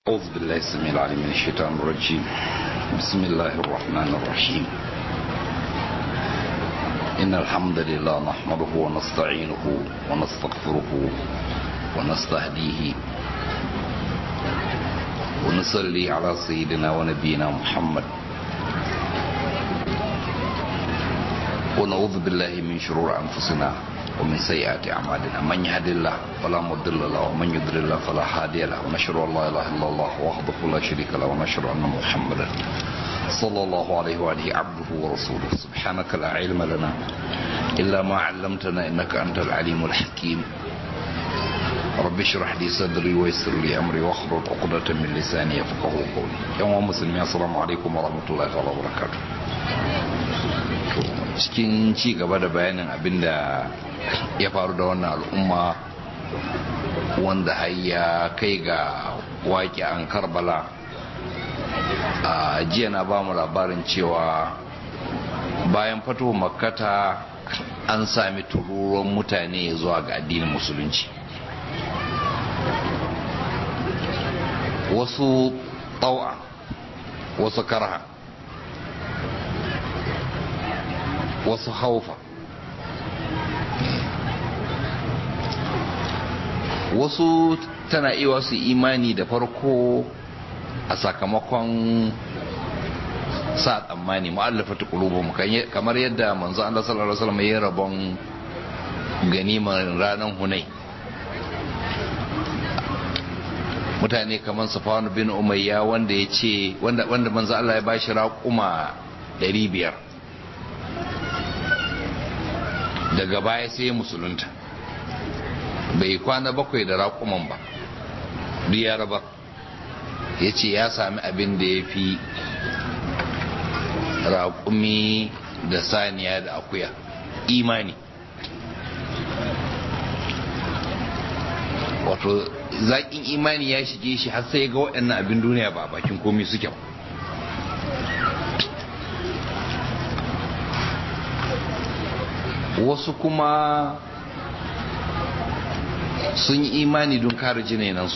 أعوذ بالله السميع العليم من الشيطان الرجيم بسم الله الرحمن الرحيم إن الحمد لله نحمده ونستعينه ونستغفره ونستهديه ونصلي على سيدنا ونبينا محمد ونعوذ بالله من شرور أنفسنا ومن سيئات أعمالنا من يهد الله فلا مضل له ومن يضلل الله فلا هادي له ونشهد أن لا إله إلا الله وحده لا شريك له ونشهد أن محمدا صلى الله عليه وآله عبده ورسوله سبحانك لا علم لنا إلا ما علمتنا إنك أنت العليم الحكيم رب اشرح لي صدري ويسر لي أمري واحلل عقدة من لساني يفقه قولي يوم مسلمين السلام عليكم ورحمة الله وبركاته cikin ci gaba da bayanin abin da ya faru da wannan al'umma wanda har ya kai ga waƙi an karbala a jiya na ba mu labarin cewa bayan fato makkata an sami tururuwan mutane zuwa ga addinin musulunci wasu tsawa wasu karha wasu haufa wasu tana iya su imani da farko a sakamakon sa tsammani mu'allafa ta qulubuhum kamar yadda manzo Allah sallallahu alaihi wasallam ya rabon ganimar ranar hunai mutane kamar Safwan bin Umayya wanda ya ce wanda wanda manzo Allah ya bashi raƙuma 500 daga baya sai musulunta bai kwana bakwai da raƙuman ba duk ya raba ya ce ya sami abin da ya fi raƙumi da saniya da akuya imani wato zaƙin imani ya shige shi har sai ga waɗannan abin duniya ba a bakin komi suke ba wasu kuma sun yi imani don kare jinenansu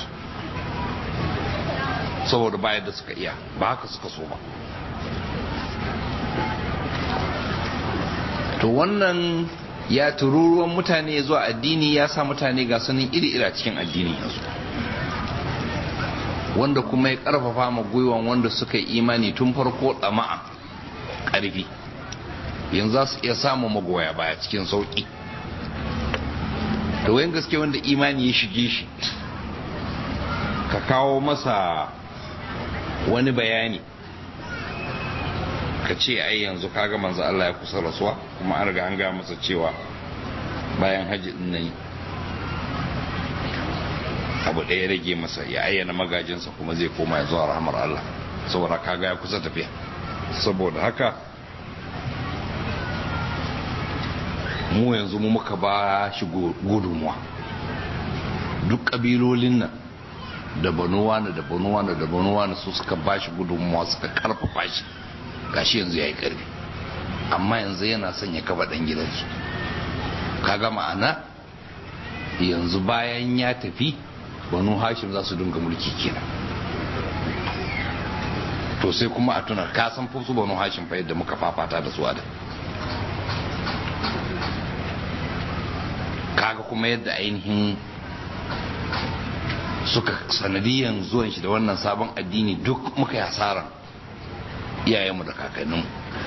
saboda bayan da suka iya ba haka suka so ba to wannan ya tururuwan mutane zuwa addini ya sa mutane ga sunan iri-iri cikin addini yanzu wanda kuma ya karfafa ma gwiwan wanda suka yi imani tun farko tsama'a ƙarfi yanzu za su iya samun magoya baya cikin sauƙi da wayan gaske wanda imani ya shige shi ka kawo masa wani bayani ka ce ai yanzu kaga manzo Allah ya kusa rasuwa kuma an riga an ga masa cewa bayan haji din nan abu ɗaya rage masa ya ayyana magajinsa kuma zai koma ya zuwa rahmar Allah saboda kaga ya kusa tafiya saboda haka mu yanzu mu muka ba shi gudunmuwa duk ƙabilolin nan da banuwa na da banuwa na da banuwa na su suka ba shi gudunmuwa suka karfafa shi gashi yanzu ya yi ƙarfi amma yanzu yana son ya kafa ɗan gidansu kaga ma'ana yanzu bayan ya tafi banu hashim za su dinga mulki kenan to sai kuma a tuna kasan fusu banu hashim fa yadda muka fafata da su a da kaga kuma yadda ainihin suka sanadiyan zuwan shi da wannan sabon addini duk muka yi hasaran iyayenmu da kakanninmu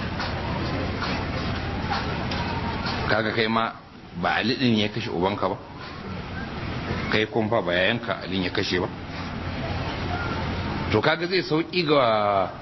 kaga kai ma ba alidin ya kashe ubanka ba kai kumfa ba yayanka alin ya kashe ba to kaga zai sauki ga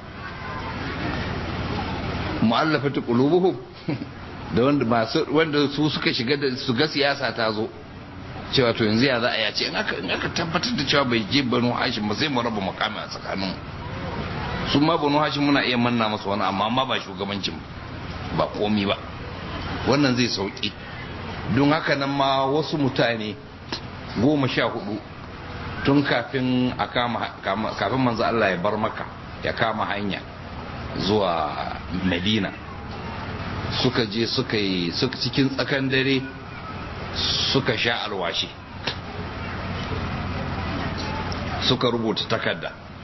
mu'allafatu qulubuhum da wanda masu wanda su suka shiga da su ga siyasa ta zo cewa to yanzu ya za a yace in aka in aka tabbatar da cewa bai je banu hashim ba sai mu raba makami a tsakanin su ma banu hashim muna iya manna masa wani amma ma ba shugabancin ba komi ba wannan zai sauki don haka nan ma wasu mutane goma sha hudu tun kafin a kama kafin manzo Allah ya bar maka ya kama hanya zuwa Medina suka je suka yi cikin tsakan dare suka sha alwashi suka rubuta takarda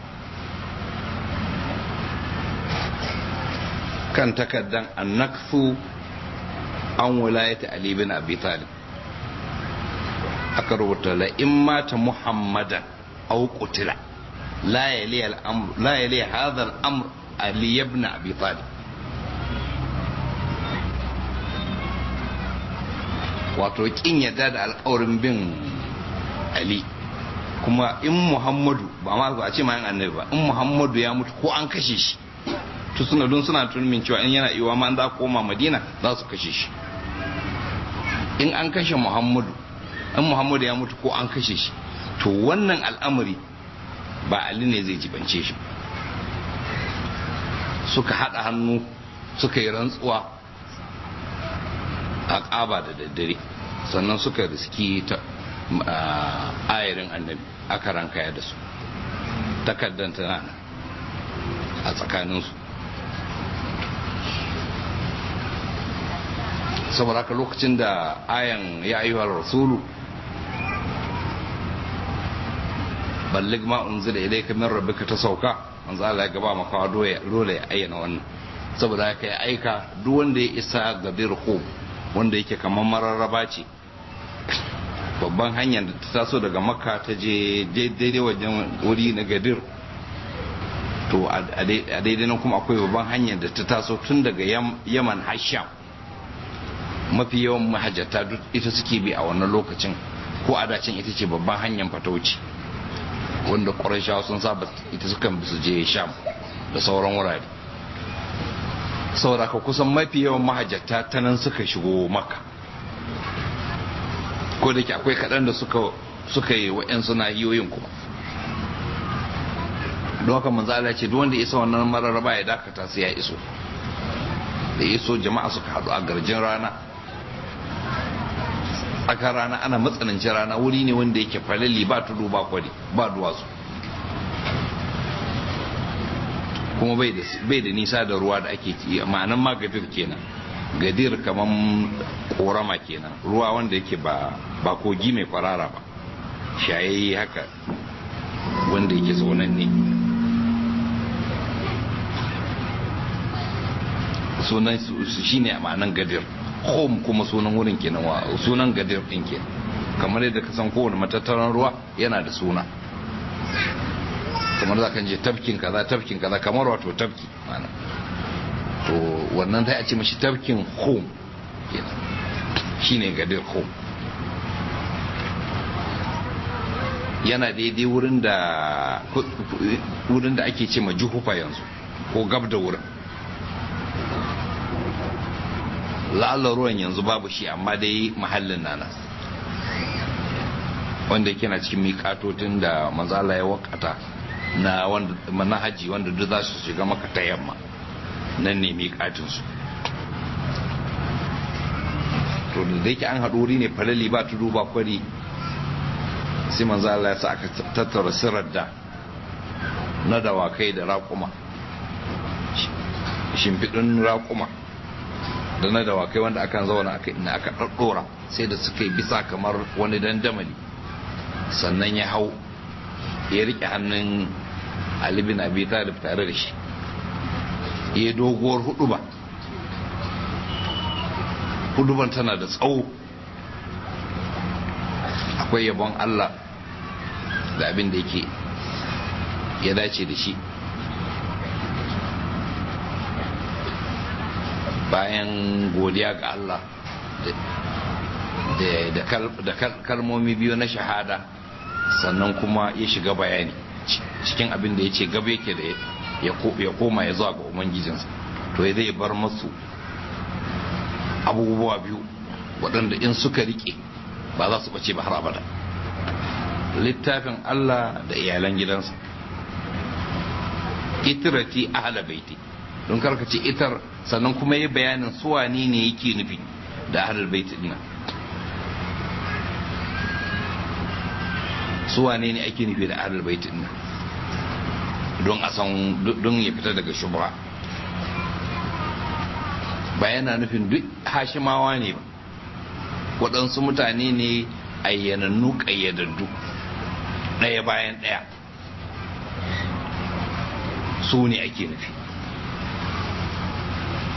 kan takaddan annaksu an wilayata ali bin abi talib aka rubuta la in mata muhammadan aw qutila la yali al-amr la yali hadha al-amr ali ibn abi talib wato kin yadda da alƙawarin bin ali kuma in muhammadu ba ma ba a ce ma yan annabi ba in muhammadu ya mutu ko an kashe shi to suna don suna tunanin cewa in yana iwa ma za koma madina za su kashe shi in an kashe muhammadu in muhammadu ya mutu ko an kashe shi to wannan al'amari ba ali ne zai jibance shi suka haɗa hannu suka yi rantsuwa a ƙaba da daddare sannan suka riski ta ayarin annabi aka rankaya da su takardar tana a tsakaninsu saboda haka lokacin da ayan ya ayyuhar rasulu ballig ma unzila ilayka min rabbika ta sauka manzo Allah ya gaba maka dole dole ya ayyana wannan saboda haka ya aika duk wanda ya isa gadir khum wanda yake kamar mararraba ce babban hanyar da ta taso daga makka ta je daidai wajen wuri na gadir to a daidai nan kuma akwai babban hanyar da ta taso tun daga yaman hasham mafi yawan mahajjata duk ita suke bi a wannan lokacin ko a dacin ita ce babban hanyar fatauci wanda ƙwarashawa sun saba ita sukan bi su je sham da sauran wurare saboda ka kusan mafi yawan mahajjata ta nan suka shigo maka ko da ke akwai kaɗan da suka yi wa'yansu nahiyoyin kuma don haka manzo Allah ce duk wanda isa wannan mararraba ya dakata sai ya iso da iso jama'a suka haɗu a garjin rana aka rana ana matsanancin rana wuri ne wanda yake falali ba tudu ba kwari ba duwatsu kuma bai da nisa da ruwa da ake ci ma'anan ma gadir kenan gadir kaman korama kenan ruwa wanda yake ba ba kogi mai kwarara ba shayayi haka wanda yake saunan ne sunan su shine a ma'anan gadir home kuma sunan wurin kenan wa sunan gadir din kenan kamar yadda ka san kowane matattaran ruwa yana da suna kamar za ka je tafkin kaza tafkin kaza kamar wato tafki mana to wannan sai a ce mashi tafkin home kenan shine gadir home yana daidai wurin da wurin da ake ce ma juhufa yanzu ko gab da wurin la'alla ruwan yanzu babu shi amma dai mahallin nana wanda yake na cikin miƙatotin da manzala ya wakata na wanda na haji wanda duk za su shiga maka ta yamma nan ne miƙatinsu to da yake an haɗu wuri ne falali ba tudu ba kwari sai manzo Allah ya sa aka tattara sirar da na dawakai da raƙuma shimfiɗin raƙuma da na dawakai wanda akan zauna aka ina aka ɗaɗɗora sai da suka yi bisa kamar wani dandamali sannan ya hau ya riƙe hannun Ali bin Abi Talib tare da shi ya doguwar huduba huduban tana da tsawo akwai yabon Allah da abin da yake ya dace da shi bayan godiya ga Allah da kalmomi biyu na shahada sannan kuma ya shiga bayani cikin abin da ya ce gaba yake da ya koma ya zuwa ga ubangijinsa to ya zai bar masu abubuwa biyu waɗanda in suka riƙe ba za su ɓace ba har abada littafin Allah da iyalan gidansa itirati ahla baiti don karka ce itar sannan kuma yi bayanin suwani ne yake nufi da ahlul baiti dinnan suwane ne ake nufi da ahlul baiti dinnan don a san don ya fita daga shubha ba yana nufin duk hashimawa ne ba waɗansu mutane ne ayyanannu ƙayyadaddu ɗaya bayan ɗaya su ne ake nufi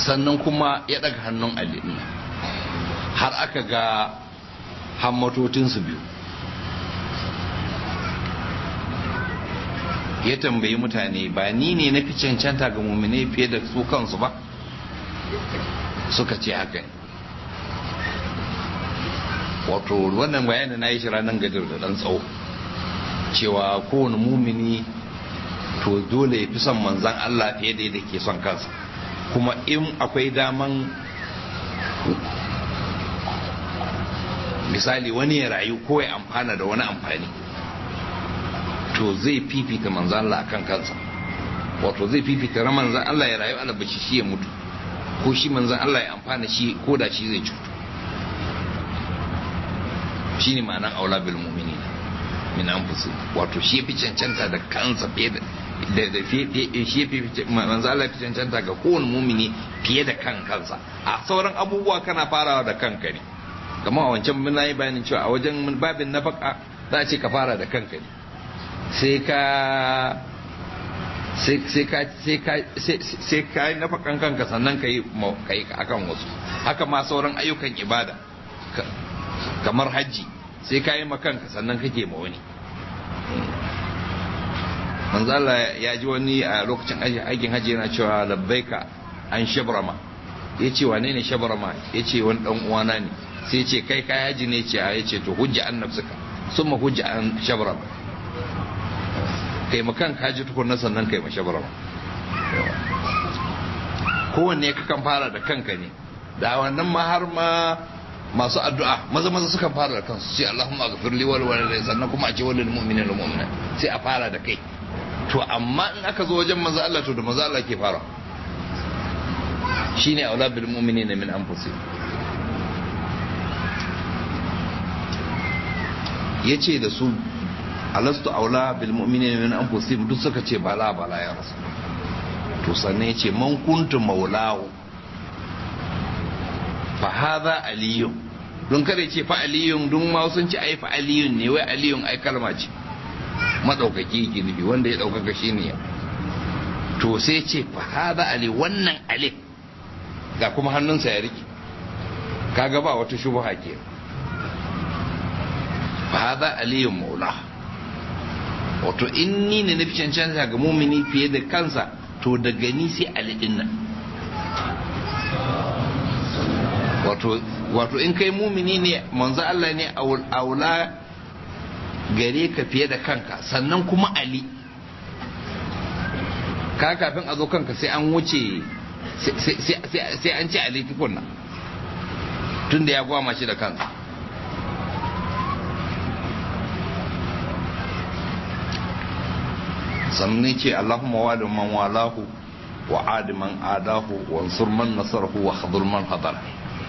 sannan kuma ya daga hannun ali har aka ga hammatotinsu biyu ya tambayi mutane ba ni ne na fi cancanta ga mummune fiye da su kansu ba suka ce haka wato wannan bayanin na yi shi ranar gadar da dan tsawo cewa kowane mumini to dole ya fi son manzan Allah fiye da yadda ke son kansa kuma in akwai daman misali wani ya rayu ko ya amfana da wani amfani to zai fifita manzan Allah akan kansa wato zai fifita na manzan Allah ya rayu alabashi shi ya mutu ko shi manzan Allah ya amfana shi ko da shi zai cutu shi ne ma'anan aula bil mu'minin min anfusi wato shi fi cancanta da kansa fiye da da shi fi manzan Allah fi cancanta ga kowane mumini fiye da kan kansa a sauran abubuwa kana farawa da kanka ne kamar a wancan mun yi bayanin cewa a wajen babin nafaka za a ce ka fara da kanka ne sai ka sai ka sai ka sai ka yi nafakan kanka sannan ka yi akan wasu haka ma sauran ayyukan ibada kamar hajji sai ka yi makanka sannan kake ma wani manzala ya ji wani a lokacin aikin hajji yana cewa labbaika an shabrama ya ce wane ne shabrama ya ce wani dan uwana ne sai ce kai ka haji ne ce a ya ce to hujja an nafsuka sun ma hujja an shabrama kai makan kaji tukunna sannan kai ma shabrama kowanne ka kan fara da kanka ne da wannan ma har ma masu addu'a maza maza sukan fara da kansu sai Allahumma ghafir li wal walidai sannan kuma a ce walil mu'minina wal mu'minat sai a fara da kai to amma in aka zo wajen maza Allah to da maza Allah ke fara shine aula bil mu'minina min anfusihim yace da su alastu aula bil mu'minina min anfusihim duk suka ce bala bala ya rasul to sannan yace man kuntu maulahu fa hadha aliyun don kada ce fa aliyun don ma sun ci ai fa aliyun ne wai aliyun ai kalma ce madaukaki yake nufi wanda ya daukaka shine to sai ce fa hadha ali wannan ali ga kuma hannunsa ya rike kaga ba wata shubha ke fa hadha aliyun maula wato in ni ne nafi cancanta ga mumini fiye da kansa to daga ni sai ali din nan wato wato in kai mumini ne manzo Allah ne aula gare ka fiye da kanka sannan kuma ali ka kafin a zo kanka sai an wuce sai an ci ali tukunna tun da ya gwama shi da kansa sannan ce Allahumma wali man walahu wa adi man adahu wa ansur man nasarahu wa khadul man hadara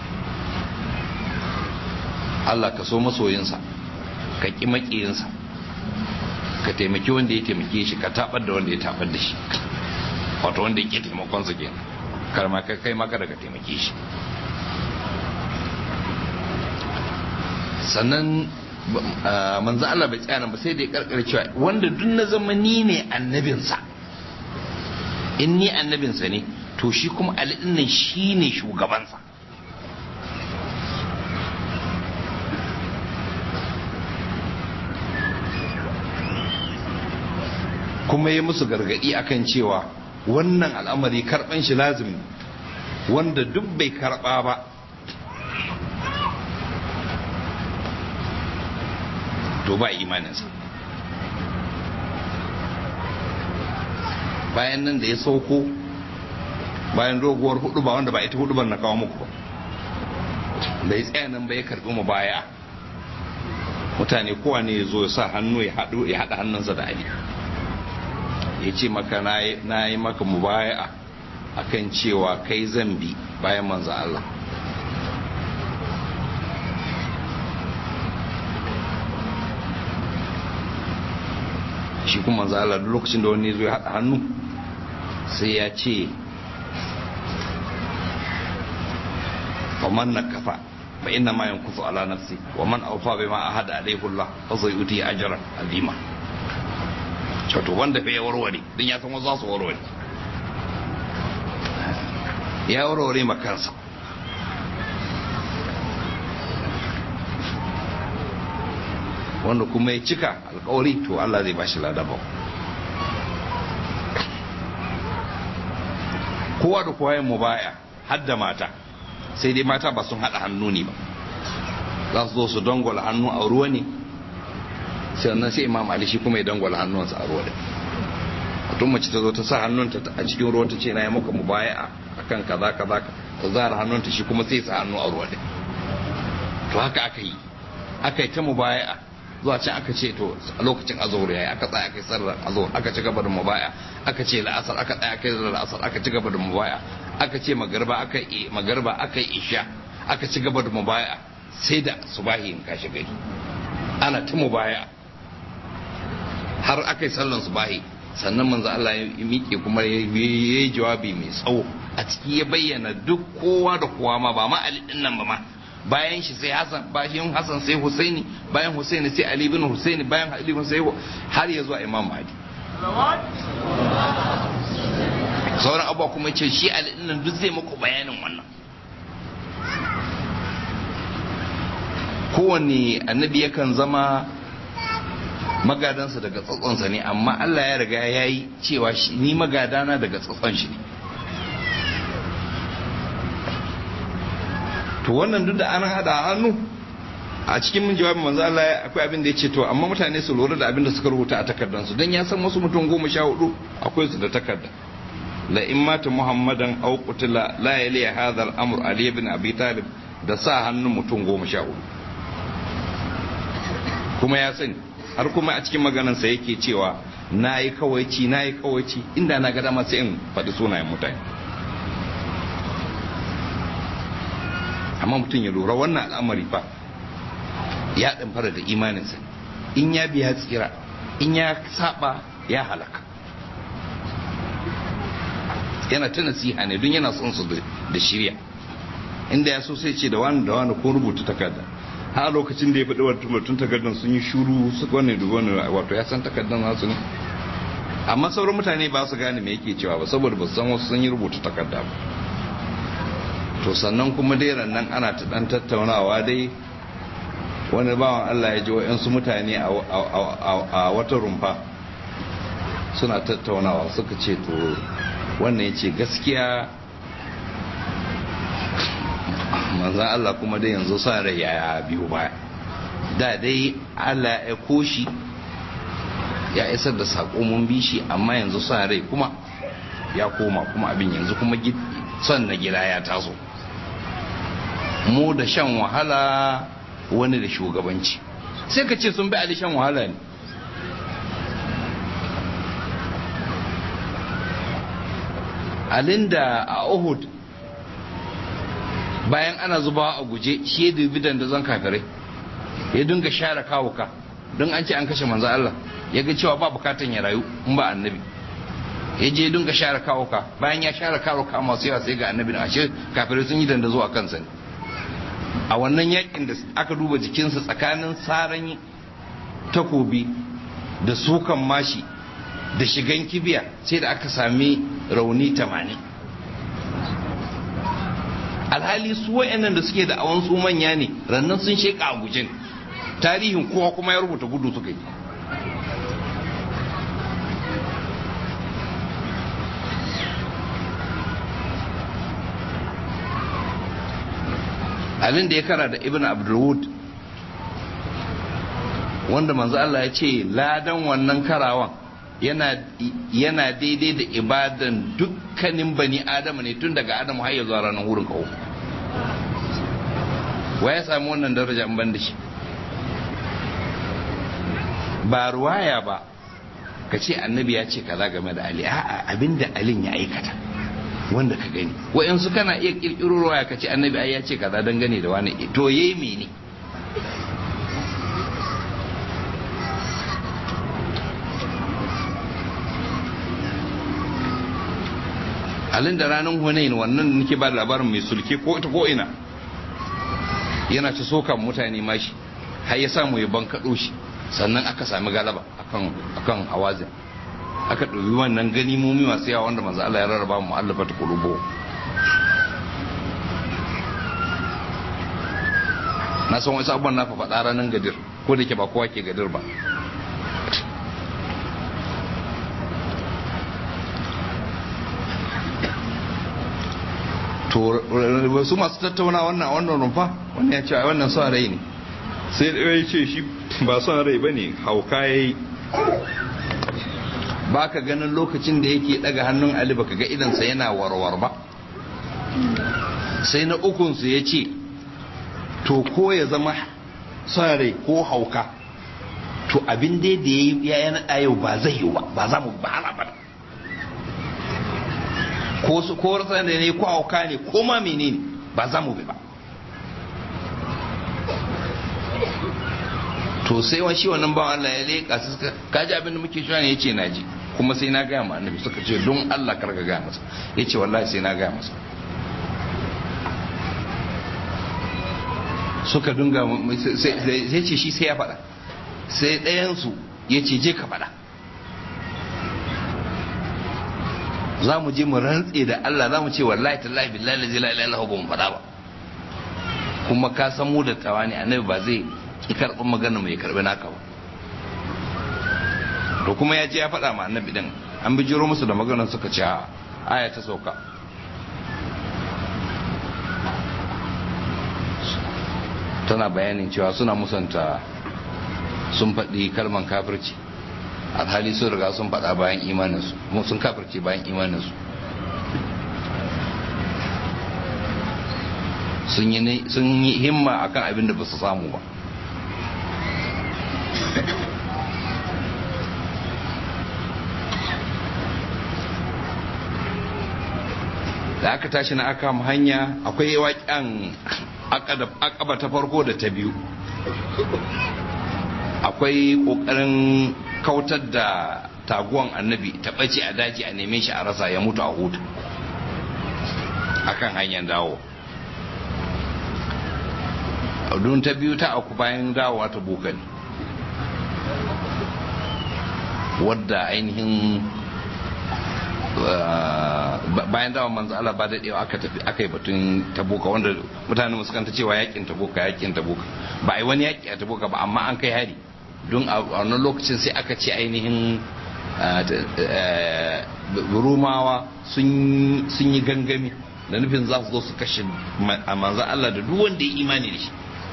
Allah ka so masoyinsa ka ƙi maƙiyinsa ka taimaki wanda ya taimake shi ka tabar da wanda ya tabar da shi wato wanda ya ƙi taimakonsa ke karma ka kai maka daga taimake shi sannan manzo Allah bai tsaya ba sai da ya karkar cewa wanda duk na zama ni ne annabinsa in ni annabinsa ne to shi kuma alidin nan shi ne shugabansa kuma ya musu gargadi akan cewa wannan al'amari karban shi lazimi wanda duk bai karba ba to ba imaninsa bayan nan da ya sauko bayan doguwar hudu ba wanda ba ita hudu na kawo muku ba da ya tsaya nan ba ya karbi mu baya mutane kowa ne ya zo ya sa hannu ya haɗa hannunsa da ali ya ce maka na yi maka mubaya a kan cewa kai zambi bayan manzo Allah shi kuma manzo Allah duk lokacin da wani zo ya haɗa hannu sai ya ce faman na kafa fa inna ma yankufu ala nafsi wa man awfa bima ahada alayhi Allah fa sayuti ajran azima wato wanda fa ya warware din ya san wasu za su warware ya warware ma kansa wanda kuma ya cika alkawari to Allah zai bashi ladaba kowa da kowa yin mubaya har da mata sai dai mata ba sun haɗa hannu ne ba za su zo su dangwala hannu a ruwa ne sannan sai imam ali shi kuma ya dangwala hannunsa a ruwa da mutum mace ta zo ta sa hannunta a cikin ruwa ta ce na yi maka mubaya a kan kaza kaza ta zara hannunta shi kuma sai sa hannu a ruwa da to haka aka yi aka yi ta mubaya zuwa can aka ce to a lokacin azhar yayi aka tsaya aka yi sallar azhar aka ci gaba da mubaya aka ce la'asar aka tsaya aka yi la'asar aka ci gaba da mubaya aka ce magarba aka yi magarba aka yi isha aka ci gaba da mubaya sai da subahi in kashi gari ana ta mubaya har aka yi sallan subahi sannan manzo Allah ya miƙe kuma ya yi jawabi mai tsawo a ciki ya bayyana duk kowa da kowa ma ba ma Ali din nan ba ma bayan shi sai Hassan bayan Hassan sai Husaini bayan Husaini sai Ali bin Husaini bayan Ali bin sai har ya zuwa Imam Mahdi sauran abuwa kuma ce shi Ali din nan duk zai muku bayanin wannan kowanne annabi yakan zama magadansa daga tsatsonsa ne amma Allah ya riga ya yi cewa ni magadana daga tsatson shi ne to wannan duk da an hada hannu a cikin min jawabin manzo Allah akwai abin da ya ce to amma mutane su lura da abin da suka rubuta a takardansu don ya san wasu mutum goma sha hudu akwai su da takarda la in mata muhammadan aw qutila la yali hadha al-amr ali ibn abi talib da sa hannun mutum goma sha hudu kuma ya sani har kuma a cikin maganansa yake cewa na yi kawaici na yi kawaici inda na ga dama sai in faɗi sunayen mutane amma mutum ya lura wannan al'amari fa ya ɗan fara da imaninsa in ya biya tsira in ya saba ya halaka yana ta nasiha ne don yana son su da shirya inda ya so sai ce da wani da wani ko rubuta takarda har lokacin da ya faɗi wata mutum takardar sun yi shuru su wani da wani wato ya san takardar nasu ne amma sauran mutane ba su gane me yake cewa ba saboda ba su san wasu sun yi rubuta takarda ba to sannan kuma dai nan ana ta dan tattaunawa dai wani bawan Allah ya ji wa'yansu mutane a wata rumfa suna tattaunawa suka ce to wannan ya ce gaskiya manzan Allah kuma dai yanzu sa rai ya biyu baya da dai Allah ya koshi ya isar da saƙo mun bi shi amma yanzu sa rai kuma ya koma kuma abin yanzu kuma son na gida ya taso mu da shan wahala wani da shugabanci sai ka ce sun bi ali shan wahala ne alinda a uhud bayan ana zubawa a guje shi ya dubi dandazon kafirai ya dinga share kawuka don an ce an kashe manzo Allah ya ga cewa ba bukatan ya rayu in ba annabi ya je dinga share kawuka bayan ya share kawuka masu yawa sai ga annabi na ashe kafirai sun yi dandazo a kansa ne a wannan yakin da aka duba jikinsa tsakanin saran takobi da sukan mashi da shigan kibiya sai da aka sami rauni tamanin alhali su wayannan da suke da awon su manya ne rannan sun sheka a gujin tarihin kowa kuma ya rubuta gudu suka yi abin da ya kara da ibn abdulwud wanda manzo Allah ya ce ladan wannan karawan yana daidai da ibadan dukkanin bani adama ne tun daga adamu har ya zuwa ranar wurin kawo wa ya sami wannan daraja in ban da shi ba ruwaya ba ka ce annabi ya ce kaza game da ali a'a abinda alin ya aikata wanda ka gani wa'yansu kana iya kirkiro ruwaya ka ce annabi ai ya ce kaza dangane da wani to yayi mene alin da ranar hunain wannan nake ba labarin mai sulke ko ita ko ina yana ci sokan mutane mashi har ya samu ya bankaɗo shi sannan aka sami galaba akan hawazin aka ɗauki wannan ganimomi masu yawa wanda manzo Allah ya rarraba mu allafa ta kulubo na san wasu abubuwan na faɗa ranar gadir ko da ke ba kowa ke gadir ba to wasu masu tattauna wannan wannan rumfa wannan ya ce a wannan son rai ne sai da ya ce shi ba son rai ba ne hauka ya yi ba ka ganin lokacin da yake daga hannun ali baka ga idansa yana warwar ba sai na ukunsu ya ce to ko ya zama son rai ko hauka to abin dai da ya yi yana yau ba zai yi ba ba za mu ba ba ko su ko rasa da ne ko hauka ne ko ma menene ba za mu bi ba to sai wani shi wannan bawan Allah ya leƙa su suka kaji abin da muke shirya ne yace naji kuma sai na gaya ma annabi suka ce don Allah kar ka gaya masa yace wallahi sai na gaya masa suka dunga sai ce shi sai ya faɗa sai ɗayan su yace je ka faɗa za mu je mu rantse da Allah za mu ce wallahi tallahi billahi la ilaha illallah ba mu faɗa ba kuma ka san mu da tawani annabi ba zai ki karɓi magana mai karɓi naka ba to kuma ya je ya faɗa ma annabi din an bi jiro musu da maganar suka ce aya ta sauka tana bayanin cewa suna musanta sun faɗi kalman kafirci alhali sun riga sun faɗa bayan imaninsu kuma sun kafirce bayan imaninsu sun yi himma akan abin da ba su samu ba da aka tashi na aka hanya akwai waƙen akaba ta farko da ta biyu akwai ƙoƙarin kautar da taguwan annabi ta ɓace a daji a neme shi a rasa ya mutu a hutu akan hanyar dawo don ta biyu ta aku bayan dawowa ta buka ne wadda ainihin bayan dawo manzo Allah ba daɗewa aka tafi aka yi batun tabuka wanda mutane musu kanta cewa yakin tabuka yakin tabuka ba a yi wani yaki a tabuka ba amma an kai hari don a wannan lokacin sai aka ce ainihin rumawa sun yi gangami da nufin za su zo su kashe manzan Allah da duk wanda ya imani da shi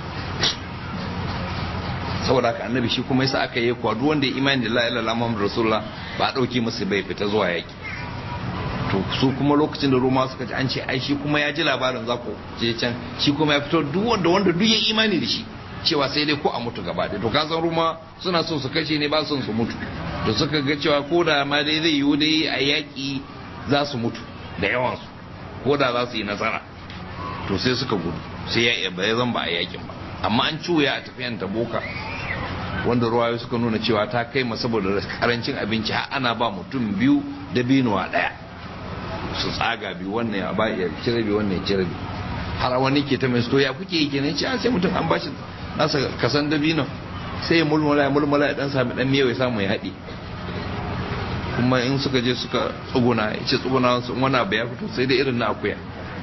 saboda haka annabi shi kuma yasa aka yi kuwa duk wanda ya imani da la ilaha illallah muhammadu rasulullah ba a dauke musu bai fita zuwa yaki to su kuma lokacin da roma suka ji an ce ai shi kuma ya ji labarin za ku je can shi kuma ya fito duk wanda wanda duk ya imani da shi cewa sai dai ko a mutu gaba da to ka san roma suna so su kashe ne ba son su mutu to suka ga cewa ko da ma dai zai yiwu dai a yaki za su mutu da yawansu ko da za su yi nasara to sai suka gudu sai ya ba zan ba a yakin ba amma an cuya a tafiyan taboka wanda ruwayo suka nuna cewa ta kai ma saboda karancin abinci har ana ba mutum biyu da binuwa daya su tsaga biyu wannan ya ba ya cire biyu wannan ya cire biyu har wani ke ta mai sto ya kuke yi kenan ce sai mutum an bashi nasa kasan dabino sai ya mulmula ya mulmula ya dan sami dan miyau ya samu ya haɗe kuma in suka je suka tsuguna ya ce tsuguna su wani abu ya fito sai dai irin na akuya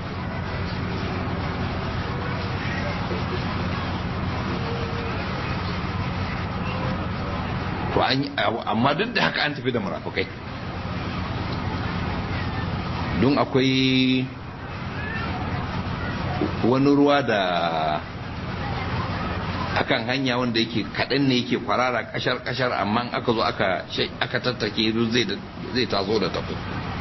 to amma duk da haka an tafi da murafukai don akwai wani ruwa da akan hanya wanda yake kaɗan ne yake kwarara kashar-kashar amma aka zo aka tattake zai tazo da tafi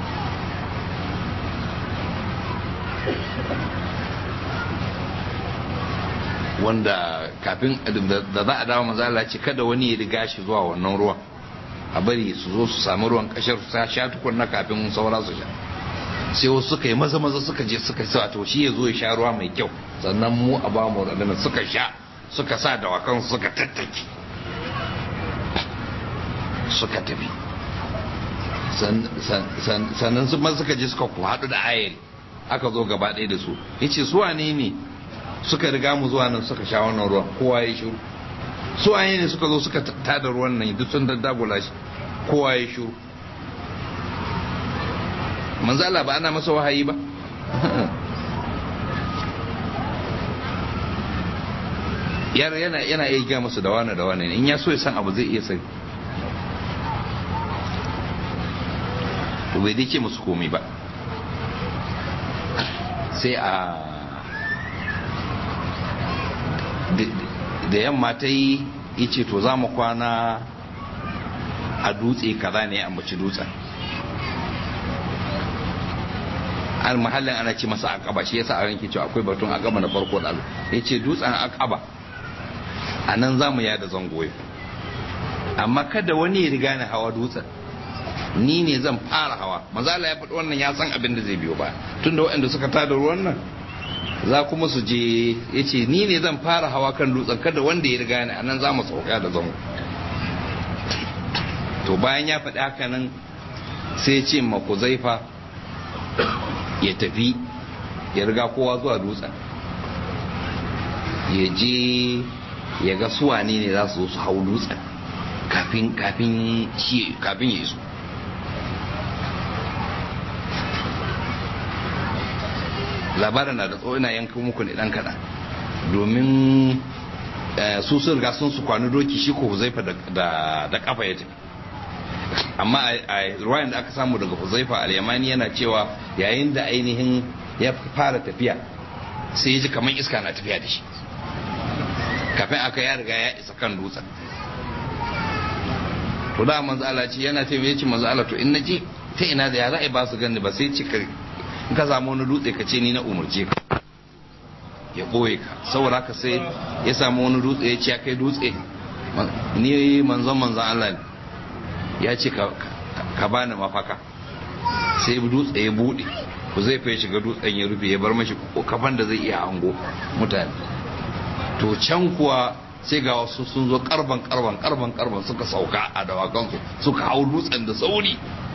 wanda kafin da za a dawo mazala ce kada wani ya riga shi zuwa wannan ruwan a bari su zo su sami ruwan kashar su sha tukunna kafin saura su sha sai wasu suka yi maza maza suka je suka sa to shi ya zo ya sha ruwa mai kyau sannan mu a ba mu radana suka sha suka sa dawakan suka tattaki suka tafi sannan su suka je suka ku haɗu da ayari aka zo gaba ɗaya da su yace su wane ne suka riga mu zuwa nan suka sha wannan ruwan kowa ya shiru su wane ne suka zo suka tada ruwan nan duk sun daddagula shi kowa ya shiru manzo Allah ba ana masa wahayi ba yana yana iya gaya musu da wani da wani in ya so ya san abu zai iya sani bai dai ce musu komai ba sai a da yamma ta yi ce to za mu kwana a dutse kaza ne a mace dutsen an mahallin ana ce masa akaba shi yasa a ranke cewa akwai batun akaba na farko da ya ce dutsen akaba a nan za mu yada zangoyo amma kada wani ya riga ni hawa dutsen ni ne zan fara hawa mazala ya faɗi wannan ya san abin da zai biyo ba tunda waɗanda suka tada ruwan nan za kuma su je ya ce ni ne zan fara hawa kan dutsen kada wanda ya riga ni a nan za mu sauka da zango to bayan ya faɗi haka nan sai ya ce ma zaifa ya tafi ya riga kowa zuwa dutsen ya je ya ga suwane ne za su zo su hau dutsen kafin kafin kafin ya iso labarin na da tsawo ina yanka muku ne dan kaɗan domin su sun riga sun su kwani doki shi ko huzaifa da kafa ya tafi amma a ruwayan da aka samu daga huzaifa al-yamani yana cewa yayin da ainihin ya fara tafiya sai ya ji kamar iska na tafiya da shi kafin aka ya riga ya isa kan dutsen to da manzo Allah ce yana tafiya ce manzo Allah to in naje ta ina da ya za'i ba su gani ba sai ce in ka samu wani dutse ka ce ni na umarce ka ya ɓoye ka saboda haka sai ya samu wani dutse ya ce ya kai dutse ni manzon manzon Allah ne ya ce ka bani mafaka sai dutse ya buɗe ku zai fai shiga dutsen ya rufe ya bar mashi kafan da zai iya hango mutane to can kuwa sai ga wasu sun zo karban karban karban karban suka sauka a dawakansu suka hau dutsen da sauri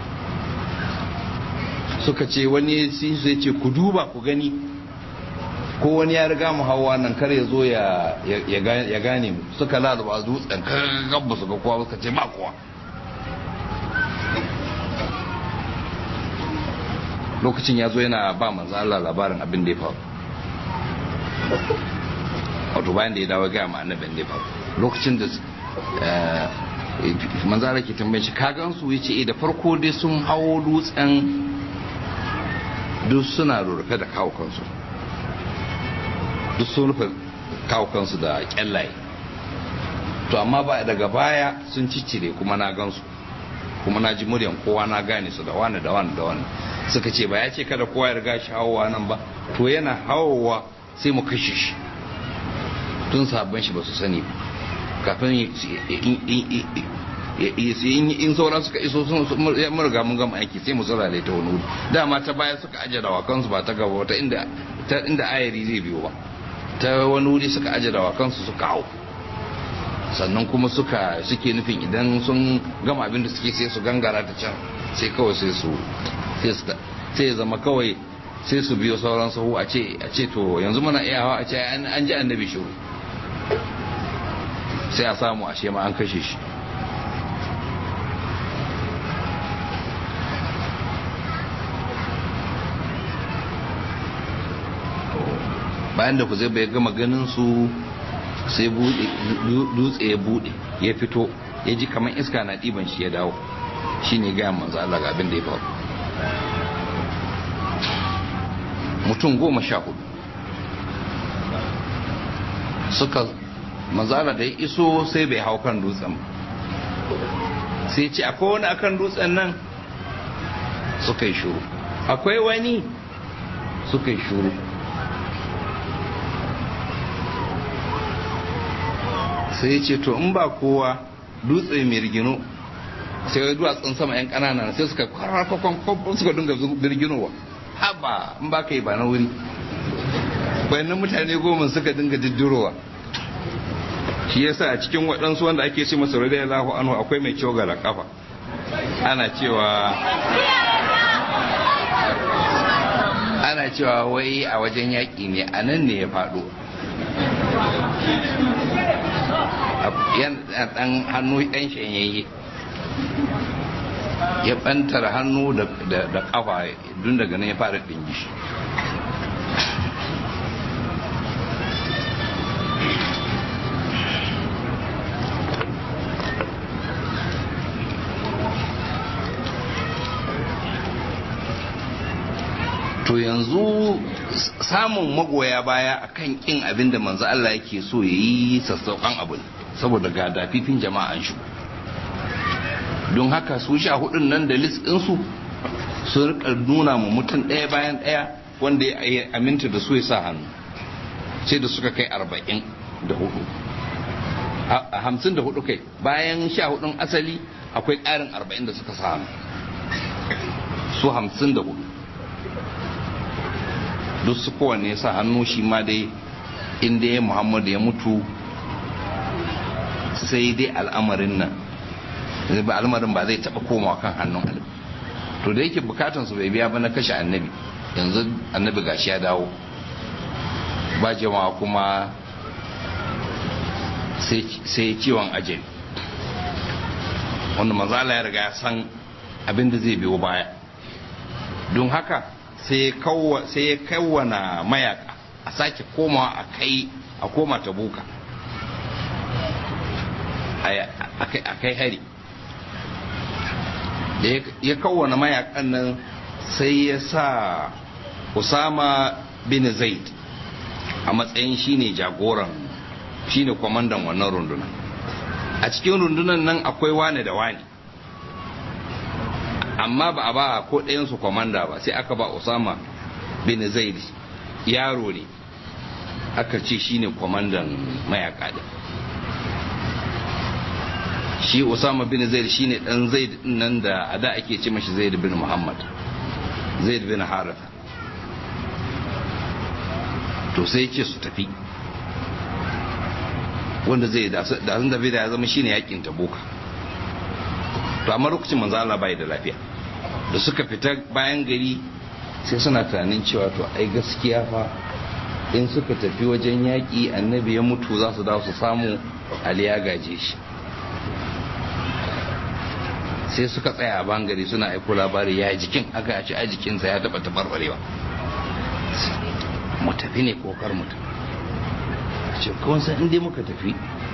suka ce wani sun sai ce ku duba ku gani ko wani ya riga mu hawa nan kar ya zo ya gane mu suka lalaba dutsen gabba su ga kowa suka ce ba kowa lokacin ya zo yana ba manzo Allah labarin abin da ya faru wato bayan da ya dawo ga ma annabin da ya faru lokacin da manzo Allah ke tambaye shi ka gan su yace da farko dai sun hawo dutsen duk suna rufe da kawo kansu duk sun rufe kawo kansu da kyallaye to amma ba daga baya sun ciccire kuma na gansu kuma na ji muryan kowa na gane su da wani da wani da wani suka ce ba ya ce kada kowa ya riga shi hawowa nan ba to yana hawowa sai mu kashe shi tun sabon shi ba su sani kafin in sauran suka iso sun riga mun gama aiki sai mu zurare ta wani wuri dama ta baya suka aje dawakansu ba ta gaba ta inda ta inda ayari zai biyo ba ta wani wuri suka aje dawakansu suka hau sannan kuma suka suke nufin idan sun gama abin da suke sai su gangara ta can sai kawai sai su sai zama kawai sai su biyo sauran sahu a ce a ce to yanzu muna iya hawa a ce an ji annabi shiru sai a samu a ma an kashe shi bayan da ku zai bai gama ganin su sai dutse ya bude ya fito ya ji kamar iska na ɗiban shi ya dawo shi ne gaya manzo Allah ga abin da ya faru mutum goma sha hudu suka manzala da ya iso sai bai hau kan dutsen sai ce akwai wani akan dutsen nan suka yi shuru akwai wani suka yi shuru sai ya ce to in ba kowa dutse mai rigino sai ya duwatsun sama yan kanana sai suka kwararrakon suka dinga birginowa haba in ba ka yi ba na wuri bayanan mutane goma suka dinga diddirowa shi yasa a cikin waɗansu wanda ake ce masa radiyallahu anhu akwai mai kyau gara kafa ana cewa ana cewa wai a wajen yaƙi ne a nan ne ya faɗo yan ɗan hannu ɗan shanyayye ya ɓantar hannu da ƙafa dun daga nan ya fara ɗingi shi to yanzu samun magoya baya akan kin abin da manzo Allah yake so ya yi sassauƙan abu ne saboda ga dafifin jama'an shi don haka su sha hudun nan da list ɗinsu su rika nuna mu mutum ɗaya bayan ɗaya wanda ya aminta da su ya sa hannu sai da suka kai arba'in da hudu a hamsin da hudu kai bayan sha hudun asali akwai ƙarin arba'in da suka sa hannu su hamsin da hudu duk su kowanne sa hannu shi ma dai inda ya muhammadu ya mutu sai dai al'amarin nan al'amarin ba zai taba komawa kan hannun alibi to da yake bukatan su bai biya ba na kashe annabi yanzu annabi gashi ya dawo ba jama'a kuma sai ciwon ajali wanda manzala ya riga ya san abin da zai biyo baya don haka sai ya kawwana mayaka a sake komawa a kai a koma ta buka a kai hari da ya kawwana mayakan nan sai ya sa usama bin zaid a matsayin shine jagoran shine kwamandan wannan runduna a cikin rundunan nan akwai wane da wane amma ba a ba ko ɗayansu kwamanda ba sai aka ba usama bin zaid yaro ne aka ce shine kwamandan mayaka din shi usama bin zaid shine dan zaid nan da a da ake ce mashi zaid bin muhammad zaid bin haritha to sai ce su tafi wanda zai da sun tafi da ya zama shine yakin tabuka to amma lokacin manzo Allah bai da lafiya da suka fita bayan gari sai suna tunanin cewa to ai gaskiya fa in suka tafi wajen yaƙi annabi ya mutu za su dawo su samu ali ya gaje shi sai suka tsaya a bangare suna aiko labari ya jikin aka ce a jikinsa ya taɓa tabarbarewa mu tafi ne kokar mu ce kawai san inda muka tafi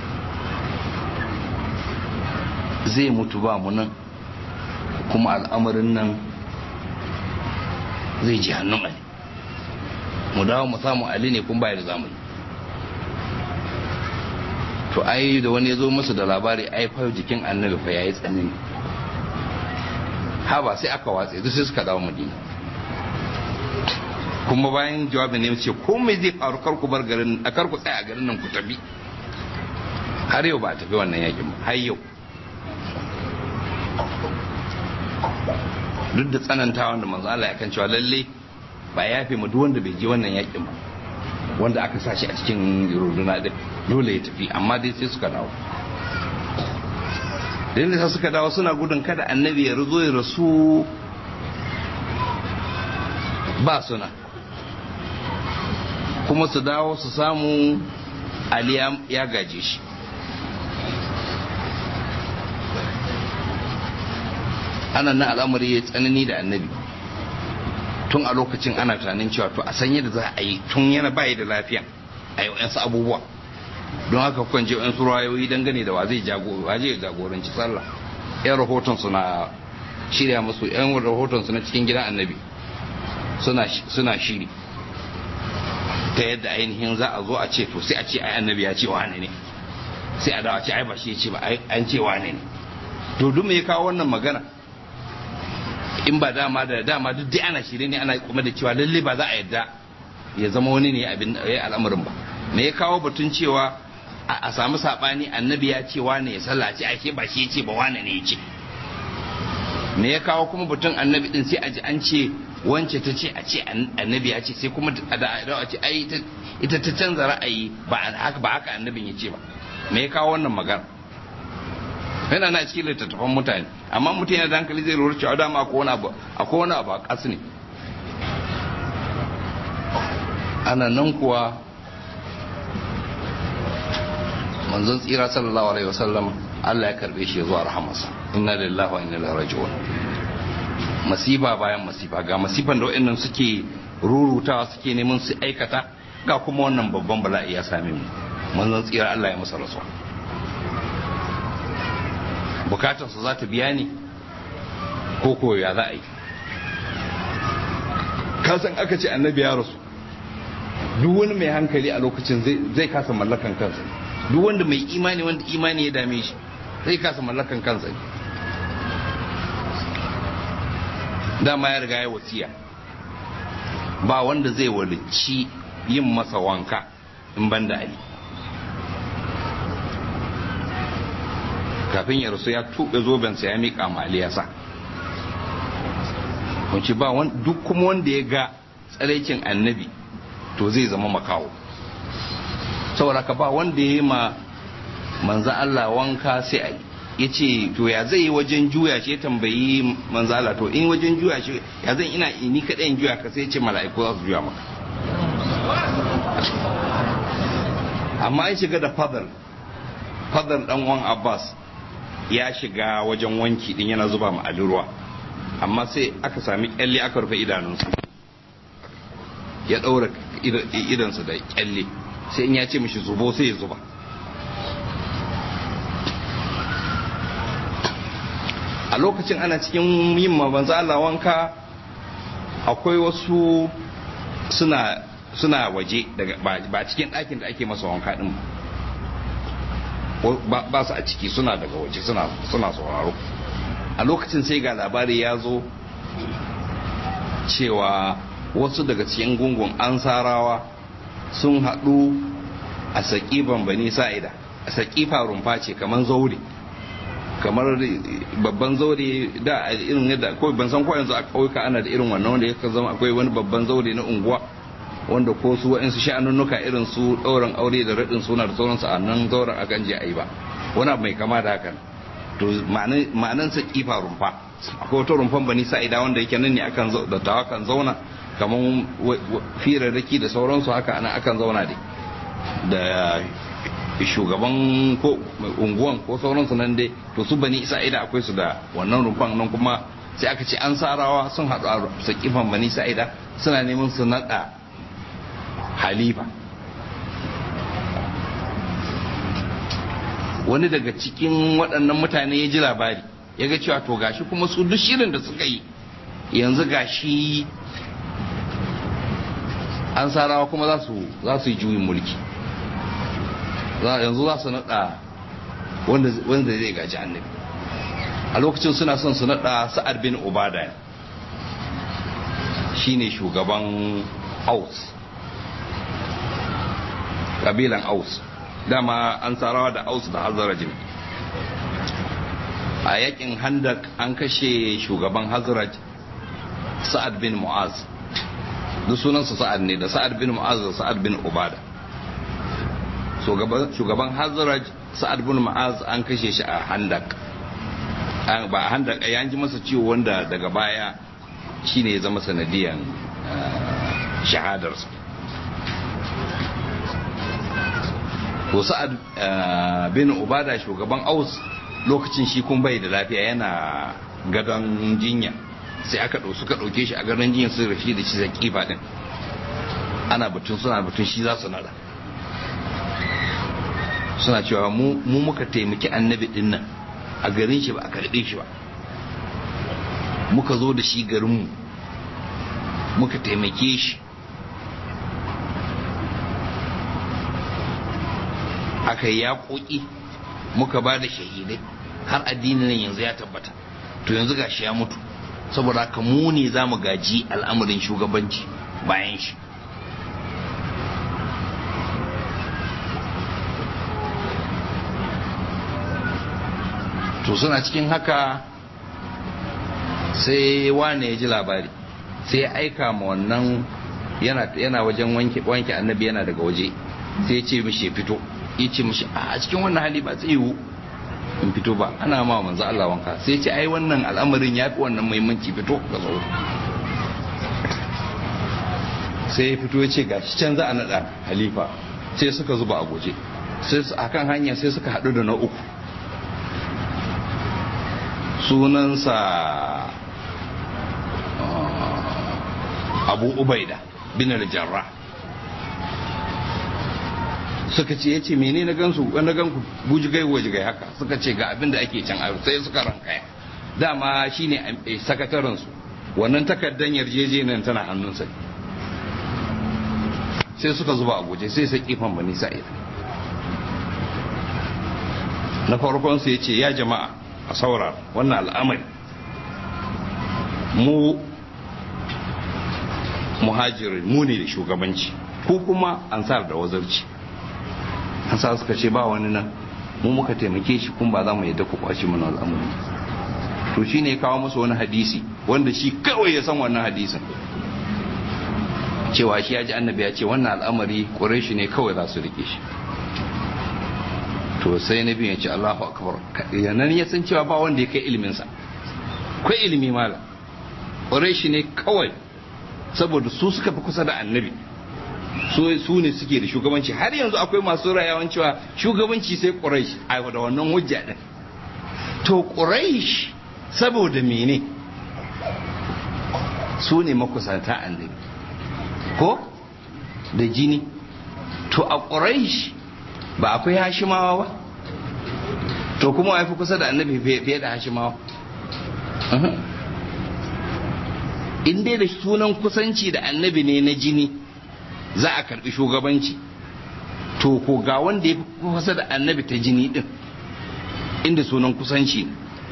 zai mutu ba mu nan kuma al'amarin nan zai ji hannun ali mu dawo mu samu ali ne kun bayar zamu yi to ai da wani ya zo musu da labari ai fa jikin annabi fa yayi tsanani ha ba sai aka watse duk sai suka dawo madina kuma bayan jawabin ne ce ko mai zai faru kar ku bar garin a kar ku tsaya a garin nan ku tafi har yau ba a tafi wannan yakin ba har yau duk da tsanantawa da manzo Allah ya kan cewa lalle ba ya fi mu duk wanda bai je wannan yakin ba wanda aka sa shi a cikin runduna din dole ya tafi amma dai sai suka dawo da sai suka dawo suna gudun kada annabi ya ruzo ya rasu ba suna kuma su dawo su samu ali ya gaje shi ana nan al'amari ya tsanani da annabi tun a lokacin ana tunanin cewa to a san yadda za a yi tun yana bayi da lafiya a yi wasu abubuwa don haka kukan je wasu rayoyi dangane da wa zai jagoranci sallah yan rahoton su na shirya musu yan rahoton su na cikin gidan annabi suna shiri ta yadda ainihin za a zo a ce to sai a ce ai annabi ya ce wane ne sai a dawo a ce ai ba shi ya ce ba an ce wane ne to duk me ya kawo wannan magana in ba dama da dama duk dai ana shirye ne ana kuma da cewa lalle ba za a yadda ya zama wani ne abin ya al'amarin ba me ya kawo batun cewa a samu sabani annabi ya ce wane ya sallaci ake ba shi ya ce ba wane ne ya ce me ya kawo kuma batun annabi din sai a ji an ce wance ta ce a ce annabi ya ce sai kuma a da a ce ai ita ta canza ra'ayi ba haka ba haka annabin ya ce ba me ya kawo wannan magana yana na cikin littattafan mutane amma mutum yana da hankali zai lura cewa dama akwai wani abu akwai wani abu a ƙasa ne ana nan kuwa manzon tsira sallallahu alaihi wasallam Allah ya karbe shi zuwa rahamarsa inna lillahi wa inna ilaihi raji'un masifa bayan masifa ga masifan da wayannan suke rurutawa suke neman su aikata ga kuma wannan babban bala'i ya same mu manzon tsira Allah ya masa rasuwa bukatarsa za ta biya ne ko ko ya za a yi kasan aka ce annabi ya rasu duk wani mai hankali a lokacin zai kasa mallakan kansa duk wanda mai imani wanda imani ya dame shi zai kasa mallakan kansa dama ya riga ya wasiya ba wanda zai walici yin masa wanka in ban da ali kafin ya rasu ya tuɓe zobensa ya miƙa mali ya sa kunci ba duk kuma wanda ya ga tsaraicin annabi to zai zama makawo saboda ka ba wanda ya yi ma manza Allah wanka sai ali ya ce to ya zai yi wajen juya shi ya tambayi manza Allah to in wajen juya shi ya zan ina ni kaɗai in juya ka sai ce mala'iku za su juya maka amma ya shiga da fadar fadar dan uwan Abbas ya shiga wajen wanki din yana zuba ma Ali ruwa amma sai aka sami kyalle aka rufe idanunsa ya daura idansa da kyalle sai in ya ce mishi zubo sai ya zuba a lokacin ana cikin yin mabanza Allah wanka akwai wasu suna suna waje daga ba cikin ɗakin da ake masa wanka din ba ba su a ciki suna daga waje suna suna sauraro a lokacin sai ga labari ya zo cewa wasu daga cikin gungun ansarawa sun haɗu a saƙifan bani sa'ida a saƙifa rumfa ce kamar zaure kamar babban zaure da irin yadda kawai ban san ko yanzu a ƙauyuka ana da irin wannan wanda ya zama akwai wani babban zaure na unguwa wanda ko su wa'insu sha'anunnuka irin su ɗaurin aure da raɗin suna da sauransu a nan zauren akan je a yi ba wani abu mai kama da hakan to ma'anan sa kifa rumfa akwai wata rumfan bani sa'ida wanda yake nan ne akan da tawa kan zauna kamar firarraki da sauransu haka ana akan zauna dai da shugaban ko unguwan ko sauransu nan dai to su bani sa'ida akwai su da wannan rumfan nan kuma sai aka ce an sarawa sun haɗu a sakifan bani sa'ida suna neman su naɗa halifa wani daga cikin waɗannan mutane ya ji labari ya ga cewa to gashi kuma su duk shirin da suka yi yanzu gashi an sarawa kuma za su yi juyin mulki yanzu za su naɗa wanda zai gaji annabi a lokacin suna son su naɗa sa'ad bin ubada shine shugaban aus kabilan aus dama an sarawa da aus da hazarajin a yakin handak an kashe shugaban hazaraj sa'ad bin mu'az duk sunansa sa'ad ne da sa'ad bin mu'az da sa'ad bin ubada shugaban hazaraj sa'ad bin mu'az an kashe shi a handak ba a handak ya ji masa ciwo wanda daga baya shine ya zama sanadiyan shahadarsa to sa'ad bin ubada shugaban aus lokacin shi kun bai da lafiya yana gadon jinya sai aka ɗau suka ɗauke shi a gadon jinya sun rashi da shi zai kifa din ana batun suna batun shi za su nada suna cewa mu muka taimaki annabi din nan a garin shi ba a karɓe shi ba muka zo da shi garinmu muka taimake shi aka yi yaƙoƙi muka ba da shahidai har addinin nan yanzu ya tabbata to yanzu gashi ya mutu saboda haka mu ne za mu gaji al'amarin shugabanci bayan shi to suna cikin haka sai wane ya ji labari sai ya aika ma wannan yana wajen wanke annabi yana daga waje sai ya ce mishi ya fito ya ce mishi a cikin wannan hali ba zai yiwu in fito ba ana ma manzo Allah wanka sai ce ai wannan al'amarin ya fi wannan muhimmanci fito ga zo sai ya fito ya ce ga shi can za a naɗa halifa sai suka zuba a guje sai a kan hanya sai suka haɗu da na uku sunansa abu ubaida bin al-jarrah suka ce ya ce mene na gansu na ganku bujigai wajigai haka suka ce ga abin da ake can a sai suka rankaya dama shine sakataren su wannan takardar yarjejeniyar tana hannunsa sai suka zuba a guje sai sai kifan bani sa'id na farkon su ya ce ya jama'a a saura wannan al'amari mu muhajiri mu ne da shugabanci ko kuma ansar da wazarci ansar suka ce ba wani nan mu muka taimake shi kun ba za mu yadda ku kwashi mana al'amari to shi ne kawo musu wani hadisi wanda shi kawai ya san wannan hadisin cewa shi ya ji annabi ya ce wannan al'amari ƙureshi ne kawai za su rike shi to sai na biyu ya ce Allahu akbar yanan ya san cewa ba wanda ya kai iliminsa kai ilimi mala ƙureshi ne kawai saboda su suka fi kusa da annabi su ne suke da shugabanci har yanzu akwai masu rayawan cewa shugabanci sai ƙureshi a da wannan hujja din to ƙureshi saboda mene su ne makusanta annabi ko da jini to a ƙuraish ba akwai hashimawa ba to kuma wa fi kusa da annabi fiye da hashimawa in dai da sunan kusanci da annabi ne na jini za a karbi shugabanci to ko ga wanda ya fi kusa da annabi ta jini din inda sunan kusanci ne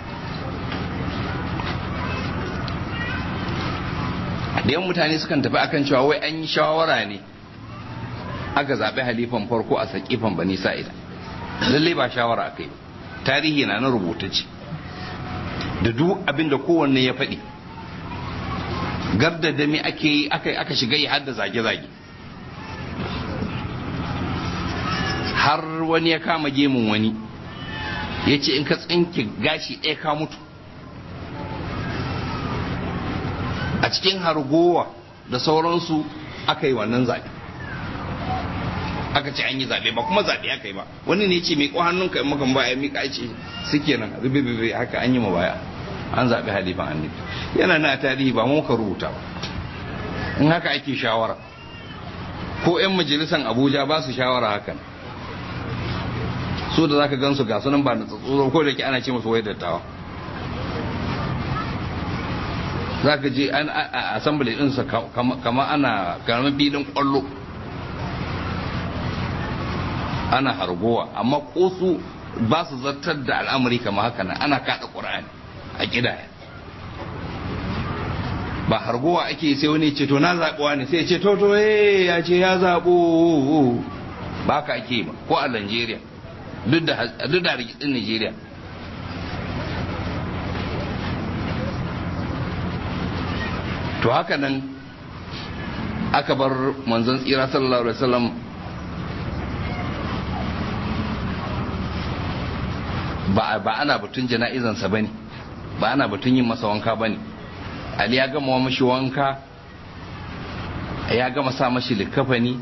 da yan mutane sukan tafi akan cewa wai an yi shawara ne aka zaɓi halifan farko a saƙifan bani sa'ida lallai ba shawara aka yi tarihi na na rubutacce da duk abin da kowanne ya faɗi garda da me ake yi aka shiga yi har da zage-zage har wani ya kama gemun wani ya ce in ka tsinke gashi ɗaya ka mutu a cikin hargowa da sauransu aka yi wannan zaɓe aka ce an yi zaɓe ba kuma zaɓe aka yi ba wani ne ce miƙo hannunka in makan baya miƙa ce suke nan rubibibi haka an yi ma baya an zaɓi halifan annabi yana na tarihi ba mu ka rubuta ba in haka ake shawara ko 'yan majalisan abuja ba su shawara hakan su da zaka gan su ga sunan ba na tsatsoro ko da ke ana ce musu wai dattawa za ka je a assembly ɗinsa kama ana karamin filin ƙwallo ana hargowa amma ko su ba su zartar da al'amari kama haka nan ana kaɗa ƙura'ani a ƙidaya ba hargowa ake sai wani ce to na zaɓuwa ne sai ce to to ya ce ya zaɓo ba ka ake ba ko a Najeriya duk da rikitsin Najeriya to haka nan aka bar manzon tsira sallallahu alaihi wasallam ba ba ana batun jana'izansa bane ba ana batun yin masa wanka bane ali ya gama mashi wanka ya gama sa mashi likafani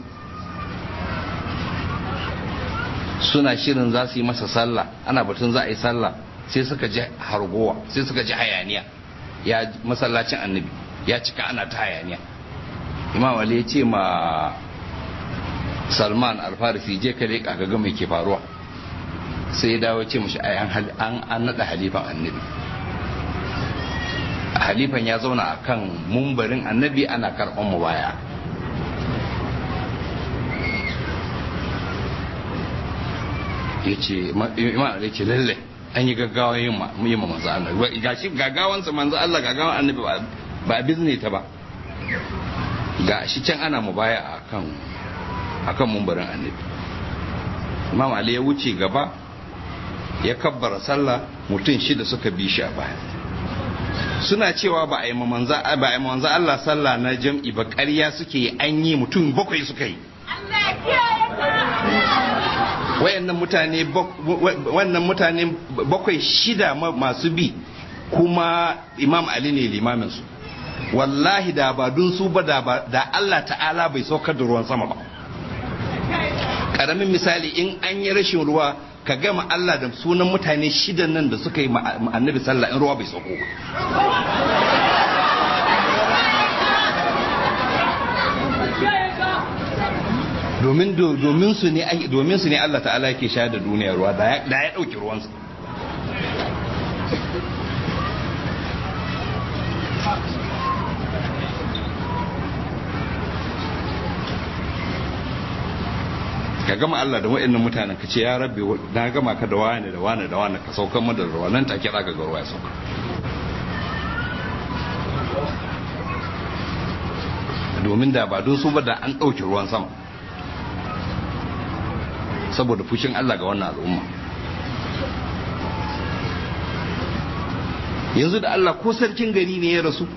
suna shirin za su yi masa sallah ana batun za a yi sallah sai suka ji hargowa sai suka ji hayaniya ya masallacin annabi ya cika ana ta hayaniya imam ali ya ce ma salman alfarisi je ka leƙa ka ga mai ke faruwa sai ya dawo ce mashi an an naɗa halifan annabi halifan ya zauna a kan mumbarin annabi ana karɓar mu baya ya ce imam ali ce lalle an yi gaggawa yin ma manzo Allah gashi gaggawansa manzo Allah gaggawan annabi ba a bizne ta ba ga shi can ana mu baya akan akan mumbarin annabi imam ali ya wuce gaba ya kabbara sallah mutum shida suka bi shi a baya suna cewa ba a yi manzo ba a yi manzo Allah sallah na jam'i ba ƙarya suke yi an yi mutum bakwai suka yi wayannan mutane wannan mutane bakwai shida masu bi kuma imam ali ne limamin su wallahi da ba dun su ba da Allah ta'ala bai saukar da ruwan sama ba karamin misali in an yi rashin ruwa ka gama Allah da sunan mutane shidan nan da suka yi annabi sallah in ruwa bai sauko ba domin domin su ne domin su ne Allah ta'ala yake sha da duniya ruwa da ya dauki ruwansa ka gama Allah da wa'annan mutanen ka ce ya rabbi na gama ka da wani da wani da wani ka saukan mu da ruwa nan take zaka ga ruwa ya sauka domin da ba don su ba da an ɗauki ruwan sama saboda fushin Allah ga wannan al'umma yanzu da Allah ko sarkin gari ne ya rasu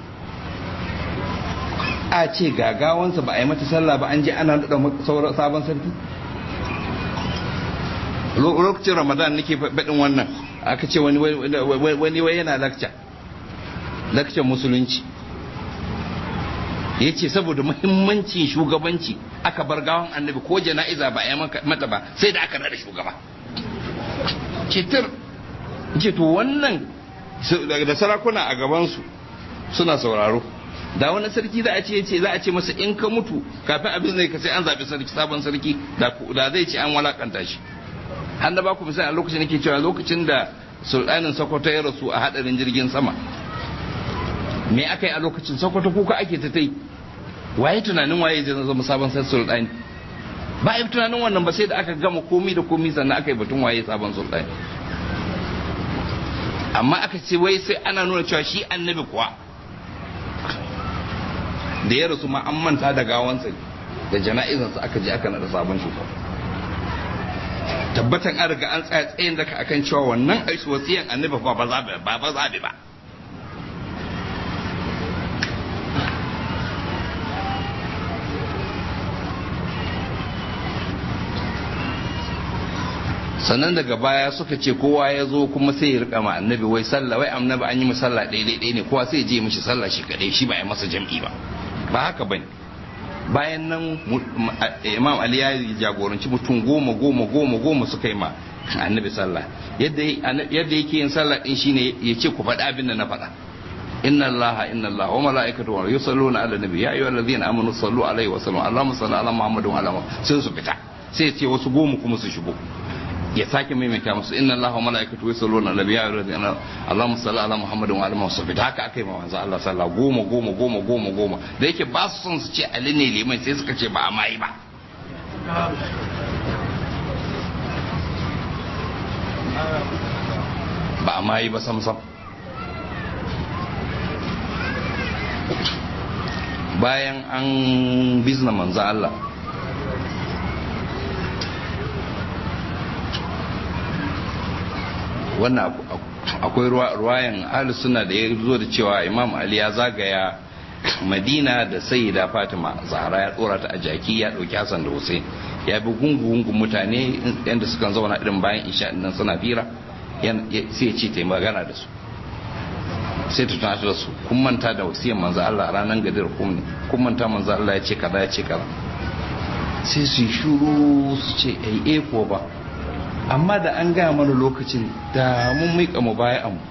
a ce gagawansa ba a yi mata sallah ba an je ana nada sabon sarki lokacin ramadan nake faɗin wannan aka ce wani wani wai yana lakca lakcan musulunci ya ce saboda muhimmancin shugabanci aka bar gawan annabi ko jana'iza ba a yi mata ba sai da aka nada shugaba cetar ce to wannan da sarakuna a gabansu suna sauraro da wani sarki za a ce ce za a ce masa in ka mutu kafin abin zai ka sai an zaɓi sarki sabon sarki da zai ce an walakanta shi an da ba ku misali a lokacin nake cewa lokacin da sultanin sokoto ya rasu a hadarin jirgin sama me aka yi a lokacin sokoto kuka ake ta tai waye tunanin waye zai zama sabon sai sultani ba yi tunanin wannan ba sai da aka gama komi da komi sannan aka yi batun waye sabon sultani amma aka ce wai sai ana nuna cewa shi annabi kuwa da ya rasu ma an manta da gawansa da jana'izansa aka je aka nada sabon shugaba tabbatan an riga an tsaya tsayin daka akan cewa wannan aisu wasiyan annabi ba ba zabe ba ba zabe ba sannan daga baya suka ce kowa ya zo kuma sai ya rika ma annabi wai sallah wai annabi an yi mu sallah daidai ɗaya ne kowa sai ya je mishi sallah shi kadai shi ba ya masa jam'i ba ba haka bane bayan nan imam ali ya jagoranci mutum goma goma goma goma suka yi ma annabi sallah yadda yake yin sallah din shine ya ce ku faɗi abin da na faɗa inna allaha inna allaha wa malaikatu yusalluna ala nabi ya ayyuhal ladzina amanu sallu alaihi wa sallu allahumma salli ala muhammadin wa ala sai su fita sai ya ce wasu goma kuma su shigo ya sake maimaita musu inna allaha wa malaikatu yusalluna ala nabi ya ayyuhal ladzina allahumma salli ala muhammadin wa ala muhammad fita haka akai ma manzo Allah sallah goma goma goma goma goma da yake ba su son su ce ali ne liman sai suka ce ba a mai ba ba a mai ba sam sam bayan an bizna manzo Allah wannan akwai ruwayan ahli suna da ya zo da cewa imam ali ya zagaya madina da sayyida fatima zahra ya dora ta a jaki ya dauki hassan da hussein ya bi gungu-gungun mutane yadda sukan zauna irin bayan isha nan suna fira sai ya ce ta yi magana da su sai ta tunatar da su kun manta da wasiyar manzo Allah ranar gadir kum ne kun manta manzo Allah ya ce kaza ya ce kaza sai su yi shuru su ce ai eh ko ba amma da an gaya mana lokacin da mun miƙa mu baya amu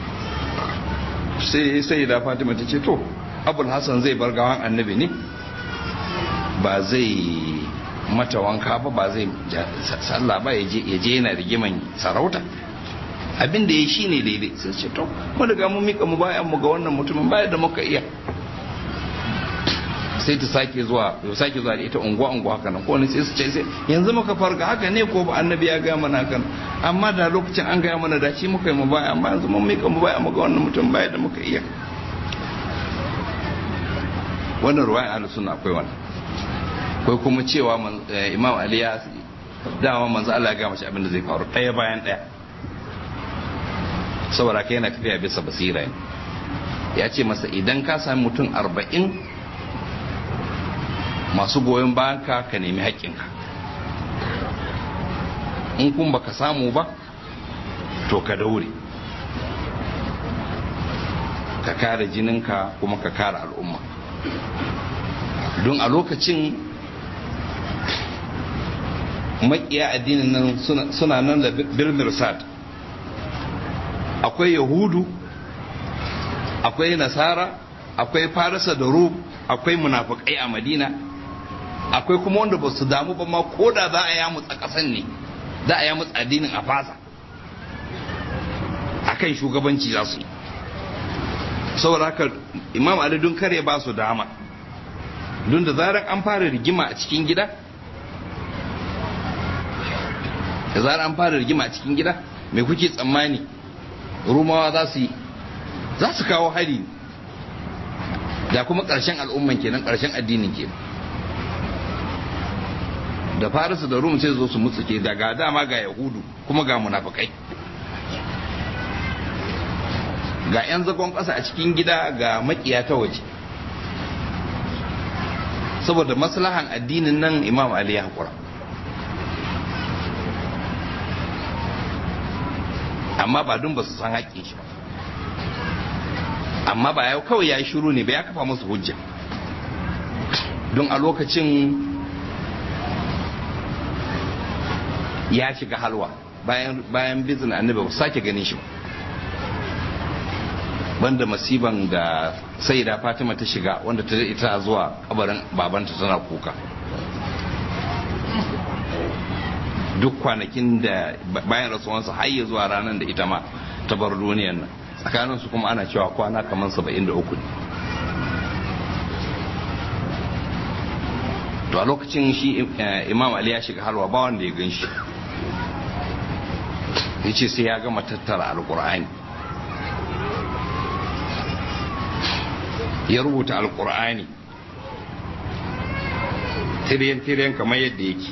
sai sai da Fatima ta ce to Abul Hassan zai bar gawan annabi ne ba zai mata wanka ba ba zai sallah ba ya je yana rigiman sarauta abin da ya shi ne daidai sai ce to mu daga mun mika mu bayan mu ga wannan mutumin baya da muka iya sai ta sake zuwa ya sake zuwa da ita unguwa unguwa haka nan ko ne sai su ce sai yanzu muka farga haka ne ko ba annabi ya ga mana haka amma da lokacin an ga mana da shi muka yi mu baya amma yanzu mun mika mu baya mu ga wannan mutum baya da muka iya wannan ruwaya ahlus sunna akwai wannan akwai kuma cewa imam ali ya dama manzo Allah ya ga mashi abin da zai faru ɗaya bayan ɗaya saboda ka yana tafiya bisa basira ne ya ce masa idan ka sami mutum arba'in masu goyon bayan ka ka nemi haƙƙinka in kun baka samu ba to ka daure ka kare jininka kuma ka kare al'umma don a lokacin makiya addinin nan suna nan da bilmirsad akwai yahudu akwai nasara akwai farisa da rum akwai munafukai a madina akwai kuma wanda ba su damu ba ma ko da za a yamutsa kasan ne za a yamutsa addinin a fasa akan shugabanci za su yi saboda haka imam ali don kare ba su dama don da zarar an fara rigima a cikin gida da zarar an fara rigima a cikin gida mai kuke tsammani rumawa za su yi za su kawo hari da kuma ƙarshen al'umman kenan ƙarshen addinin kenan da farisu da rum sai zo su mutsuke daga dama ga yahudu kuma ga munafukai ga 'yan zagon ƙasa a cikin gida ga makiya ta waje saboda maslahan addinin nan imam ali ya haƙura amma ba dun ba su san haƙƙin shi amma ba yau kawai ya yi shiru ne ba ya kafa musu hujja don a lokacin ya shiga halwa bayan bizin annabi ba sake ganin shi ba banda masiban da sai da fatima ta shiga wanda ta ita zuwa kabarin babanta tana kuka duk kwanakin da bayan rasuwansa har ya zuwa ranar da ita ma ta bar duniyan nan tsakanin su kuma ana cewa kwana kamar saba'in da uku ne to a lokacin shi imam ali ya shiga halwa ba wanda ya gan shi ya ce sai ya gama tattara alkur'ani ya rubuta alkur'ani tiryan-tiryan kamar yadda yake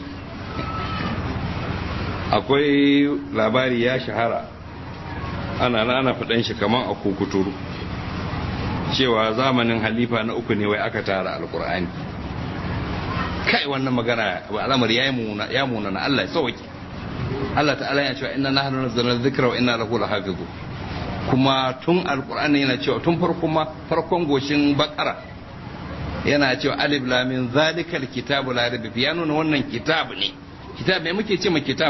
akwai labari ya shahara ana ana faɗan shi kamar a kukuturu cewa zamanin halifa na uku ne wai aka tara alkur'ani kai wannan magana al'amari ya muna na Allah ya sauke Allah ta'ala ya cewa inna nahnu nazzalna dhikra wa inna lahu lahafizun kuma tun alkur'ani yana cewa tun farkon ma farkon goshin bakara yana cewa alif lamin zalikal kitabu la raiba fi ya nuna wannan kitab ne kitab me muke ce ma kitab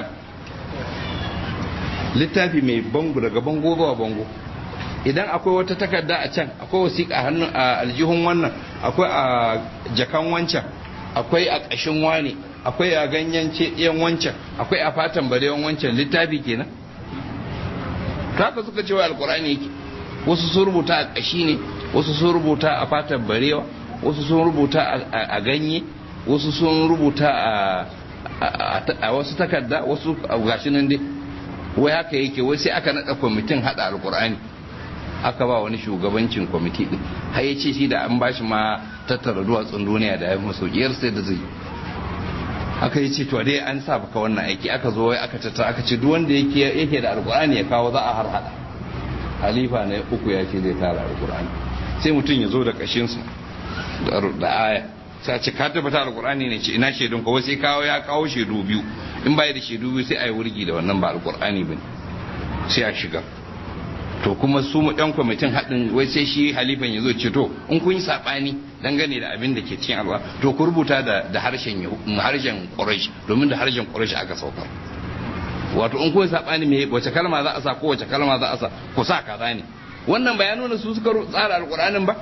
littafi mai bango daga bango zuwa bango idan akwai wata takarda a can akwai wasiƙa hannun a aljihun wannan akwai a jakan wancan akwai a ƙashin wani akwai a ganyen yan wancan akwai a fatan barewan wancan littafi kenan haka suka cewa alkur'ani yake wasu sun rubuta a ƙashi ne wasu sun rubuta a fatan barewa wasu sun rubuta a ganye wasu sun rubuta a wasu takarda wasu gashi nan dai wai haka yake wai sai aka naɗa kwamitin haɗa alkur'ani aka ba wani shugabancin kwamiti din har ya ce shi da an bashi ma tattara duwatsun duniya da ya maso ƙiyar sai da zai aka yi ce to dai an sa baka wannan aiki aka zo wai aka tattara aka ce duk wanda yake yake da alkur'ani ya kawo za a har hada halifa na uku ya ce zai tara alkur'ani sai mutum ya zo da kashinsa da aya sai ce ka tabbata alkur'ani ne ce ina shaidun kawai sai kawo ya kawo shaidu biyu in bai da shaidu biyu sai a yi wurgi da wannan ba alkur'ani bane sai a shiga to kuma su mu ɗan kwamitin haɗin wai sai shi halifan ya zo ce to in kun yi saɓani dangane da abin da ke cikin alwa to ku rubuta da harshen harshen ƙurashi domin da harshen ƙurashi aka saukar wato in kun yi saɓani me wace kalma za a sa ko wace kalma za a sa ku sa kaza ne wannan ba ya nuna su suka tsara alƙur'anin ba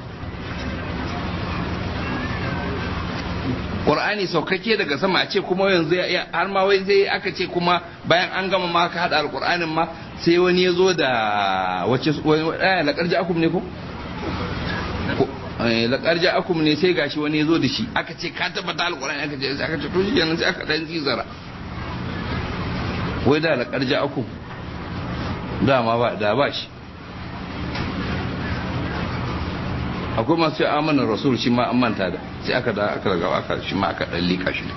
Qur'ani saukake daga sama a ce kuma yanzu har ma wai sai aka ce kuma bayan an gama ma ka hada alqur'anin ma sai wani ya zo da wace aya laqad ja'akum ne ko laqad ja'akum ne sai gashi wani ya zo da shi aka ce ka tabbata alqur'ani aka ce aka ce to shi kenan sai aka dan zizara wai da laqad ja'akum dama ba da ba shi akwai masu yi amanar rasul shi ma an manta da sai aka da aka daga aka shi ma aka dan lika shi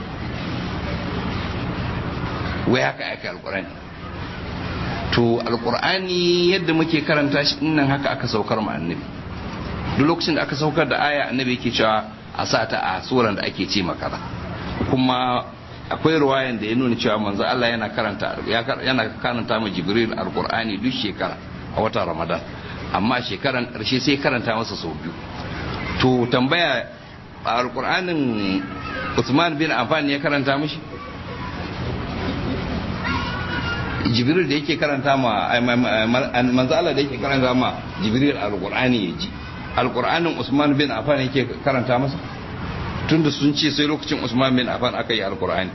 wai haka aka alkurani to alkur'ani yadda muke karanta shi nan haka aka saukar mu annabi duk lokacin da aka saukar da aya annabi yake cewa a sa ta a suran da ake ce makaza kuma akwai ruwayan da ya nuna cewa manzo Allah yana karanta yana karanta ma jibril alkur'ani duk shekara a watan ramadan amma shekaran ƙarshe sai karanta masa sau biyu to tambaya a alƙur'anin usman bin affan ya karanta mishi jibril da yake karanta ma manzo Allah da yake karanta ma jibril alƙur'ani ya ji alƙur'anin usman bin affan yake karanta masa tunda sun ce sai lokacin usman bin affan aka yi alƙur'ani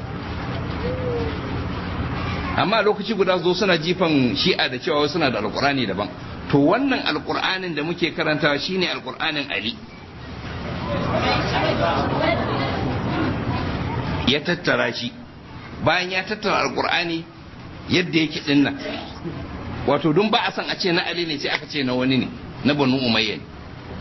amma lokaci guda zo suna jifan shi'a da cewa suna da alƙur'ani daban to wannan alkur'anin da muke karantawa shine alkur'anin ali ya tattara shi bayan ya tattara alkur'ani yadda yake din nan wato don ba a san a ce na ali ne sai aka ce na wani ne na banu umayya ne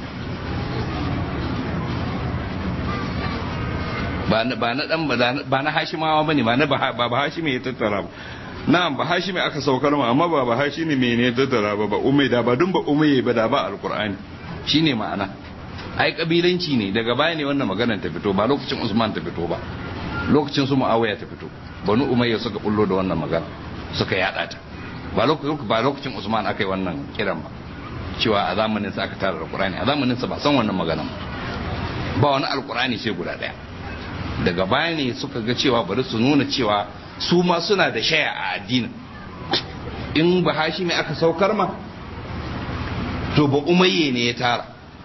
ba na ba na dan ba na hashimawa bane ba na ba ba hashimi ya tattara ba na'am ba hashimi aka saukar ma amma ba ba hashimi mene ya tattara ba ba umai da ba dun ba umai ba da ba alkur'ani shine ma'ana ai kabilanci ne daga baya ne wannan maganar ta fito ba lokacin usman ta fito ba lokacin su muawiya ta fito banu umayya suka bullo da wannan magana suka yada ta ba lokacin ba lokacin usman aka yi wannan kiran ba cewa a zamanin sa aka tara alqur'ani a zamanin sa ba san wannan magana ba wani alqur'ani sai guda daya daga baya ne suka ga cewa bari su nuna cewa su ma suna da shaya a addinin in ba hashimi aka saukar ma to ba umayye ne ya tara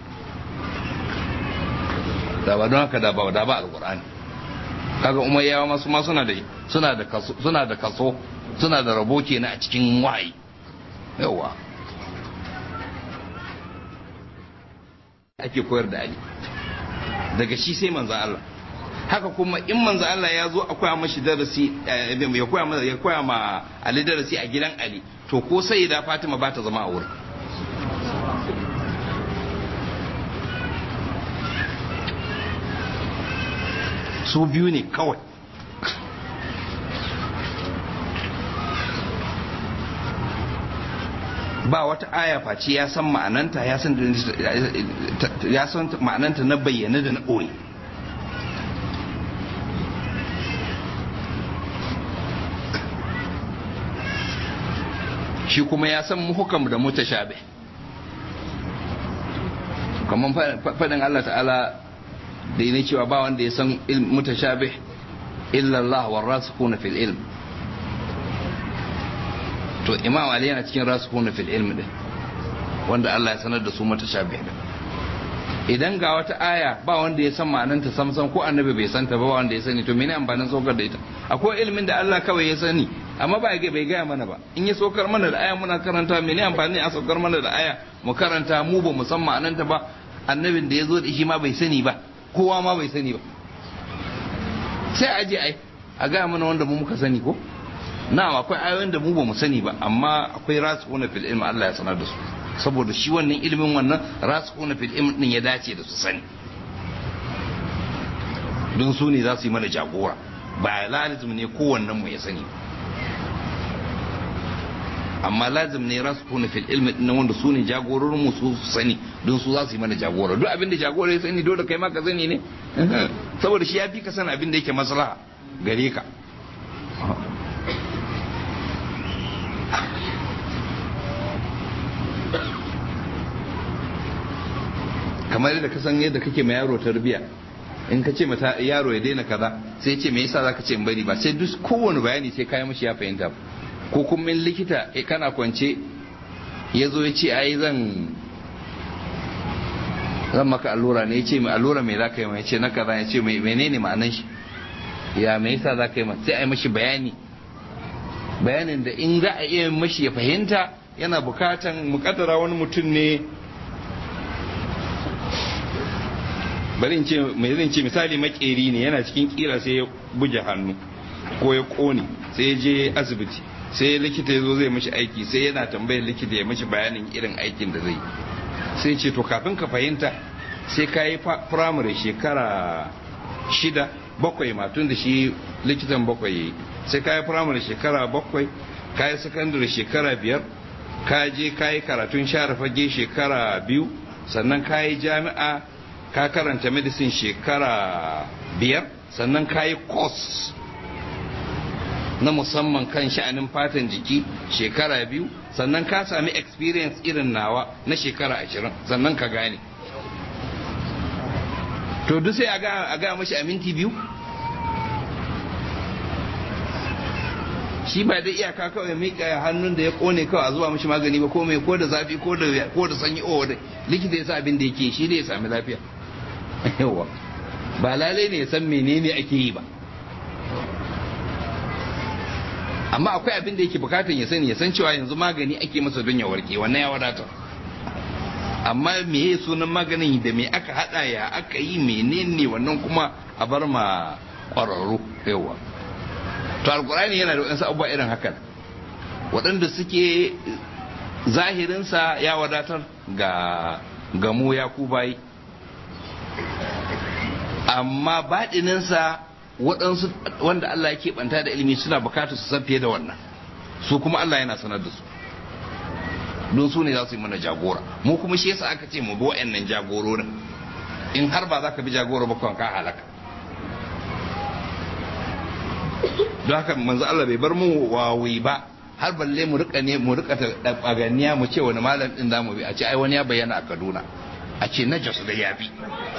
da ba don haka da ba da ba alqur'ani kaga umayyawa masu ma suna da suna da kaso suna da kaso suna da rabo kenan a cikin wahayi yawa ake koyar da ali daga shi sai manzan Allah haka kuma in manzan Allah ya zo a koya mashi darasi ya koya ma ya koya ma Ali darasi a gidan Ali to ko sai da Fatima ba ta zama a wurin su biyu ne kawai ba wata aya face ya san ma'ananta ya san ya san ma'ananta na bayyana da na ɓoye shi kuma ya san muhukam da mutashabih kamar faɗin Allah ta'ala da ne cewa ba wanda ya san mutashabih illa Allah wa rasikuna fil ilm to imam ali yana cikin rasikuna fil ilm din wanda Allah ya sanar da su mutashabih din idan ga wata aya ba wanda ya san ma'ananta samsam ko annabi bai santa ba wanda ya sani to mene amfanin saukar da ita akwai ilimin da Allah kawai ya sani amma ba bai gaya mana ba in ya saukar mana da aya muna karanta mene amfani a saukar mana da aya mu karanta mu ba mu san ma'ananta ba annabin da ya zo da shi ma bai sani ba kowa ma bai sani ba sai a je ai a gaya mana wanda mu muka sani ko na akwai ayoyin da mu ba mu sani ba amma akwai rasikuna fil ilmi Allah ya sanar da su saboda shi wannan ilimin wannan rasikuna fil ilmi din ya dace da su sani don su ne za su yi mana jagora ba lazim ne kowannen mu ya sani amma lazim ne rasikuna fil ilmi din wanda su ne jagororin mu su sani don su za su yi mana jagora duk abin da jagora ya sani dole kai ma ka sani ne saboda shi ya fi ka san abin da yake maslaha gare ka kamar yadda ka san yadda kake ma yaro tarbiya in ka ce mata yaro ya daina kaza sai ce me yasa zaka ce in bari ba sai duk kowane bayani sai kai mashi ya fahimta ko kuma in likita kana kwance ya zo ya ce ai zan zan maka allura ne ya ce mai allura mai za ka yi mai ce na kaza ya ce mai menene ma'anan shi ya me yasa za ka yi sai a yi mashi bayani bayanin da in za a iya mashi ya fahimta yana bukatan mukaddara wani mutum ne bari in ce mai zan ce misali makeri ne yana cikin kira sai ya buge hannu ko ya kone sai ya je asibiti sai likita ya zo zai mashi aiki sai yana tambayar likita ya mashi bayanin irin aikin da zai sai ce to kafin ka fahimta sai ka yi firamare shekara shida bakwai ma tun da shi likitan bakwai sai ka yi firamare shekara bakwai ka yi sakandare shekara biyar ka je ka yi karatun share fage shekara biyu sannan ka yi jami'a ka karanta medicine shekara biyar sannan ka yi course na musamman kan sha'anin fatan jiki shekara biyu sannan ka sami experience irin nawa na shekara ashirin sannan ka gane to duk sai a ga mashi a minti biyu shi ba da iyaka kawai mika hannun da ya kone kawai a zuwa mashi magani ba ko mai ko da zafi ko da ko da sanyi o da likita ya sa abin da yake shi ne ya sami lafiya yawa ba lalai ne ya san menene ake yi ba amma akwai abin da yake bukatan ya sani ya san cewa yanzu magani ake masa don ya warke wannan ya wadatar amma me ya sunan maganin da me aka hada ya aka yi menene wannan kuma a bar ma kwararru yawa to alkur'ani yana da wasu abubuwa irin hakan waɗanda suke zahirinsa ya wadatar ga gamo ya ku bayi amma baɗininsa waɗansu wanda Allah ya keɓanta da ilimi suna bukatar su san fiye da wannan su kuma Allah yana sanar da su don su ne za su yi mana jagora mu kuma shi yasa aka ce mu bi wa'annan jagororin in har ba za ka bi jagora ba ka halaka don haka manzo Allah bai bar mu wawi ba har balle mu rika ne mu rika ta baganiya mu ce wani malam din zamu bi a ce ai wani ya bayyana a Kaduna a ce na Jos da ya bi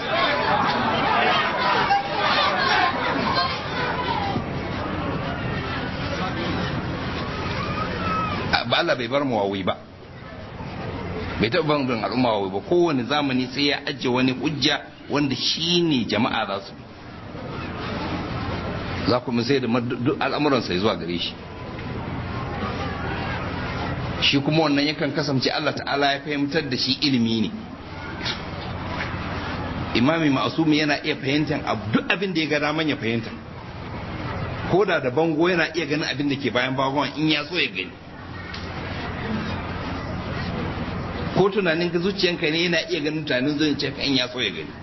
ba Allah bai bar mu wawi ba bai taɓa ban bin al'umma wawi ba kowane zamani sai ya ajiye wani hujja wanda shi ne jama'a za su bi za ku sai da al'amuransa zuwa gare shi shi kuma wannan yakan kasance Allah ta'ala ya fahimtar da shi ilimi ne imami ma'asumi yana iya fahimtar duk abin da ya ga daman ya fahimta ko da da bango yana iya ganin abin da ke bayan bangon in ya so ya gani ko tunanin ka zuciyanka ne yana iya ganin tunanin zuciyanka in ya so ya gani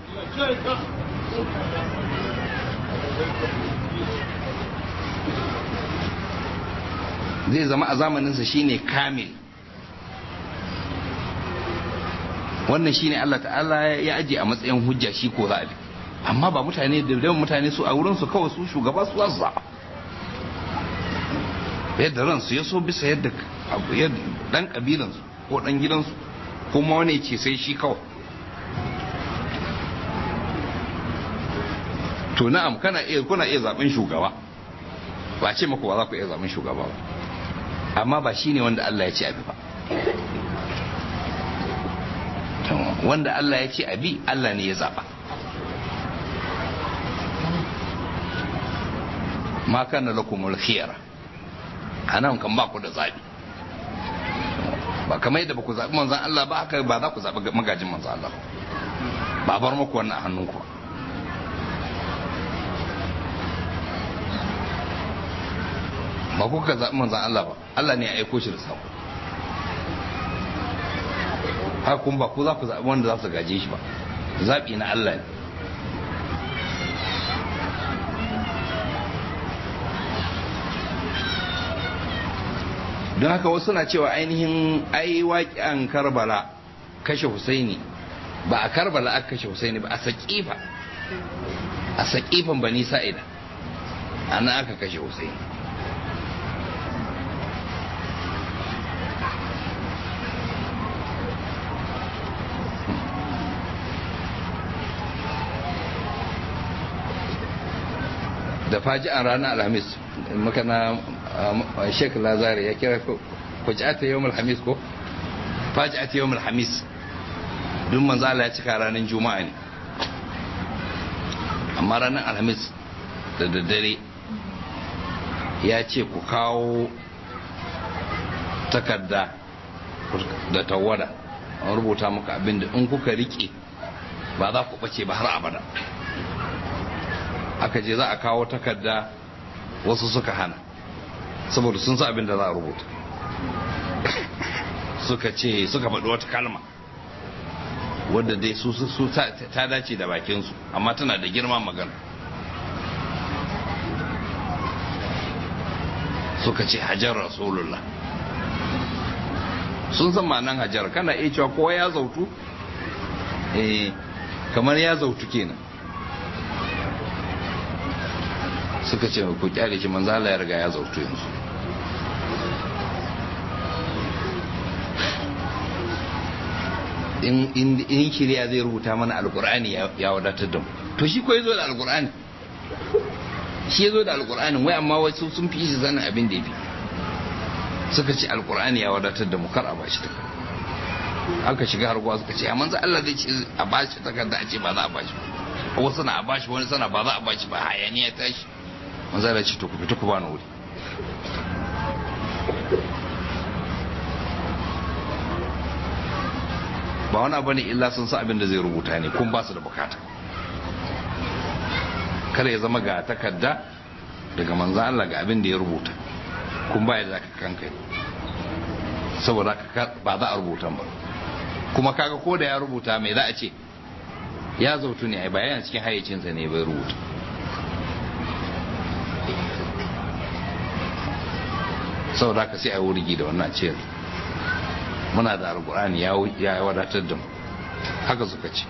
zai zama a zamaninsa shine kamil wannan shine Allah ta'ala ya aje a matsayin hujja shi ko za a bi amma ba mutane da yawan mutane su a wurin su kawai su shugaba su za su zaɓa yadda ransu ya so bisa yadda dan kabilansu ko dan gidansu kuma wani ce sai shi kawai to na'am kana iya kuna iya zaben shugaba ba ce maku ba za ku iya zaben shugaba ba amma ba shine wanda Allah ya ce abi ba wanda Allah ya ce abi Allah ne ya zaba ma kana lakumul khiyara anan kan ba ku da zabi ba kamar yadda ba ku zabi manzon Allah ba haka ba za ku zabi magajin manzon Allah ba bar muku wannan a hannunku ba ku ka zaɓi manzan Allah ba Allah ne ya aiko shi da sako haka kuma ba ku za ku zaɓi wanda za su gaje shi ba zaɓi na Allah ne don haka wasu na cewa ainihin ai waƙen karbala kashe husaini ba a karbala aka kashe husaini ba a saƙifa a saƙifan bani sa'ida ana aka kashe husaini da faji'an ranar alhamis makana sheik lazari ya kira faji'ata yawon alhamis ko faji'ata yawon alhamis duk manzo Allah ya cika ranar juma'a ne amma ranar alhamis da daddare ya ce ku kawo takarda da tawada an rubuta maka abinda in kuka rike ba za ku bace ba har abada aka je za a kawo takarda wasu suka hana saboda sun sa abin da za a rubuta suka ce suka faɗi wata kalma wadda dai su su ta dace da bakinsu amma tana da girma magana suka ce hajar rasulullah sun san ma'anan hajar kana iya cewa kowa ya zautu eh kamar ya zautu kenan suka ce ku kyale shi manzo Allah ya riga ya zautu yanzu in in shirya zai rubuta mana alkur'ani ya wadatar da mu to shi ko yazo da alkur'ani shi yazo da alkur'ani wai amma wasu sun fi shi sanin abin da yafi suka ce alkur'ani ya wadatar da mu kar a bashi takarda aka shiga harguwa suka ce amma Allah zai ce a bashi takarda a ce ba za a bashi ba wasu na a bashi wani sana ba za a bashi ba hayaniya tashi manzo Allah ce to ku fita ku bani wuri ba wani abu ne illa sun sa abin da zai rubuta ne kun ba su da bukata kada ya zama ga takarda daga manzan Allah ga abin da ya rubuta kun baya za ka kankai saboda ba za a rubuta ba kuma kaga ko da ya rubuta mai za a ce ya zautu ne ba yana cikin hayyacinsa ne bai rubuta saboda ka sai a wurgi da wannan ciyar muna da alkur'ani ya wadatar da mu haka suka ce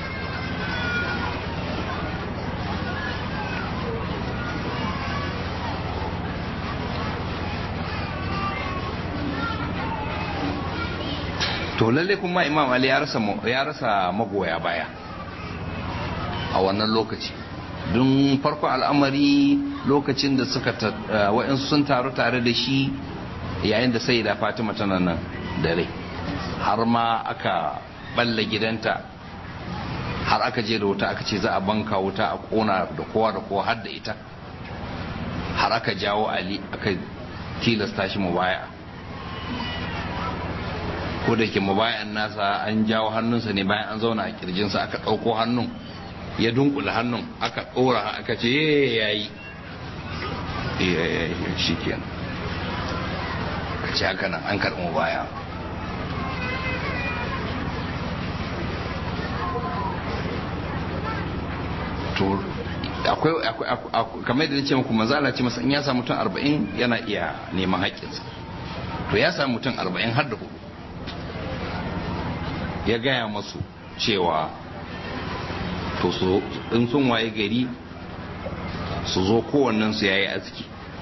to lalle kuma imam ali ya rasa ya rasa magoya baya a wannan lokaci don farko al'amari lokacin da suka wa'insu sun taru tare da shi yayin da sai da fatima tana nan dare har ma aka balla gidanta har aka je da wuta aka ce za a banka wuta a kona da kowa da kowa har da ita har aka jawo ali aka tilasta shi mu baya ko da ke mabayan nasa an jawo hannunsa ne bayan an zauna a kirjinsa aka ɗauko hannun ya dunkula hannun aka ɗora aka ce ya yi shi kenan ka ce haka nan an karɓi mabaya to akwai kamar da ce muku manzala ce masa in ya samu mutum arba'in yana iya neman haƙƙinsa to ya samu mutum arba'in har da hudu ya gaya masu cewa to su in sun waye gari su zo kowannen su yayi aski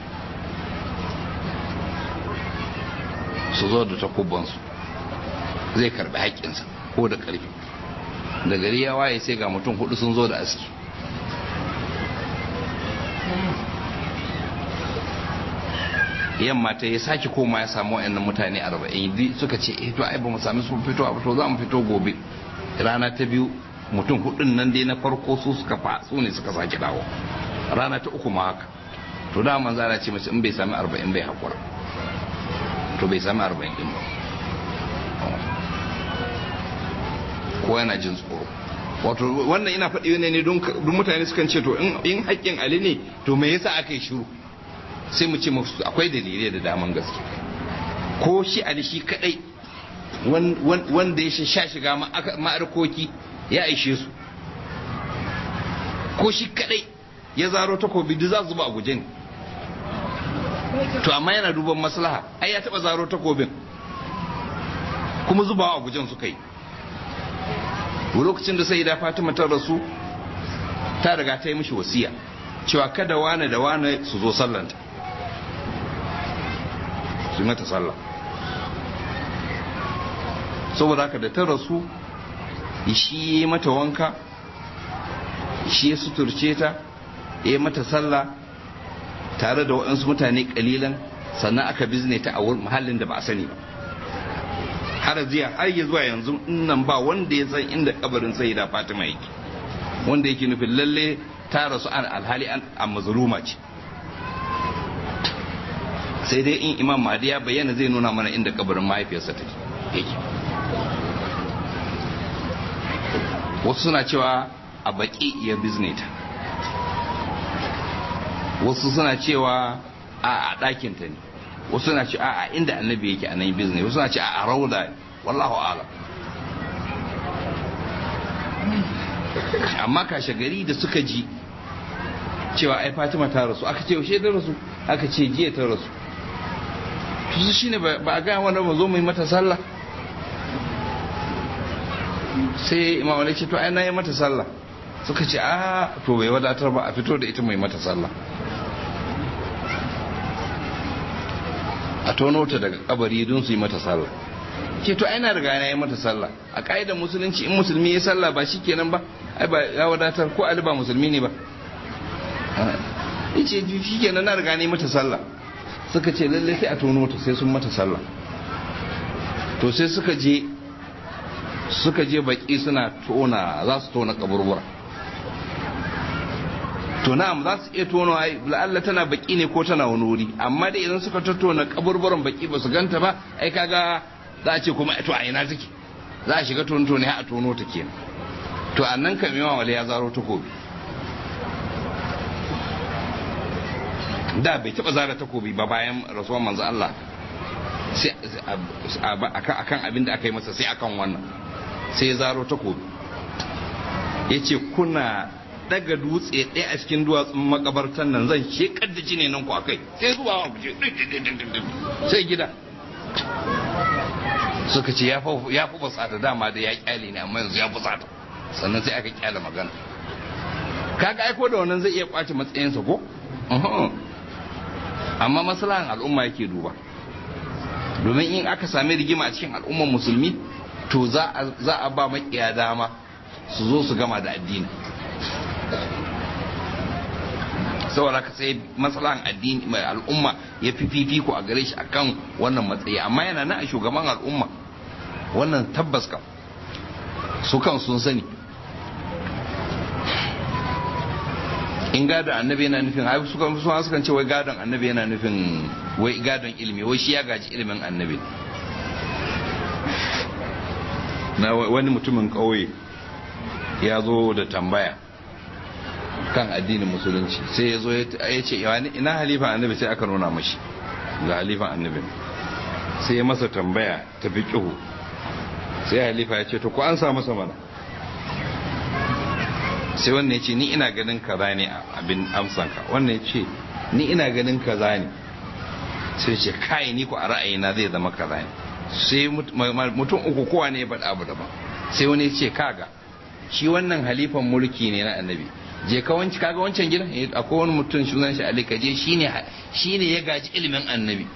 su zo da takubansu zai karbi haƙƙinsa ko da ƙarfi da gari ya waye sai ga mutum hudu sun zo da aski yamma ta ya sake koma ya samu wayannan mutane arba'in suka ce eh to ai ba mu sami sun fito a fito za mu fito gobe rana ta biyu mutum hudun nan dai na farko su suka fa su ne suka sake dawo rana ta uku ma haka to da man zara ce mace in bai sami arba'in bai hakura to bai sami arba'in din ba ko yana jin tsoro wato wannan ina faɗi ne don mutane sukan ce to in haƙƙin ali ne to me yasa aka yi shiru sai mu ce musu akwai dalilai da daman gaske ko shi ali shi kadai wanda ya sha shiga ma'arkoki ya aishe su ko shi kadai ya zaro takobi duk za su zuba a guje ne to amma yana duban maslaha ai ya taba zaro takobin kuma zubawa a gujen suka yi lokacin da sai da fatima ta rasu ta riga ta yi mishi wasiya cewa kada wane da wane su zo sallanta su yi mata sallah saboda haka da ta rasu shi ya mata wanka shi ya suturce ta ya yi mata sallah tare da waɗansu mutane ƙalilan sannan aka bizne ta a mahallin da ba a sani ba har ziya har ya zuwa yanzu nan ba wanda ya san inda kabarin sai da fatima yake wanda yake nufin lalle ta rasu an alhali an a mazluma ce sai dai in imam mahdi ya bayyana zai nuna mana inda kabarin mahaifiyarsa take yake wasu suna cewa a baki ya bizne ta wasu suna cewa a a ɗakinta ne wasu suna ce a a inda annabi yake a nan bizne wasu suna ce a a rauda wallahu alam amma kashe gari da suka ji cewa ai fatima ta rasu aka ce yaushe ta rasu aka ce jiya ta rasu to su shine ba a gaya wanda ba zo mu yi mata sallah sai imam wani ce to ai na yi mata sallah suka ce a to bai wadatar ba a fito da ita mai mata sallah a tono ta daga kabari don su yi mata sallah ce to ai na riga na yi mata sallah a ka'idar musulunci in musulmi ya sallah ba shi kenan ba ai ba ya wadatar ko ali ba musulmi ne ba yace shi kenan na riga na yi mata sallah suka ce lalle sai a tono ta sai sun mata sallah to sai suka je suka je baki suna tona za su tona kaburbura to na'am za su iya tona ai la'alla tana baki ne ko tana wani wuri amma da idan suka tattona kaburburan baki ba su ganta ba ai kaga za a ce kuma to a ina take za a shiga tono ne a tono ta kenan to a nan kam yawan wale ya zaro takobi da bai taba zara takobi ba bayan rasuwar manzo Allah sai akan abin da aka yi masa sai akan wannan sai ya zaro takobi ya ce kuna daga dutse ɗaya a cikin duwatsun makabartan nan zan shekar da jini nan ku a kai sai zuwa wa kuje sai gida suka ce ya fi basata dama da ya kyale ne amma yanzu ya fusata sannan sai aka kyale magana kaga aiko da wannan zai iya kwace matsayinsa ko amma maslahan al'umma yake duba domin in aka sami rigima a cikin al'ummar musulmi to za a ba makiya dama su zo su gama da addini saboda ka sai maslahan addini mai al'umma ya fi fifiko a gare shi akan wannan matsayi amma yana nan a shugaban al'umma wannan tabbas kam su kan sun sani in gadon annabi yana nufin ai su kan su kan ce wai gadon annabi yana nufin wai gadon ilimi wai shi ya gaji ilimin annabi na wani mutumin kauye ya zo da tambaya kan addinin musulunci sai ya zo ya ce ina halifan annabi sai aka nuna mashi ga halifan annabi sai ya masa tambaya ta fi sai halifa ya ce to ko an sa masa mana sai wannan ya ce ni ina ganin kaza ne abin amsanka wannan ya ce ni ina ganin kaza ne sai ce kai ni ku a ra'ayina zai zama kaza ne sai mutum uku kowa ne ya faɗa abu daban sai wani ya ce kaga shi wannan halifan mulki ne na annabi je ka wanci kaga wancan gidan akwai wani mutum sunan shi Ali kaje shine shine ya gaji ilimin annabi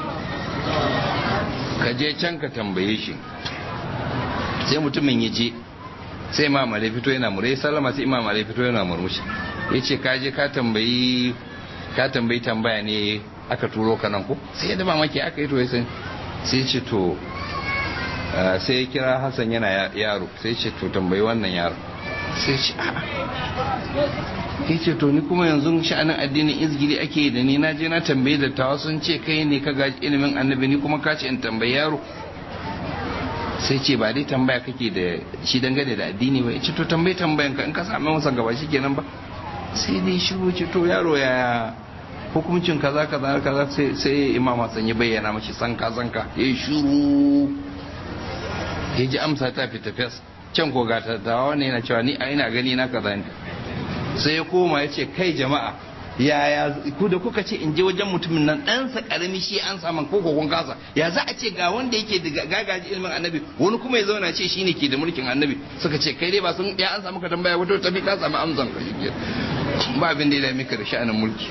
ka je can ka tambaye shi sai mutumin ya je sai imam Ali fito yana mure sallama sai imam Ali fito yana murmushi yace ka je ka tambayi ka tambayi tambaya ne aka turo ka nan ko sai ya daba maki aka yi to sai sai ce to sai ya kira Hassan yana yaro sai ce to tambayi wannan yaro sai ce a ya ce to ni kuma yanzu sha'anin addinin izgiri ake da ni na je na tambayi da tawa sun ce kai ne ka gaji ilimin annabi ni kuma ka ce in tambayi yaro sai ce ba dai tambaya kake da shi dangane da addini ba ya ce to tambayi tambayan ka in ka sami masa gaba shi kenan ba sai dai shiru ce to yaro ya hukuncin kaza kaza kaza sai imam Hassan ya bayyana mashi sanka sanka ya yi shiru ya ji amsa ta fita fes can ko ga tattawa wannan yana cewa ni a ina gani na kaza ne sai ya koma ya ce kai jama'a yaya ku da kuka ce in je wajen mutumin nan ɗansa ƙarami shi an samu ko kun kasa ya za a ce ga wanda yake da gagaji ilimin annabi wani kuma ya zauna ce shine ke da mulkin annabi suka ce kai dai ba sun ya an samu ka tambaya wato tafi ka samu amsan ka shi ba abin da ya dame ka da sha'anin mulki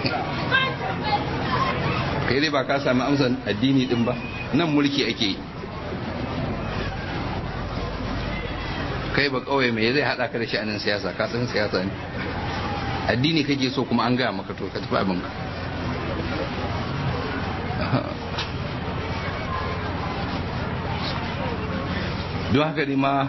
kai dai ba ka samu amsan addini din ba nan mulki ake yi kai ba kawai mai zai hada ka da sha'anin siyasa ka san siyasa ne addini kake so kuma an gaya maka to ka tafi abinka don haka ne ma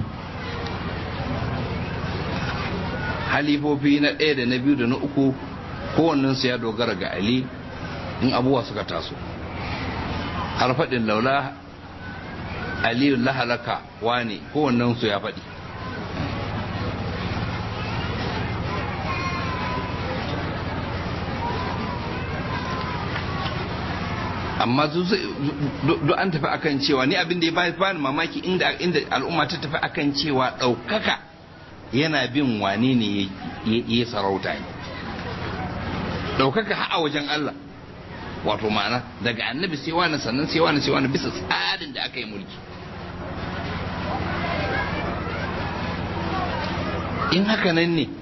halifofi na ɗaya da na biyu da na uku kowannensu ya dogara ga ali in abubuwa suka taso har faɗin laula aliyu lahalaka wane kowannensu ya faɗi amma duk an tafi akan cewa ni abin da ya bani mamaki inda inda al'umma ta tafi akan cewa ɗaukaka yana bin wane ne ya sarauta ne ɗaukaka ha a wajen Allah wato ma'ana daga annabi sai wani sannan sai wani sai wani bisa tsarin da aka yi mulki in haka nan ne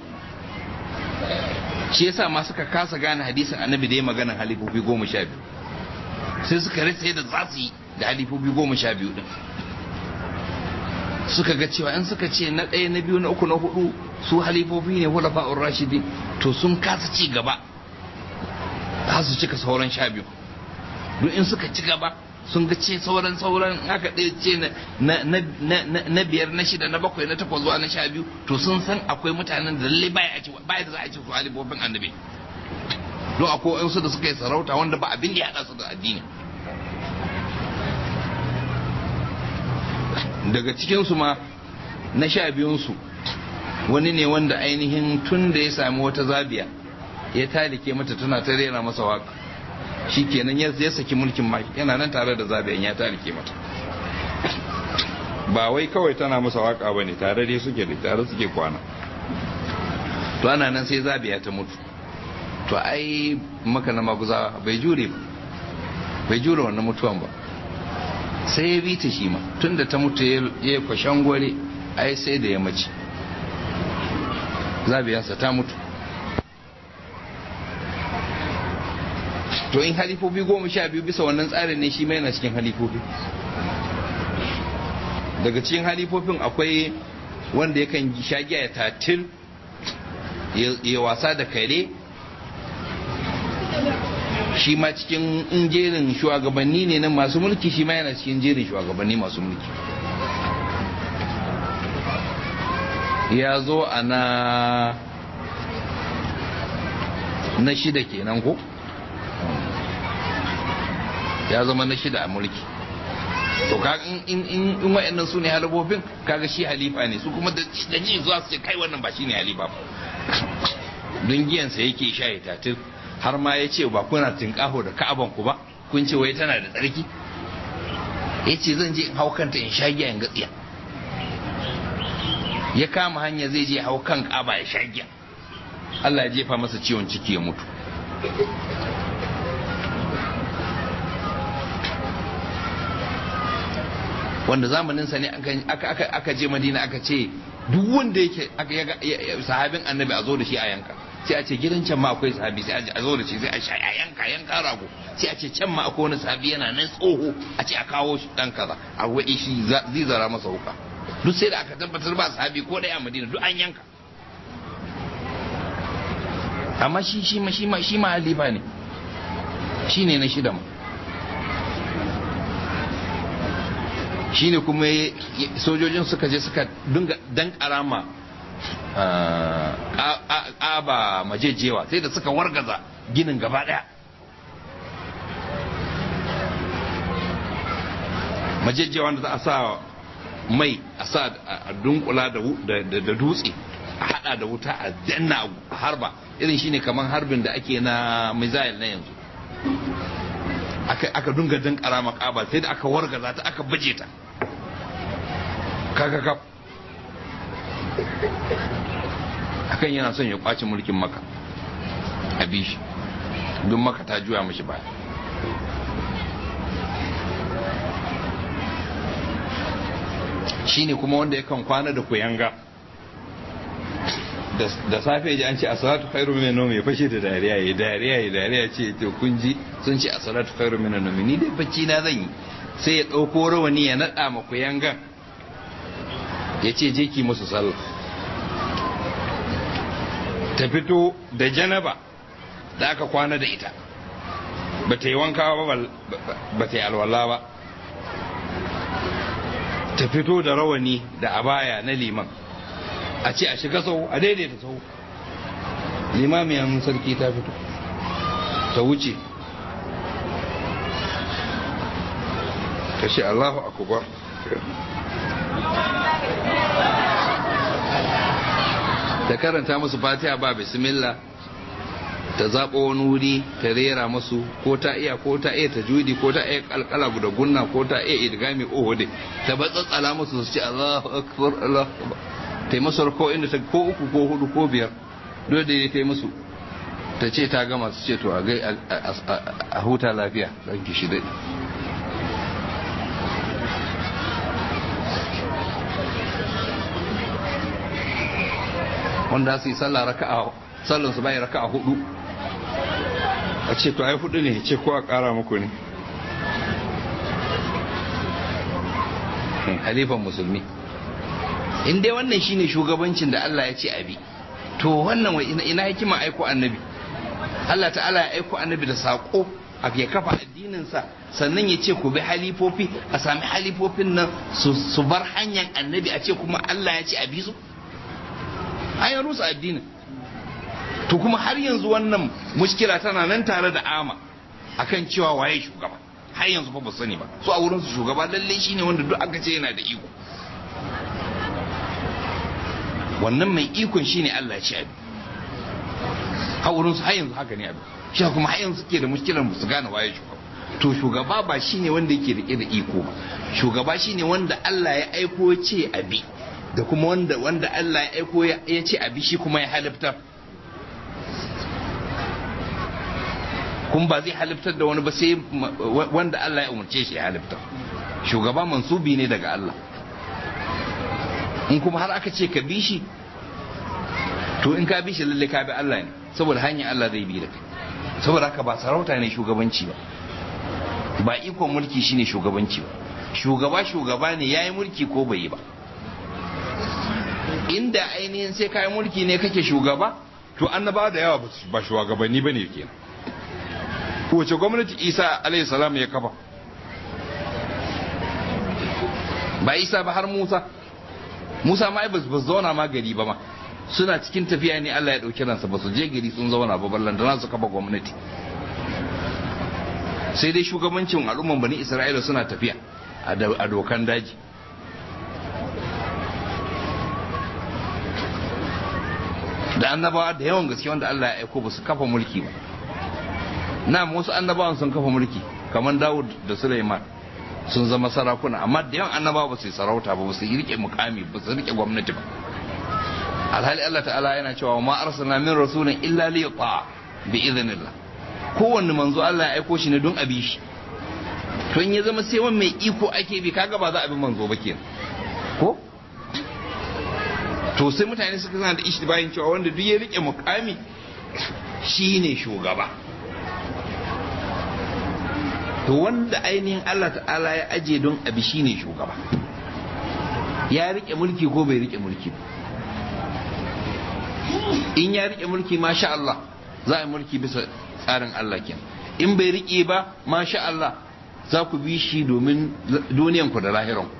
shi yasa ma suka kasa gane hadisin annabi da ya maganan halifofi goma sha biyu sai suka rasa yadda za su yi da halifofi goma sha biyu din suka ga cewa in suka ce na ɗaya na biyu na uku na hudu su halifofi ne hulafa'ur rashidi to sun kasa ci gaba za su cika sauran sha biyu duk in suka ci gaba sun ga ce sauran sauran haka ɗaya ce na biyar na shida na bakwai na takwas zuwa na sha biyu to sun san akwai mutanen da lalle baya da za a ce su halifofin annabi don akwai wasu da suka yi sarauta wanda ba abin da ya haɗa su da addini daga cikinsu ma na sha biyunsu wani ne wanda ainihin tun da ya sami wata zabiya ya talike mata tana ta rera masa waka shi kenan ya saki mulkin ma yana nan tare da zabiyan ya talike mata ba wai kawai tana masa waka ba ne tare dai suke da tare suke kwana to ana nan sai zabiya ta mutu to ai maka na maguza bai jure ba bai jure wannan mutuwan ba sai ya bi ta shi ma tunda ta mutu ya kwashen gware ai sai da ya mace zabiyarsa ta mutu to in halifofi goma sha biyu bisa wannan tsarin ne shi mai yana cikin halifofi daga cikin halifofin akwai wanda yakan sha giya ya tatil ya wasa da kare shi ma cikin jerin shugabanni ne na masu mulki shi ma yana cikin jerin shugabanni masu mulki ya zo a na na shida kenan ko ya zama na shida a mulki to kaga in in in wa'annan su ne halifofin kaga shi halifa ne su kuma da ji zuwa su ce kai wannan ba shi ne halifa ba don giyansa yake sha ya tatir har ma ya ce ba kuna tinkaho da ka'aban ku ba kun ce wai tana da tsarki ya ce zan je in hau kanta in sha giya in gatsiya ya kama hanya zai je hau kan kaba ya sha giya Allah ya jefa masa ciwon ciki ya mutu wanda zamaninsa ne aka je madina aka ce duk wanda yake sahabin annabi a zo da shi a yanka sai a ce gidan can ma akwai sahabi sai a zo da shi sai a sha a yanka yanka rago sai a ce can ma akwai wani sahabi yana nan tsoho a ce a kawo shi dan kaza a waɗi shi zai zara masa wuka duk sai da aka tabbatar ba sahabi ko ɗaya a madina duk an yanka amma shi shi ma shi ma shi ma halifa ne shi ne na shida ma shi ne kuma sojojin suka je suka dinga dan karama ƙaba majejewa sai da suka wargaza ginin gaba ɗaya majejewa da za a sa mai a sa a dunkula da dutse a hada da wuta a danna a harba irin shine kamar harbin da ake na missile na yanzu aka dunga dan karama kaba sai da aka wargaza ta aka baje ta kakakaf akan yana son ya kwace mulkin maka a bishi don maka ta juya mashi baya shine kuma wanda yakan kwana da kuyanga da safe ji an ce a salatu khairu minan nawmi ya fashe da dariya ya dariya ya dariya ce to kun ji sun ce a salatu khairu minan nawmi ni dai bacci na zan yi sai ya dauko rawani ya nada ma kuyangan ya ce je ki musu sallah ta fito da janaba da aka kwana da ita ba ta yi wanka ba ba ta yi alwala ba ta fito da rawani da abaya na liman a ce a shiga sau a daidaita sau limamiyan sarki ta fito ta wuce ta ce allahu akubar ta karanta musu fatiha ba bismillah ta zaɓo wani wuri ta rera musu ko ta iya ko ta iya ta judi ko ta iya kalkala da gunna ko ta iya idgami ohode ta batsatsala musu su ce Allahu akbar Allahu akbar ta yi masu ko inda ta ko uku ko hudu ko biyar dole da ta yi musu ta ce ta gama su ce to a gai a huta lafiya ɗan ki shi daɗi wanda su yi sallah raka'a sallan su bai raka'a hudu a ce to ai hudu ne ce ko a kara muku ne halifan musulmi in dai wannan shine shugabancin da Allah ya ce abi to wannan wai ina hikima aiko annabi Allah ta'ala ya aiko annabi da sako a ya kafa addininsa sannan ya ce ku bi halifofi a sami halifofin nan su bar hanyar annabi a ce kuma Allah ya ce a bi su an rusa addinin to kuma har yanzu wannan mushkila tana nan tare da ama akan cewa waye shugaba har yanzu fa ba sani ba su a wurin su shugaba lalle shine wanda duk aka ce yana da iko wannan mai ikon shine Allah ya ce abi a wurin su har yanzu haka ne abin shi kuma har yanzu suke da mushkilar su gane waye shugaba to shugaba ba shine wanda yake rike da iko ba shugaba shine wanda Allah ya aiko ya ce abi da kuma wanda wanda Allah ya aiko ya ce abi shi kuma ya haliftar kuma ba zai haliftar da wani ba sai wanda Allah ya umarce shi ya haliftar shugaba mansubi ne daga Allah in kuma har aka ce ka bi shi to in ka bi shi lalle ka bi Allah ne saboda hanyar Allah zai bi da kai saboda haka ba sarauta ne shugabanci ba ba ikon mulki shine shugabanci ba shugaba shugaba ne yayi mulki ko bai yi ba inda ainihin sai kayan mulki ne kake shugaba to annaba da yawa ba shugabanni bane kenan wace gwamnati isa alayhi salam ya kafa ba isa ba har musa musa ma ba su zauna ma gari ba ma suna cikin tafiya ne allah ya ɗauki ransa ba su je gari sun zauna ba ballan da su kafa gwamnati sai dai shugabancin al'umman bani isra'ila suna tafiya a dokan daji da annabawa da yawan gaske wanda allah ya aiko ba su kafa mulki ba na wasu annabawan sun kafa mulki kamar dawud da suleiman sun zama sarakuna amma da yawan annabawa ba su yi sarauta ba ba su yi rike mukami ba su rike gwamnati ba alhali Allah ta'ala yana cewa ma arsalna min rasulin illa li yuta bi idhnillah kowanne manzo Allah ya aiko shi ne don abi shi to in ya zama sai wani mai iko ake bi kaga ba za a bi manzo ba kenan ko to sai mutane suka zana da ishi bayan cewa wanda duk ya rike mukami shine shugaba to wanda ainihin Allah ta'ala ya aje don abi shine shugaba ya rike mulki ko bai rike mulki ba in ya rike mulki masha Allah za a yi mulki bisa tsarin Allah kenan in bai rike ba masha Allah za ku bi shi domin duniyanku da lahiranku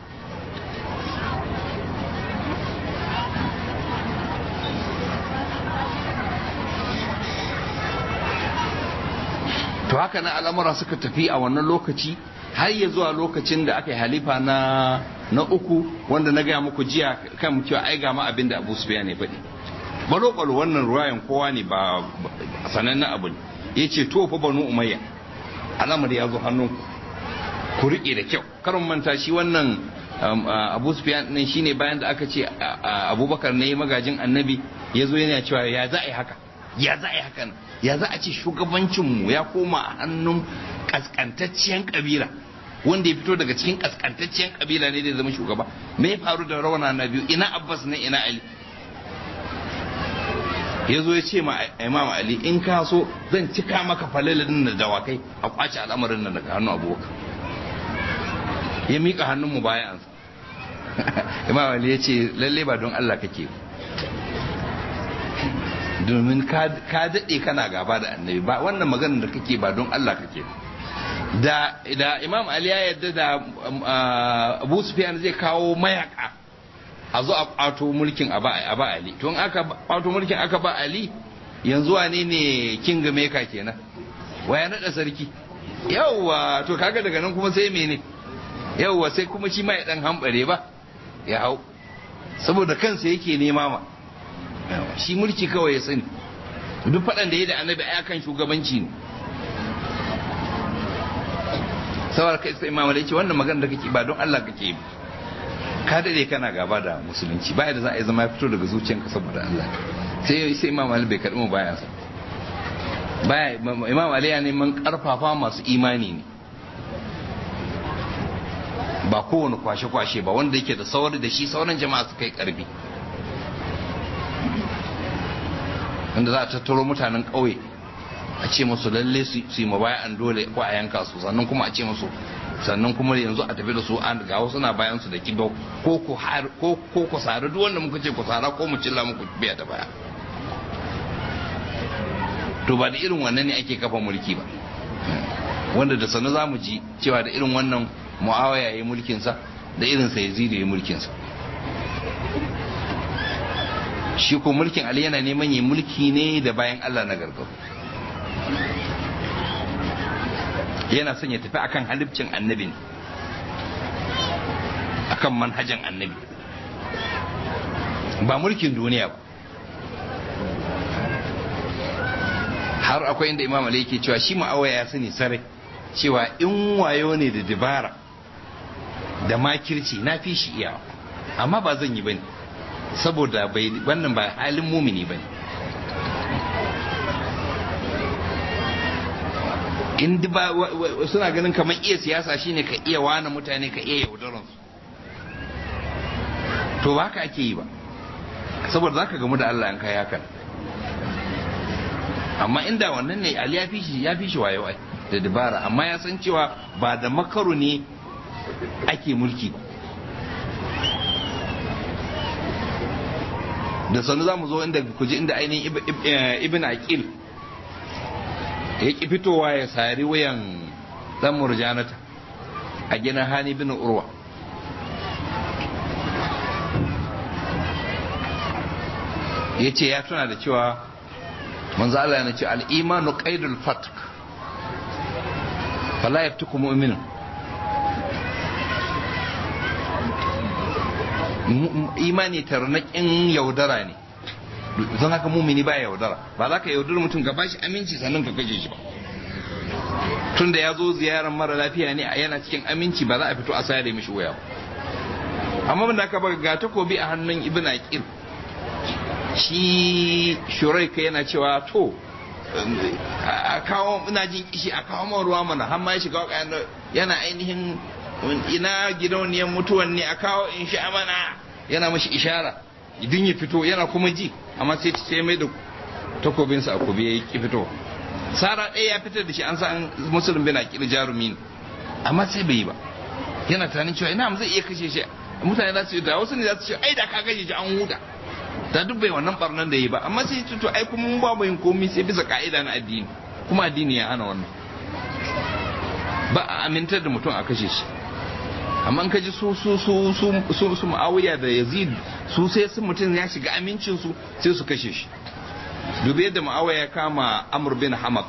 to haka na al'amura suka tafi a wannan lokaci har ya zuwa lokacin da aka yi halifa na na uku wanda na gaya muku jiya kan cewa ai ga ma abin da Abu Sufyan ne faɗi balo balo wannan ruwayan kowa ne ba sanannen abu ne yace to fa banu umayya al'amari ya zo hannunku ku rike da kyau karin manta shi wannan Abu Sufyan din shine bayan da aka ce Abubakar ne magajin annabi ya zo yana cewa ya za a yi haka ya za a yi haka ya za a ce shugabancinmu ya koma a hannun kaskantacciyar kabila wanda ya fito daga cikin kaskantacciyar kabila ne da zama shugaba me ya faru da rawana na biyu ina abbas ne ina ali ya zo ya ce ma imam ali in ka so zan cika maka falalin da dawakai a kwace al'amarin nan daga hannun abubakar ya miƙa hannun mu bayan imam ali ya ce lalle ba don allah kake domin ka daɗe kana gaba da annabi ba wannan maganar da kake ba don Allah kake da da imam ali ya yarda da abu sufyan zai kawo mayaka a zo a kwato mulkin a ba ali to in aka kwato mulkin aka ba ali yanzu wane ne king maker kenan waya nada sarki yawwa to kaga daga nan kuma sai mene yawwa sai kuma shi ma ya dan hambare ba ya hau saboda kansa yake nema ma shi mulki kawai ya sani duk faɗan da ya da annabi a kan shugabanci ne saboda kai sai imam ce wannan magana da kake ba don Allah kake yi ka dade kana gaba da musulunci baya da za a yi zama ya fito daga zuciyanka saboda Allah sai sai imam Ali bai karɓi mu bayan sa baya imam Ali ya neman karfafa masu imani ne ba kowane kwashe-kwashe ba wanda yake da sauri da shi sauran jama'a su kai karfi wanda za a tattaro mutanen ƙauye a ce musu lalle su yi mabaya'an dole ko a yanka su sannan kuma a ce musu sannan kuma yanzu a tafi da su an ga wasu na bayan su da kibau ko ku ko ko ku sare duk wanda muka ce ku sara ko mu cilla muku biya da baya to ba da irin wannan ne ake kafa mulki ba wanda da sanu za mu ji cewa da irin wannan mu'awaya ya yi mulkinsa da irin sa yazid ya yi mulkinsa shi ko mulkin ali yana neman yi mulki ne da bayan allah na gargaru yana son ya tafi akan halibcin annabi ne akan manhajan annabi ba mulkin duniya ba har akwai inda imam ali yake cewa shi ma'awaya ya sani sarai cewa in wayo ne da dabara da makirci na fi shi iyawa amma ba zan yi bane saboda bai wannan ba halin mumini bane in ba suna ganin kamar iya siyasa shine ka iya wana mutane ka iya yaudaran su to ba haka ake yi ba saboda zaka gamu da Allah in kai hakan amma inda wannan ne Ali ya fi shi ya fi shi wayo ai da dabara amma ya san cewa ba da makaru ne ake mulki ba da sanu za mu zo inda kuji inda ainihin ibn aqil ya ki fitowa ya sari wuyan dan murjanata a ginin hani bin urwa ya ce ya tuna da cewa manzo Allah yana ce al-imanu qaidul fatk fala yaftuku mu'minun imani tarnaƙin yaudara ne don haka mumini ba yaudara ba za ka yaudar mutum ka bashi aminci sannan ka kashe shi ba tun da ya zo ziyarar mara lafiya ne a yana cikin aminci ba za a fito a sayar da mishi waya ba amma da aka baka ga takobi a hannun ibn aqil shi shuraika yana cewa to a kawo ina jin kishi a kawo man ruwa mana har ma ya shiga yana ainihin ina gidauniyar mutuwan ne a kawo in sha mana yana mashi ishara idan ya fito yana kuma ji amma sai sai mai da takobinsa a kobe ya ki fito sara ɗaya ya fitar da shi an san musulun bin akil jarumi amma sai bai yi ba yana tunanin cewa ina zai iya kashe shi mutane za su yi da wasu ne za su ce ai da ka kashe shi an huda da duk bai wannan barnan da yi ba amma sai to ai kuma mun ba mu yin komai sai bisa ka'ida na addini kuma addini ya hana wannan ba a amintar da mutum a kashe shi amma ka ji su su su su su su Muawiya da Yazid su sai su mutum ya shiga amincin su sai su kashe shi dubi yadda Muawiya ya kama Amr bin Hamak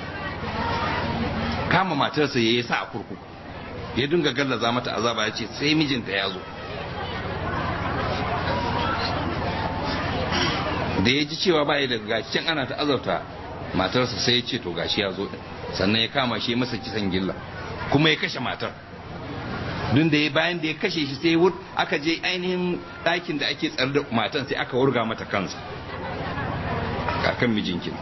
kama matarsa yayi sa a kurkuku ya dinga gallaza mata azaba ya ce sai mijinta ya zo da ya ji cewa ba ya daga gashin ana ta azauta matarsa sai ya ce to gashi ya zo sannan ya kama shi masa kisan gilla kuma ya kashe matar dun da ya bayan da ya kashe shi sai wur aka je ainihin ɗakin da ake tsare da matan sai aka wurga mata kansa kakan mijinkin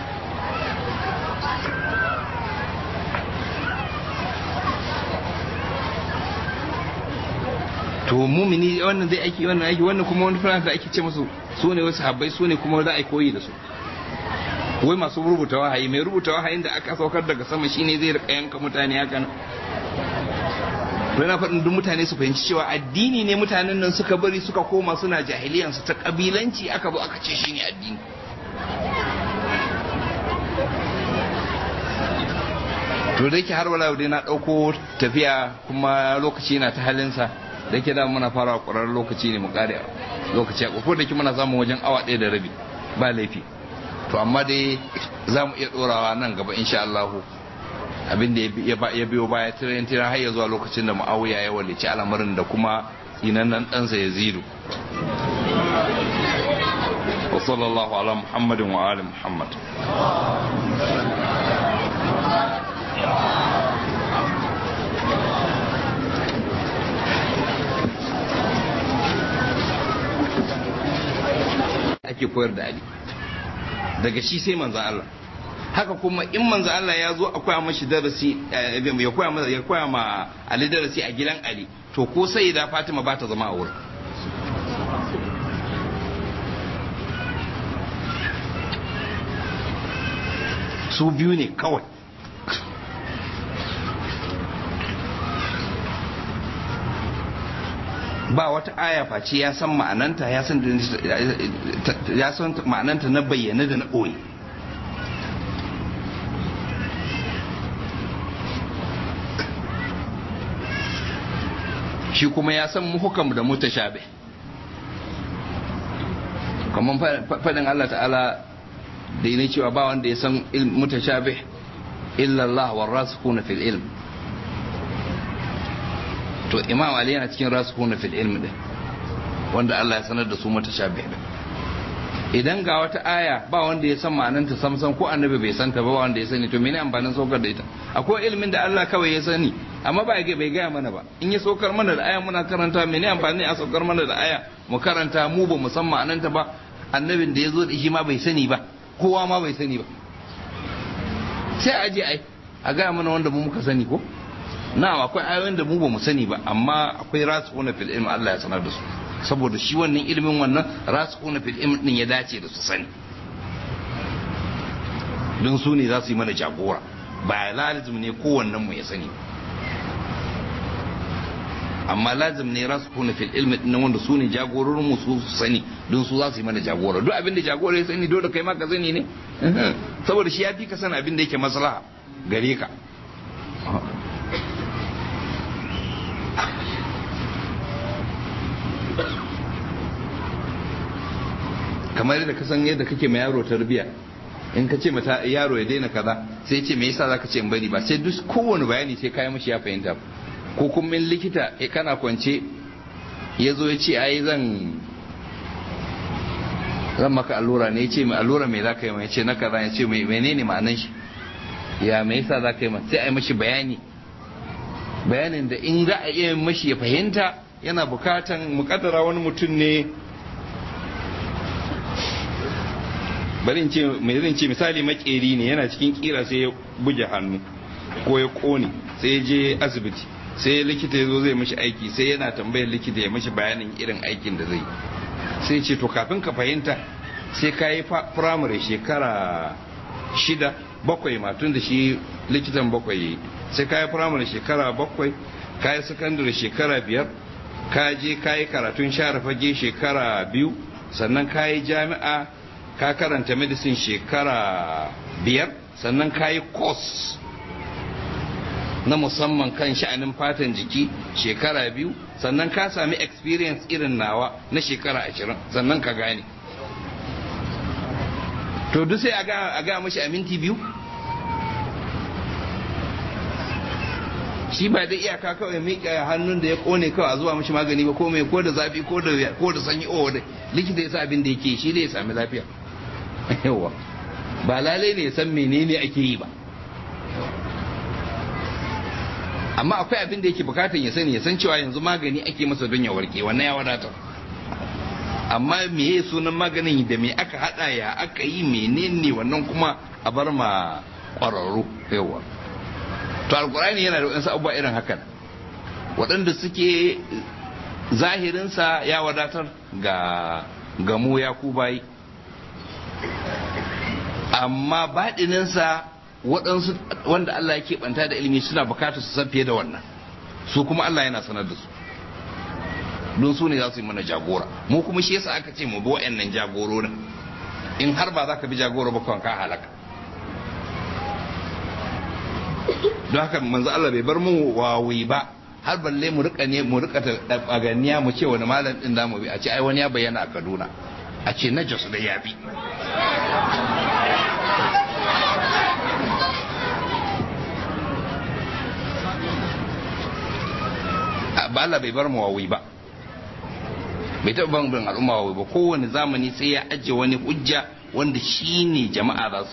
to mumini wannan zai aiki wannan aiki wannan kuma wani fulani da ake ce musu su ne wasu habbai su ne kuma za a koyi da su wai masu rubuta wahayi mai rubuta wahayin da aka saukar daga sama shine zai rika yanka mutane haka nan na faɗin duk mutane su fahimci cewa addini ne mutanen nan suka bari suka koma suna jahiliyansu ta kabilanci aka zo aka ce shine addini to da yake har wala dai na ɗauko tafiya kuma lokaci na ta halinsa da yake da muna fara ƙwararren lokaci ne mu ƙare lokaci a ko da ke muna samun wajen awa ɗaya da rabi ba laifi to amma dai za mu iya ɗorawa nan gaba insha Allahu abin da ya biyo baya tiran tiran har ya zuwa lokacin da Muawiya ya walici al'amarin da kuma inanan ɗansa ya zidu wa sallallahu ala muhammadin wa ali muhammad ake koyar da ali daga shi sai manzan Allah haka kuma in manzan Allah ya zo a koya mashi darasi ya koya ma ya koya ma Ali darasi a gidan Ali to ko sai da Fatima ba ta zama a wurin su biyu ne kawai ba wata aya face ya san ma'ananta ya san ya san ma'ananta na bayyana da na ɓoye shi kuma ya san muhukam da mutashabi kamar faɗin Allah ta'ala da ne cewa ba wanda ya san mutashabi illa Allah wa rasikuna fil ilm to imam ali yana cikin rasikuna fil ilm din wanda Allah ya sanar da su mutashabih din idan ga wata aya ba wanda ya san ma'ananta samsam ko annabi bai santa ba wanda ya sani to mene amfanin saukar da ita akwai ilimin da Allah kawai ya sani amma ba ya bai gaya mana ba in ya saukar mana da aya muna karanta mene amfani a saukar mana da aya mu karanta mu ba mu san ma'ananta ba annabin da ya zo da shi ma bai sani ba kowa ma bai sani ba sai a je ai a gaya mana wanda mu muka sani ko na akwai ayoyin da mu ba mu sani ba amma akwai rasu fil ilmi Allah ya sanar da su saboda shi wannan ilimin wannan rasikuna fil ilm din ya dace da su sani don su ne za su yi mana jagora ba lazim ne kowannen mu ya sani amma lazim ne rasikuna fil ilm din wanda su ne jagororin mu su sani don su za su yi mana jagora duk abin da jagora ya sani dole kai ma ka sani ne saboda shi ya fi ka san abin da yake maslaha gare ka kamar yadda ka san yadda kake ma yaro tarbiya in ka ce mata yaro ya daina kaza sai ce me yasa zaka ce in bari ba sai duk kowane bayani sai kai mashi ya fahimta ko kuma in likita ya kana kwance ya zo ya ce ai zan zan maka allura ne ya ce mai allura me zaka yi mai ya ce na kaza ya ce mai menene ma'anan shi ya me yasa zaka yi sai ai mashi bayani bayanin da in za a iya mashi ya fahimta yana bukatan mukaddara wani mutum ne bari in ce mai zan ce misali makeri ne yana cikin kira sai ya buge hannu ko ya kone sai ya je asibiti sai likita ya zo zai mashi aiki sai yana tambayar likita ya mashi bayanin irin aikin da zai sai ce to kafin ka fahimta sai ka yi firamare shekara shida bakwai ma tun da shi likitan bakwai sai ka yi firamare shekara bakwai ka yi sakandare shekara biyar ka je ka yi karatun share fage shekara biyu sannan ka yi jami'a ka karanta medicine shekara biyar sannan ka yi course na musamman kan sha'anin fatan jiki shekara biyu sannan ka sami experience irin nawa na shekara ashirin sannan ka gane to duk sai a ga mashi a minti biyu shi ba da iyaka kawai miƙa hannun da ya kone kawai a zuwa mashi magani ba ko mai ko da zafi ko da ko da sanyi o da likita ya sa abin da yake shi da ya sami lafiya yawa ba lalai ne ya san menene ake yi ba amma akwai abin da yake bukatan ya sani ya san cewa yanzu magani ake masa don ya warke wannan ya wadatar amma meye sunan maganin da me aka hada ya aka yi menene wannan kuma a bar ma kwararru yawa to alkurani yana da wasu abubuwa irin hakan waɗanda suke zahirinsa ya wadatar ga gamu ya ku bayi amma baɗininsa waɗansu wanda Allah ya keɓanta da ilimi suna bukatar su san fiye da wannan su kuma Allah yana sanar da su don su ne za su yi mana jagora mu kuma shi yasa aka ce mu bi wa'annan jagororin in har ba za ka bi jagora ba kawai ka halaka don haka manzo Allah bai bar mu wawi ba har balle mu rika ne mu rika ta ganiya mu ce wani malam din da mu bi a ce ai wani ya bayyana a Kaduna a ce na Jos da ya bi ba Allah bai bar mu wawi ba bai taɓa ban bin al'umma wawi ba kowane zamani sai ya ajiye wani hujja wanda shi ne jama'a za su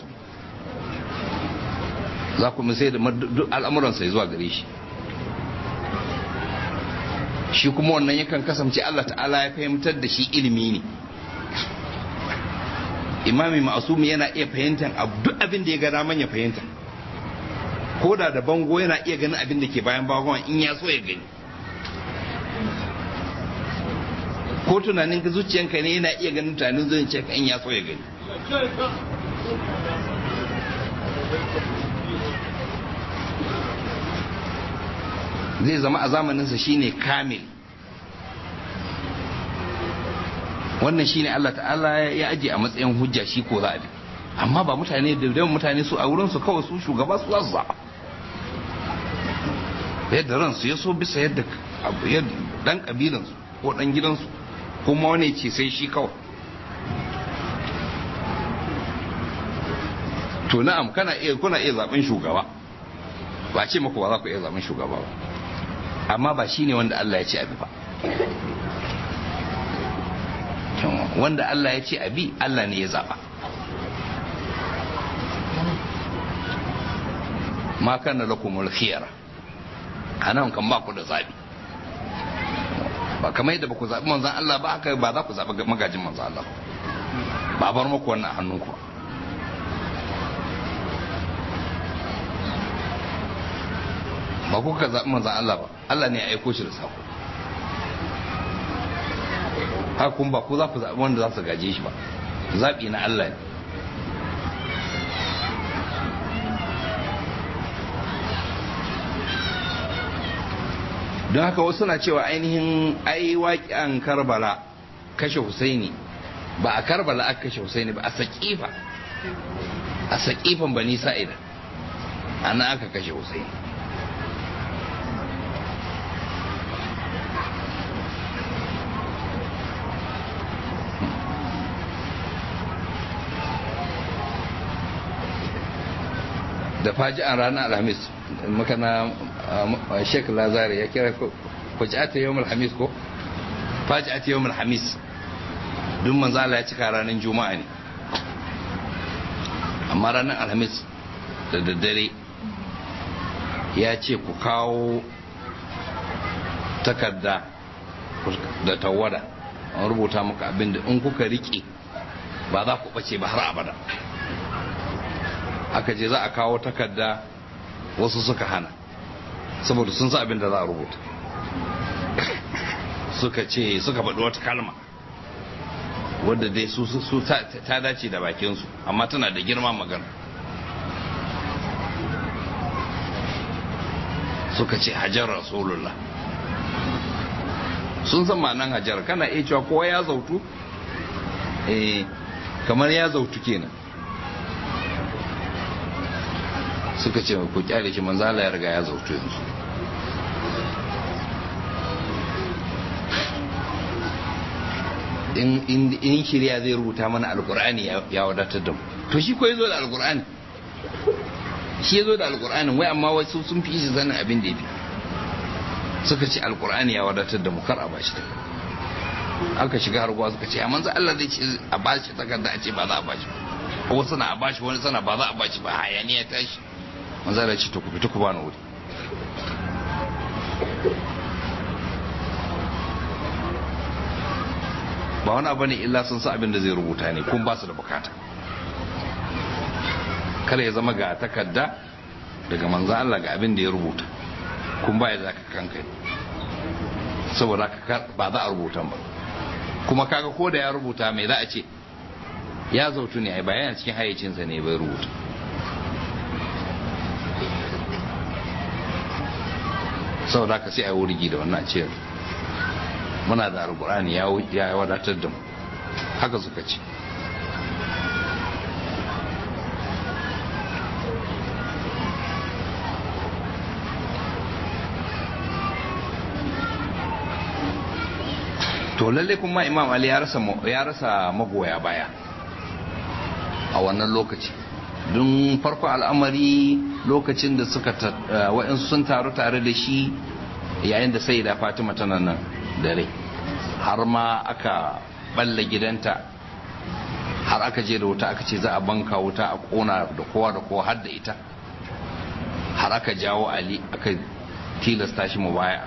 za ku sai da al'amuransa ya zuwa gare shi shi kuma wannan yakan kasance Allah ta'ala ya fahimtar da shi ilimi ne imami ma'asumi yana iya fahimtar duk abin da ya ga daman ya fahimta ko da da bango yana iya ganin abin da ke bayan bangon in ya so ya gani ko tunanin ka zuciyanka ne yana iya ganin tunanin zuciyanka in ya so ya gani zai zama a zamaninsa shine kamil wannan shine Allah ta'ala ya aje a matsayin hujja shi ko za a bi amma ba mutane da yawan mutane su a wurin su kawai su shugaba su za su zaɓa yadda ransu ya so bisa yadda dan kabilansu ko dan gidansu kuma wani ce sai shi kawai to na'am kana iya kuna iya zaben shugaba ba ce muku ba za ku iya zaben shugaba ba amma ba shine wanda Allah ya ce abi ba wanda Allah ya ce abi Allah ne ya zaba ma kana lakumul khiyara anan kan ba ku da zabi ba kamar yadda ba ku zabi manzon Allah ba haka ba za ku zabi magajin manzon Allah ba bar muku wannan hannunku ba ku ka zabi manzon Allah ba Allah ne ya aiko shi da sako haka kun ba ku za ku zabi wanda za su gaje shi ba zabi na Allah ne don haka wasu na cewa ainihin ai waƙiyan karbala kashe husaini ba a karbala aka kashe husaini ba a saƙifa a saƙifan bani sa'ida ana aka kashe husaini da faji'an ranar alhamis makana sheik lazari ya kira faji'ata yawon alhamis ko faji'ata yawon alhamis duk manzala ya cika ranar juma'a ne amma ranar alhamis da daddare ya ce ku kawo takarda da tawada an rubuta maka abinda in kuka riƙe ba za ku ɓace ba har abada aka je za a kawo takarda wasu suka hana saboda sun sa abin da za a rubuta suka ce suka faɗi wata kalma wadda dai su ta dace da bakinsu amma tana da girma magana suka ce hajar rasulullah sun san ma'anan hajar kana iya cewa kowa ya zautu eh kamar ya zautu kenan suka ce ku kyale shi manzala ya riga ya zautu yanzu in shirya zai rubuta mana alkur'ani ya wadatar da mu to shi ko ya zo da alkur'ani shi ya zo da alkur'ani wai amma wasu sun fi shi sanin abin da ya fi suka ce alkur'ani ya wadatar da mu kar a bashi aka shiga harguwa suka ce amma Allah zai ce a bashi takarda a ce ba za a bashi wasu na a bashi wani sana ba za a bashi ba hayaniya tashi manzo Allah ce to ku fita ku bani wuri ba wani abu ne illa sun sa abin da zai rubuta ne kun ba su da bukata kada ya zama ga takarda daga manzo Allah ga abin da ya rubuta kun ba ya zaka kanka saboda ba za a rubuta ba kuma kaga ko da ya rubuta mai za a ce ya zautu ne ai ba yana cikin hayyacinsa ne bai rubuta saboda ka sai a wurgi da wannan ce muna da alkur'ani ya wadatar da mu haka suka ce to lalle kuma imam ali ya rasa ya rasa magoya baya a wannan lokaci don farko al'amari lokacin da suka wa'insu sun taru tare da shi yayin da sai da fatima tana nan dare har ma aka balla gidanta har aka je da wuta aka ce za a banka wuta a kona da kowa da kowa har da ita har aka jawo ali aka tilasta shi mubaya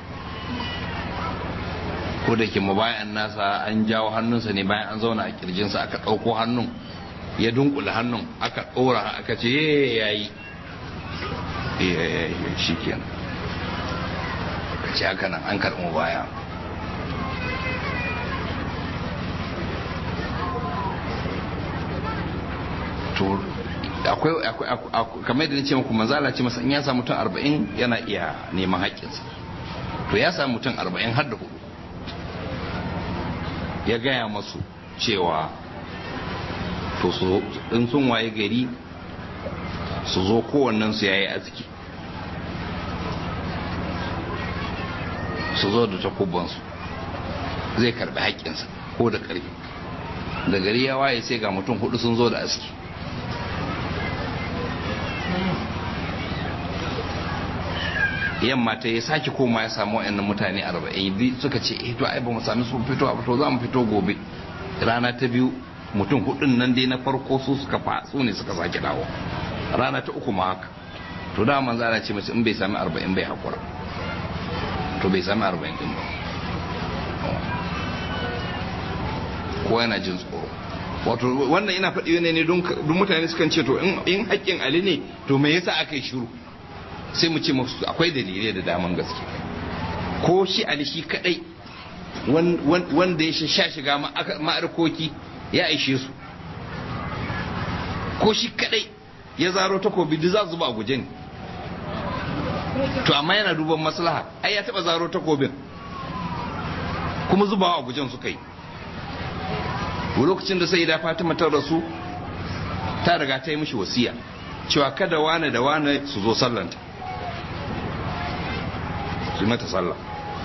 ko da ke mubayan nasa an jawo hannunsa ne bayan an zauna a kirjinsa aka ɗauko hannun ya dunkula hannun aka ɗora aka ce ya yi shi kenan ka ce haka nan an karɓi mubaya to akwai kamar yadda ce muku manzala ce masa in ya samu mutum arba'in yana iya neman haƙƙinsa to ya samu mutum arba'in har da hudu ya gaya masu cewa to su in sun waye gari su zo kowannen su yayi aski su zo da takubansu zai karbi haƙƙinsa ko da ƙarfi da gari ya waye sai ga mutum hudu sun zo da aski yamma ta ya sake koma ya samu wa'annan mutane arba'in suka ce eh to ai ba mu sami sun fito a fito za mu fito gobe rana ta biyu mutum hudun nan dai na farko su suka fa su ne suka sake dawo rana ta uku ma haka to da manzo Allah ce mace in bai sami 40 bai hakura to bai sami 40 din ba ko yana jin tsoro wato wannan ina faɗi ne ne don mutane sukan ce to in haƙƙin ali ne to me yasa aka yi shiru sai mu ce musu akwai dalilai da daman gaske ko shi ali shi kadai wanda ya sha shiga ma'arkoki ya aishe su ko shi kadai ya zaro takobi duk za su zuba a guje ne to amma yana duban maslaha ai ya taba zaro takobin kuma zubawa a gujen suka yi lokacin da sai da fatima ta rasu ta riga ta yi mishi wasiya cewa kada wane da wane su zo sallanta su yi mata sallah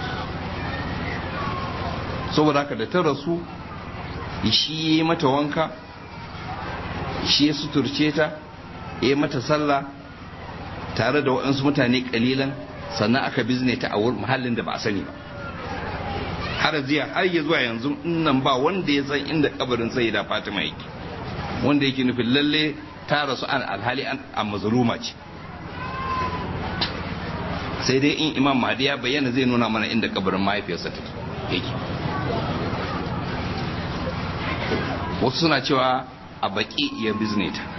saboda haka da ta rasu shi ya yi mata wanka shi ya suturce ta ya yi mata sallah tare da waɗansu mutane ƙalilan sannan aka bizne ta a mahallin da ba a sani ba har ziya har ya zuwa yanzu nan ba wanda ya san inda kabarin sai da fatima yake wanda yake nufin lalle ta rasu an alhali an a mazluma ce sai dai in imam mahdi ya bayyana zai nuna mana inda kabarin mahaifiyarsa take yake wasu suna cewa a baki ya bizne ta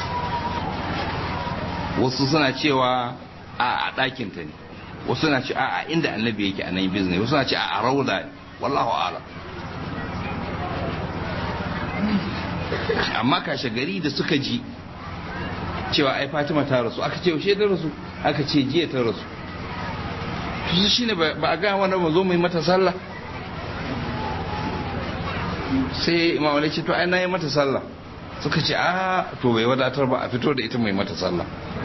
wasu suna cewa a ɗakinta ne wasu suna ce a inda annabi yake a nan bizne wasu suna ce a rauda wallahu ala amma kashe gari da suka ji cewa ai fatima ta rasu aka ce yaushe ta rasu aka ce jiya ta rasu to shi ne ba a ga wani ba zo mai mata sallah sai imam wani ce to ai na yi mata sallah suka ce a to bai wadatar ba a fito da ita mai mata sallah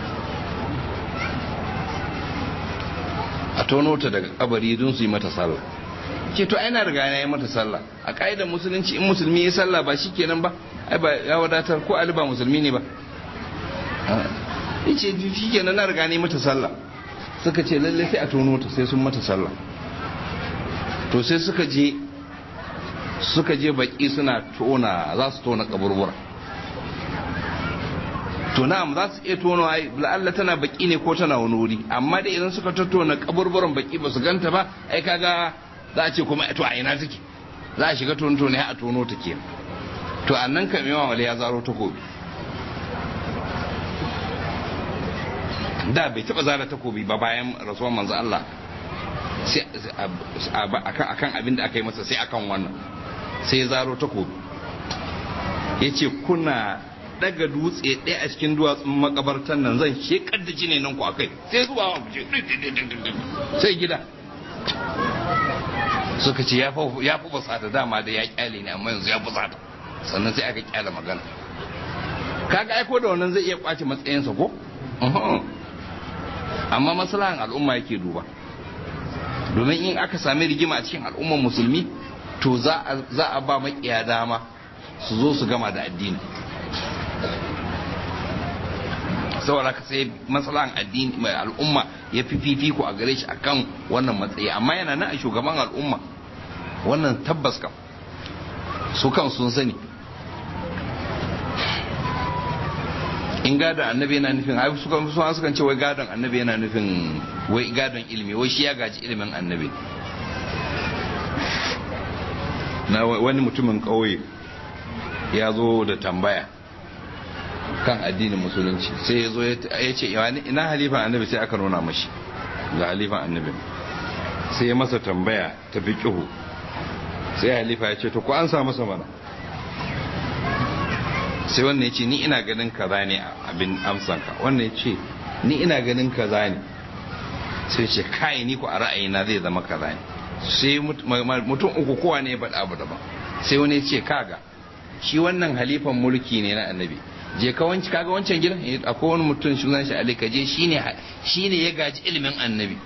a tono ta daga kabari don su yi mata sallah ce to ai na riga na yi mata sallah a ka'idar musulunci in musulmi ya sallah ba shi kenan ba ai ba ya wadatar ko ali ba musulmi ne ba yace shi kenan na riga na yi mata sallah suka ce lalle sai a tono ta sai sun mata sallah to sai suka je suka je baki suna tona za su tona kaburbura to na'am za su iya tona ai la'alla tana baki ne ko tana wani wuri amma da idan suka tattona kaburburan baki ba su ganta ba ai kaga za a ce kuma to a ina take za a shiga tono ne a tono ta ke to a nan kam yawan wale ya zaro takobi da bai taba zara takobi ba bayan rasuwar manzo Allah sai akan abin da aka yi masa sai akan wannan sai ya zaro takobi ya ce kuna daga dutse ɗaya a cikin duwatsun makabartan nan zan shekar da jini nan ku a kai sai zuwa wa guje sai gida suka ce ya fi basata dama da ya kyale ne amma yanzu ya fusata sannan sai aka kyale magana kaga aiko da wannan zai iya kwace matsayinsa ko amma maslahan al'umma yake duba domin in aka sami rigima a cikin al'ummar musulmi to za a ba makiya dama su zo su gama da addini saboda ka sai matsalan addini mai al'umma ya fi fifiko a gare shi akan wannan matsayi amma yana nan a shugaban al'umma wannan tabbas kam su kan sun sani in gadon annabi yana nufin ai su kan su kan ce wai gadon annabi yana nufin wai gadon ilimi wai shi ya gaji ilimin annabi na wani mutumin kauye ya zo da tambaya kan addinin musulunci sai ya zo ya ce ina halifan annabi sai aka nuna mashi ga halifan annabi sai ya masa tambaya ta fi ƙihu sai halifa ya ce to ku an sa masa mana sai wannan ya ce ni ina ganin kaza ne abin amsanka wannan ya ce ni ina ganin kaza ne sai ce kai ni ku a ra'ayina zai zama kaza ne sai mutum uku kowa ne ya faɗa abu daban sai wani ya ce kaga shi wannan halifan mulki ne na annabi je ka wanci kaga wancan gidan akwai wani mutum sunan shi Ali ka je shine shine ya gaji ilimin annabi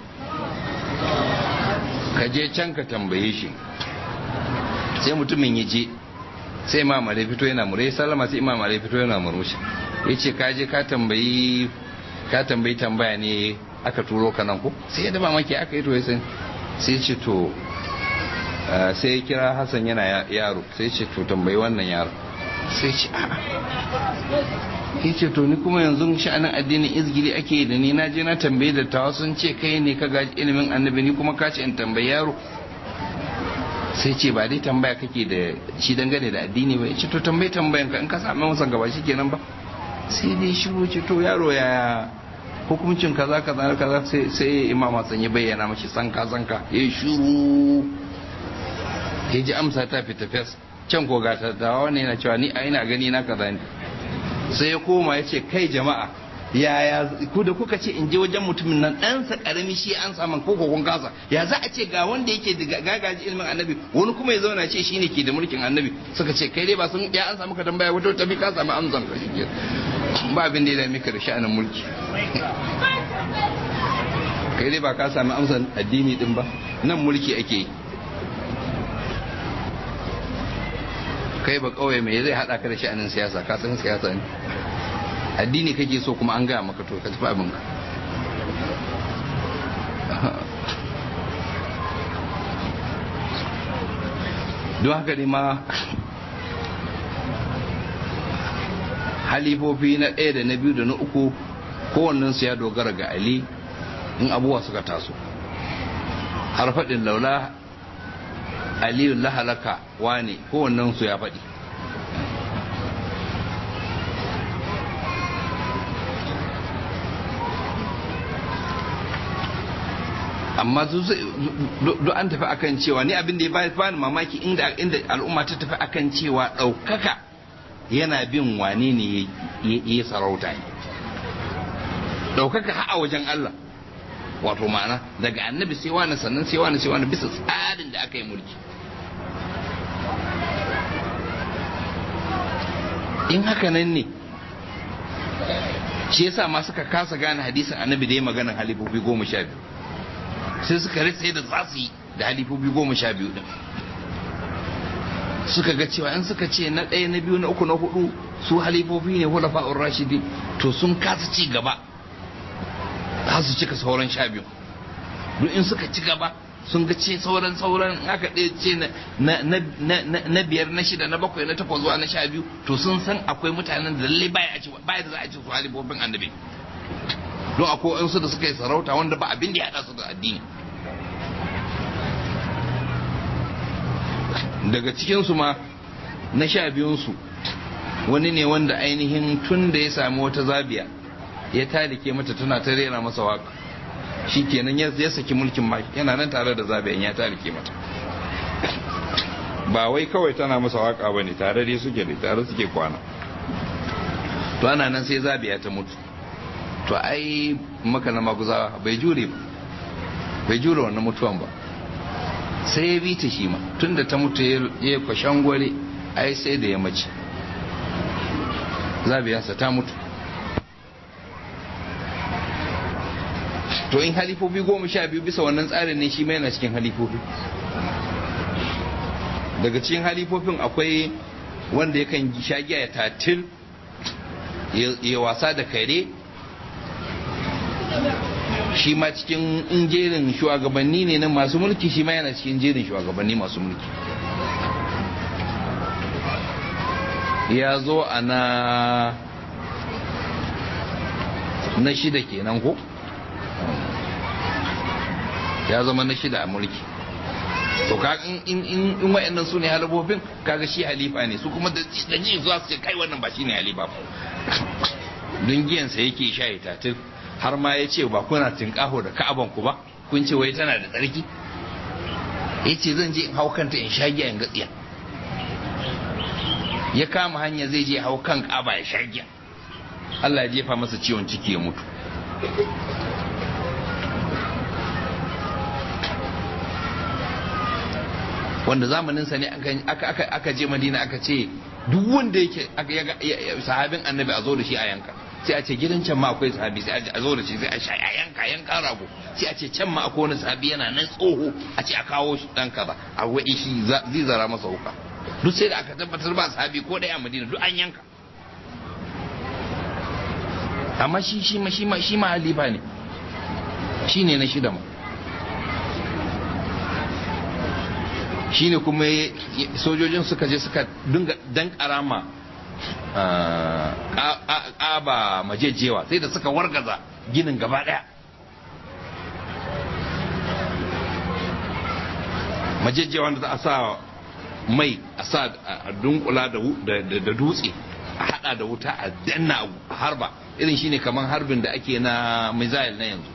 ka je can ka tambaye shi sai mutumin ya je sai imam Ali fito yana mure sallama sai imam Ali fito yana murmushi yace ka je ka tambayi ka tambayi tambaya ne aka turo ka nan ko sai ya daba maki aka yi to ya san sai ce to sai ya kira hassan yana yaro sai ce to tambayi wannan yaro sai ce a'a ya ce to ni kuma yanzu sha'anin addinin izgiri ake yi da ni na je na tambaye da tawa sun ce kai ne ka gaji ilimin annabi ni kuma ka ce in tambayi yaro sai ce ba dai tambaya kake da shi dangane da addini ba ya ce to tambayi tambayan ka in ka sami masa gaba shi kenan ba sai dai shiru ce to yaro ya hukuncin kaza kaza kaza sai sai imam Hassan ya bayyana mashi sanka sanka ya shiru ya ji amsa ta fita fes can ko ga dawa wannan yana cewa ni a ina gani na kaza ne sai ya koma ya ce kai jama'a yaya ku da kuka ce in je wajen mutumin nan ɗansa ƙarami shi an samu ko kun kasa ya za a ce ga wanda yake da gagaji ilimin annabi wani kuma ya zauna ce shine ke da mulkin annabi suka ce kai dai ba sun ya an samu ka tambaya wata tafi ka samu amsan ka shi ba abin da ya dame ka da sha'anin mulki kai dai ba ka sami amsan addini din ba nan mulki ake yi kai ba kawai mai zai hada ka da sha'anin siyasa ka san siyasa ne addini kake so kuma an gaya maka to ka tafi abinka don haka ne ma halifofi na ɗaya da na biyu da na uku kowannensu ya dogara ga ali in abubuwa suka taso har faɗin laula aliyu lahalaka wane kowannensu ya faɗi amma duk an tafi akan cewa ni abin da ya bani mamaki inda al'umma ta tafi akan cewa ɗaukaka yana bin wane ne ya yi sarauta ne ɗaukaka ha a wajen Allah wato ma'ana daga annabi sai wani sannan sai wani sai wani bisa tsarin da aka yi mulki in haka nan ne shi yasa ma suka kasa gane hadisin annabi da ya maganin halifofi goma sha biyu sai suka ritse da za su yi da halifofi goma sha biyu din suka ga cewa in suka ce na ɗaya na biyu na uku na hudu su halifofi ne hulafa'ur rashidi to sun kasa ci gaba za su cika sauran sha biyu duk in suka ci gaba sun ga ce sauran sauran aka ɗaya ce na biyar na shida na bakwai na takwas zuwa na sha biyu to sun san akwai mutanen da lalle baya a ce baya da za a ce su halifofin annabi don akwai su da suka yi sarauta wanda ba abin da ya haɗa su da addini daga cikinsu ma na sha biyunsu wani ne wanda ainihin tun da ya sami wata zabiya ya talike mata tana ta rera masa waka shi kenan ya saki mulkin ma yana nan tare da zabiyan ya talike mata ba wai kawai tana masa waka ba ne tare dai suke da tare suke kwana to ana nan sai zabiya ta mutu to ai maka na maguza bai jure ba bai jure wannan mutuwan ba sai ya bi ta shi ma tunda ta mutu ya kwashen gware ai sai da ya mace zabiyarsa ta mutu to in halifofi goma sha biyu bisa wannan tsarin ne shi mai yana cikin halifofi daga cikin halifofin akwai wanda yakan sha giya ya tatil ya wasa da kare shi ma cikin jerin shugabanni ne na masu mulki shi ma yana cikin jerin shugabanni masu mulki ya zo a na na shida kenan ko ya zama na shida a mulki to ka in in in wayannan su ne halifofin kaga shi halifa ne su kuma da ji zuwa su ce kai wannan ba shi ne halifa ba don giyansa yake sha ya tatir har ma ya ce ba kuna tinkaho da ka'aban ku ba kun ce wai tana da tsarki ya ce zan je in hau kanta in sha giya in gatsiya ya kama hanya zai je hau kan ka'aba ya sha giya Allah ya jefa masa ciwon ciki ya mutu wanda zamaninsa ne aka je madina aka ce duk wanda yake sahabin annabi a zo da shi a yanka sai a ce gidan can ma akwai sahabi sai a zo da shi sai a sha a yanka yanka rago sai a ce can ma akwai wani sahabi yana nan tsoho a ce a kawo shi dan kaza a wai shi zai zara masa wuka duk sai da aka tabbatar ba sahabi ko daya a madina duk an yanka amma shi shi ma shi ma shi ma halifa ne shi ne na shida ma shine kuma sojojin suka je suka dinga dan karama ƙaba majejewa sai da suka wargaza ginin gaba ɗaya majejewa da za a sa mai a sa a dunkula da dutse a hada da wuta a danna a harba irin shine kamar harbin da ake na missile na yanzu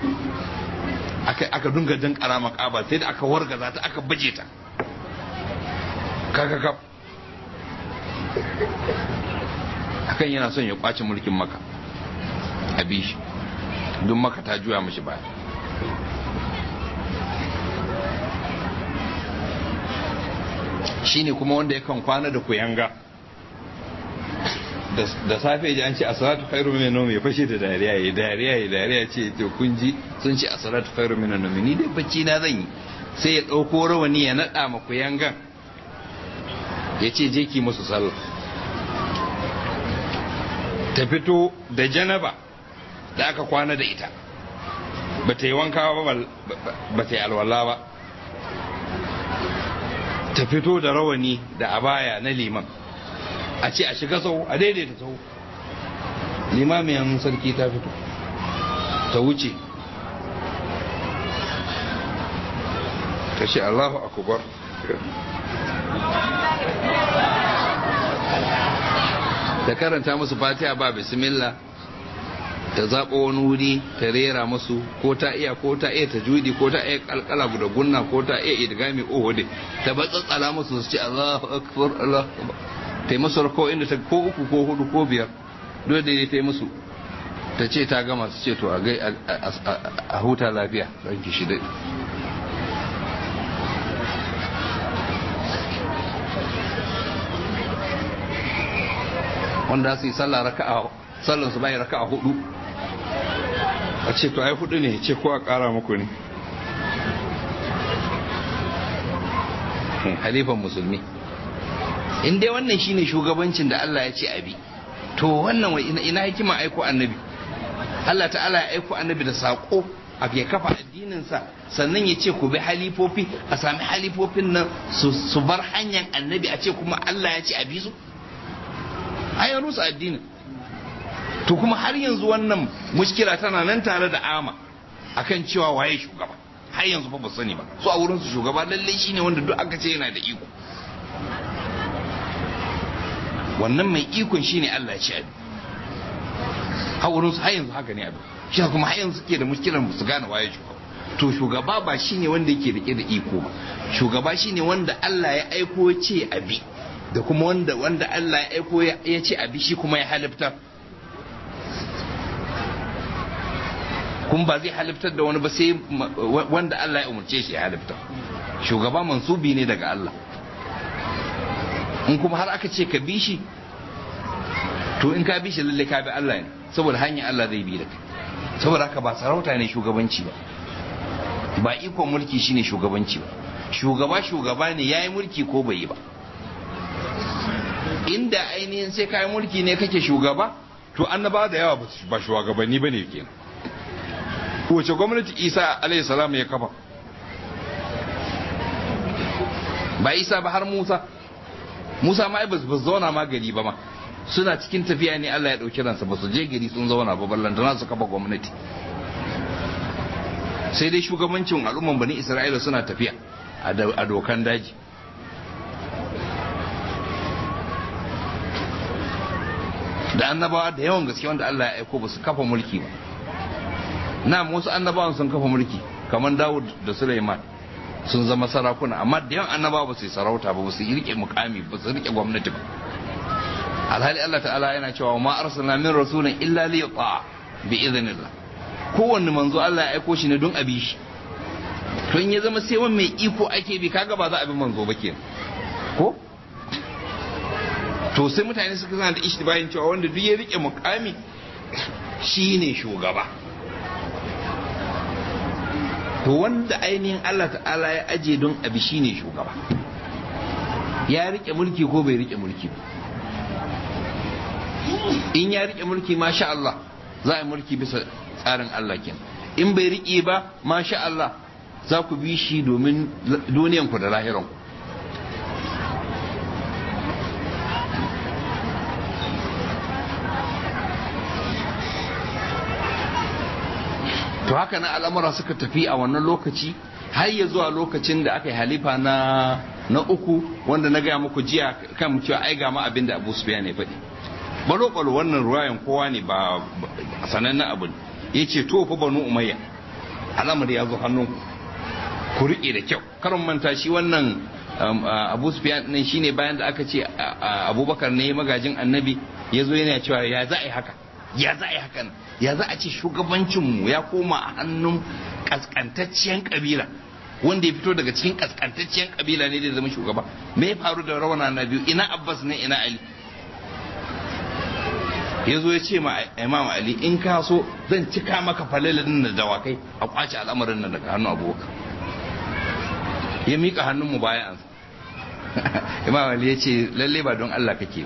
aka dunga dan karama kaba sai da aka wargaza ta aka baje ta kakakaf akan yana son ya kwace mulkin maka a bishi don maka ta juya mashi baya shine kuma wanda yakan kwana da kuyanga da safe ji an ce asalatu khairu minan nawmi ya fashe da dariya ya dariya ya dariya ce to kun ji sun ce asalatu khairu minan nawmi ni dai bacci na zan yi sai ya dauko rawani ya nada ma kuyangan ya ce je ki musu sallah ta fito da janaba da aka kwana da ita ba ta yi wanka ba ba ta yi alwala ba ta fito da rawani da abaya na liman a ce a shiga sau a daidaita sau limamiyan sarki ta fito ta wuce ta ce allahu akubar ta karanta musu fatiha ba bismillah ta zaɓo wani wuri ta rera musu ko ta iya ko ta iya ta judi ko ta iya kalkala da gunna ko ta iya idgami ohode ta batsatsala musu su ce Allahu akbar Allah ta yi musu ko inda ta ko uku ko hudu ko biyar dole da ta yi musu ta ce ta gama su ce to a gai a huta lafiya ranki shi dai wanda su yi sallah raka'a sallan su bai raka'a hudu a ce to ai hudu ne ce ko a kara muku ne halifan musulmi in dai wannan shine shugabancin da Allah ya ce abi to wannan ina hikima aiko annabi Allah ta'ala ya aiko annabi da sako a ya kafa addininsa sannan ya ce ku bi halifofi a sami halifofin nan su bar hanyar annabi a ce kuma Allah ya ce a bi su ayan rusa addinin to kuma har yanzu wannan mushkila tana nan tare da ama akan cewa waye shugaba har yanzu fa ba sani ba su a wurin su shugaba lalle shine wanda duk aka ce yana da iko wannan mai ikon shine Allah ya ce abi a wurin su har yanzu haka ne abin shi kuma har yanzu suke da mushkilar su gane waye shugaba to shugaba ba shine wanda yake rike da iko ba shugaba shine wanda Allah ya aiko ce abi da kuma wanda wanda Allah ya aiko ya ce abi shi kuma ya halifta kun ba zai haliftar da wani ba sai wanda Allah ya umarce shi ya halifta shugaba mansubi ne daga Allah in kuma har aka ce ka bi shi to in ka bi shi lalle ka bi Allah ne saboda hanyar Allah zai bi da kai saboda haka ba sarauta ne shugabanci ba ba ikon mulki shine shugabanci ba shugaba shugaba ne yayi mulki ko bai yi ba inda ainihin sai kayan mulki ne kake shugaba to annaba da yawa ba shugabanni bane kenan wace gwamnati isa alayhi salam ya kafa ba isa ba har musa musa ma ba su zauna ma gari ba ma suna cikin tafiya ne allah ya ɗauki ransa ba su je gari sun zauna ba ballantana su kafa gwamnati sai dai shugabancin al'umman bani isra'ila suna tafiya a dokan daji da annabawa da yawan gaske wanda Allah ya aiko ba su kafa mulki ba na wasu annabawan sun kafa mulki kamar Dawud da Sulaiman sun zama sarakuna amma da yawan annabawa ba su yi sarauta ba ba su yi rike mukami ba su rike gwamnati ba alhali Allah ta'ala yana cewa ma arsalna min rasulin illa li yuta bi idhnillah kowanne manzo Allah ya aiko shi ne don abi shi to in ya zama sai wani mai iko ake bi kaga ba za a bi manzo ba kenan ko to sai mutane suka zana da ishtibahin cewa wanda duk ya rike mukami shine shugaba to wanda ainihin Allah ta'ala ya aje don abi shine shugaba ya rike mulki ko bai rike mulki ba in ya rike mulki masha Allah za a yi mulki bisa tsarin Allah kenan in bai rike ba masha Allah za ku bi shi domin duniyanku da lahiranku to haka na al'amura suka tafi a wannan lokaci har ya zuwa lokacin da aka yi halifa na na uku wanda na gaya muku jiya kan cewa ai ga ma abin da Abu Sufyan ya faɗi balo balo wannan ruwayan kowa ne ba sanannen abu ne yace to fa banu umayya al'amari ya zo hannunku ku riƙe da kyau karin manta shi wannan Abu Sufyan ne shine bayan da aka ce Abubakar ne magajin annabi ya zo yana cewa ya za a yi haka ya za a yi hakan ya za a ce shugabancinmu ya koma a hannun kaskantacciyar kabila wanda ya fito daga cikin kaskantacciyar kabila ne da zama shugaba me ya faru da rawana na biyu ina abbas ne ina ali ya zo ya ce ma imam ali in ka so zan cika maka falalin da dawakai a kwace al'amarin nan daga hannun abubakar ya miƙa hannun mu bayan imam ali ya ce lalle ba don allah kake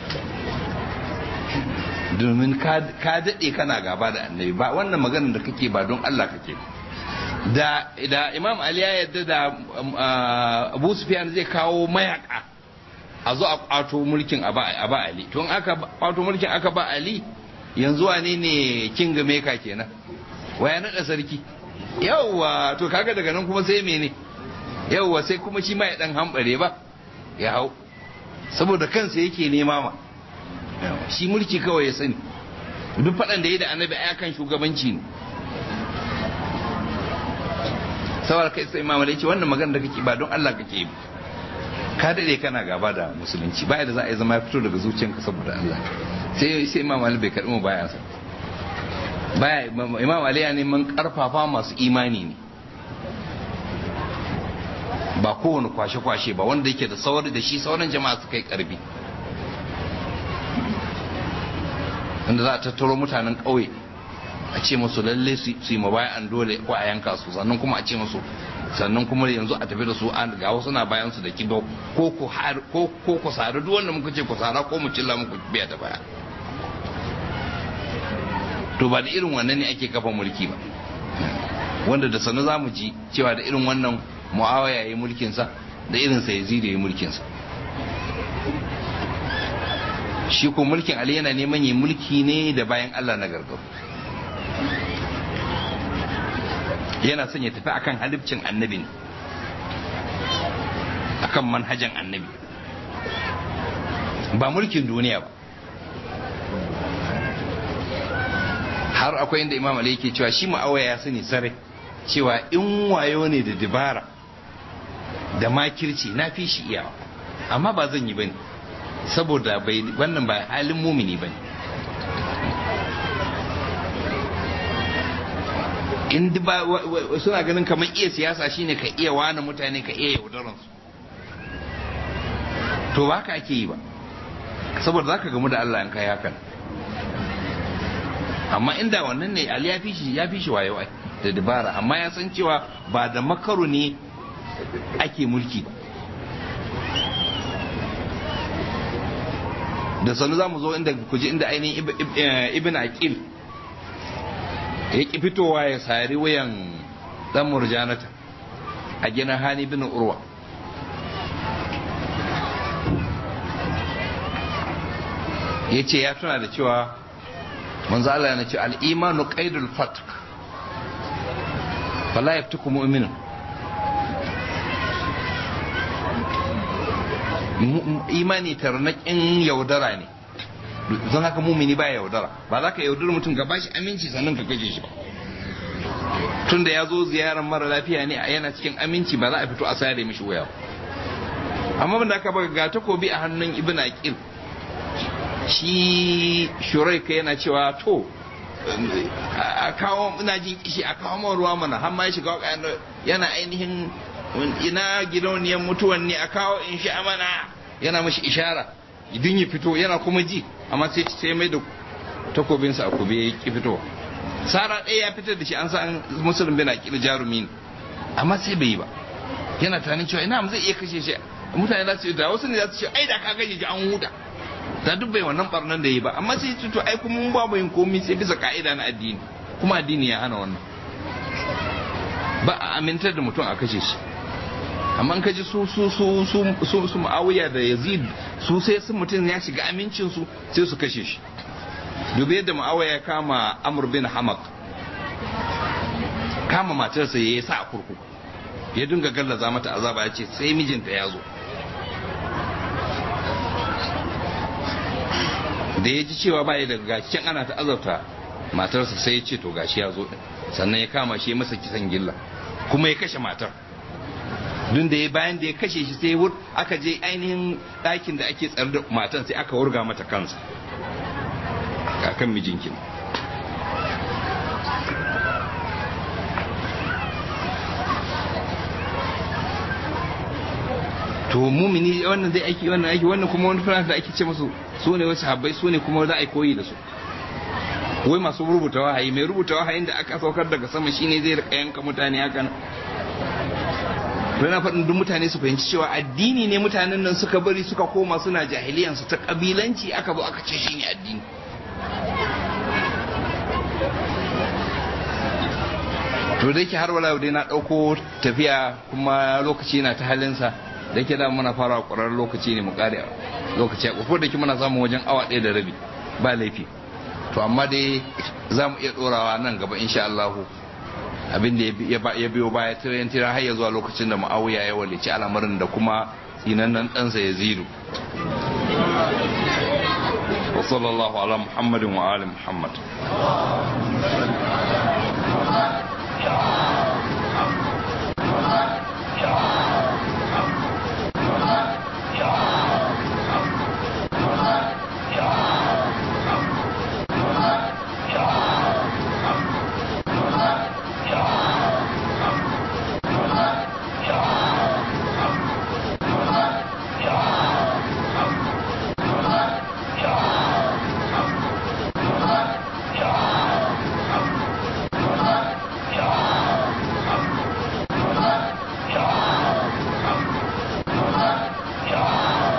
domin ka daɗe kana gaba da annabi ba wannan maganar da kake ba don Allah kake da da imam ali ya yadda da abu sufyan zai kawo mayaka a zo a kwato mulkin a ba ali tun aka kwato mulkin aka ba ali yanzu wane ne king maker kenan waya naɗa sarki yawwa to kaga daga nan kuma sai mene yawwa sai kuma shi ma ya dan hambare ba ya hau saboda kansa yake nema ma shi mulki kawai ya sani duk faɗan da ya da annabi a kan shugabanci ne saboda kai sai imam ce wannan magana da kake ba don Allah kake yi ka dade kana gaba da musulunci baya da za a yi zama ya fito daga zuciyanka saboda Allah sai sai imam Ali bai karbi mu baya sa baya imam Ali ya neman karfafa masu imani ne ba kowane kwashe-kwashe ba wanda yake da sauri da shi sauran jama'a su kai karbi inda za a tattaro mutanen ƙauye a ce musu lalle su yi mabayan dole ko a yanka su sannan kuma a ce musu sannan kuma yanzu a tafi da su an ga wasu na bayan su da kibo ko ku ko ko ku sare duk wanda muka ce ku sara ko mu cilla muku biya da baya to ba da irin wannan ne ake kafa mulki ba wanda da sanu za mu ji cewa da irin wannan mu'awaya ya yi mulkinsa da irin sa yazid ya yi mulkinsa shi ko mulkin Ali yana neman yi mulki ne da bayan Allah na gargaru yana son ya tafi akan halibcin annabi ne akan manhajan annabi ba mulkin duniya ba har akwai inda imam Ali yake cewa shi ma'awaya ya sani sare cewa in wayo ne da dabara da makirci na fi shi iyawa amma ba zan yi bane saboda bai wannan ba halin mumini bane in ba suna ganin kamar iya siyasa shine ka iya wani mutane ka iya yaudaran su to ba ka ake yi ba saboda zaka gamu da Allah in kai hakan amma inda wannan ne Ali ya fi shi ya fi shi wayo da dabara amma ya san cewa ba da makaru ne ake mulki ba da sanu za mu zo inda ku ji inda ainihin ibn aqil ya ki fitowa ya sari wayan dan murjanata a gina hani bin urwa ya ce ya tuna da cewa manzo Allah yana ce al-imanu qaidul fatk fala yaftuku mu'minun imani tarnaƙin yaudara ne don haka mumini ba yaudara ba za ka yaudar mutum ka bashi aminci sannan ka kashe shi ba tun da ya zo ziyarar mara lafiya ne a yana cikin aminci ba za a fito a sare mishi waya amma da aka baka ga takobi a hannun ibn aqil shi shuraika yana cewa to a kawo ina jin kishi a kawo man ruwa mana har ma ya shiga yana ainihin ina gidauniyar mutuwan ne a kawo in sha mana yana mashi ishara idan ya fito yana kuma ji amma sai sai mai da takobinsa a kube ya ki fito sara ɗaya ya fitar da shi an san musulun bin aqil jarumi ne amma sai bai yi ba yana tunanin cewa ina zai iya kashe shi mutane za su yi da wasu ne za su ce ai da ka kashe shi an huta da duk bai wannan barnan da yi ba amma sai to ai kuma mun ba mu yin komai sai bisa ka'ida na addini kuma addini ya hana wannan ba a amintar da mutum a kashe shi amma ka ji su su su su su su Muawiya da Yazid su sai sun mutum ya shiga amincin su sai su kashe shi dubi yadda Muawiya ya kama Amr bin Hamak kama matarsa ya yi sa a kurkuku ya dinga gallaza mata azaba ya ce sai mijinta ya zo da ya ji cewa ba ya daga gashin ana ta azabta matarsa sai ya ce to gashi ya zo sannan ya kama shi ya masa kisan gilla kuma ya kashe matar dun da ya bayan da ya kashe shi sai wur aka je ainihin ɗakin da ake tsare da matan sai aka wurga mata kansa akan mijinki to mumini wannan zai aiki wannan aiki wannan kuma wani fara da ake ce musu su ne wasu habbai su ne kuma za a koyi da su wai masu rubuta wahayi mai rubuta wahayin da aka saukar daga sama shine zai rika yanka mutane haka na faɗin duk mutane su fahimci cewa addini ne mutanen nan suka bari suka koma suna jahiliyansu ta kabilanci aka zo aka ce shine addini to da yake har wala dai na ɗauko tafiya kuma lokaci na ta halinsa da yake da muna fara ƙwararren lokaci ne mu ƙare lokaci a ƙofar da ke muna samun wajen awa ɗaya da rabi ba laifi to amma dai za mu iya ɗorawa nan gaba insha Allahu abin da ya biyo baya tiran tiran har ya zuwa lokacin da ma'awiya ya walici al'amarin da kuma tsinannen ɗansa ya ziru wa sallallahu ala muhammadin wa ali muhammad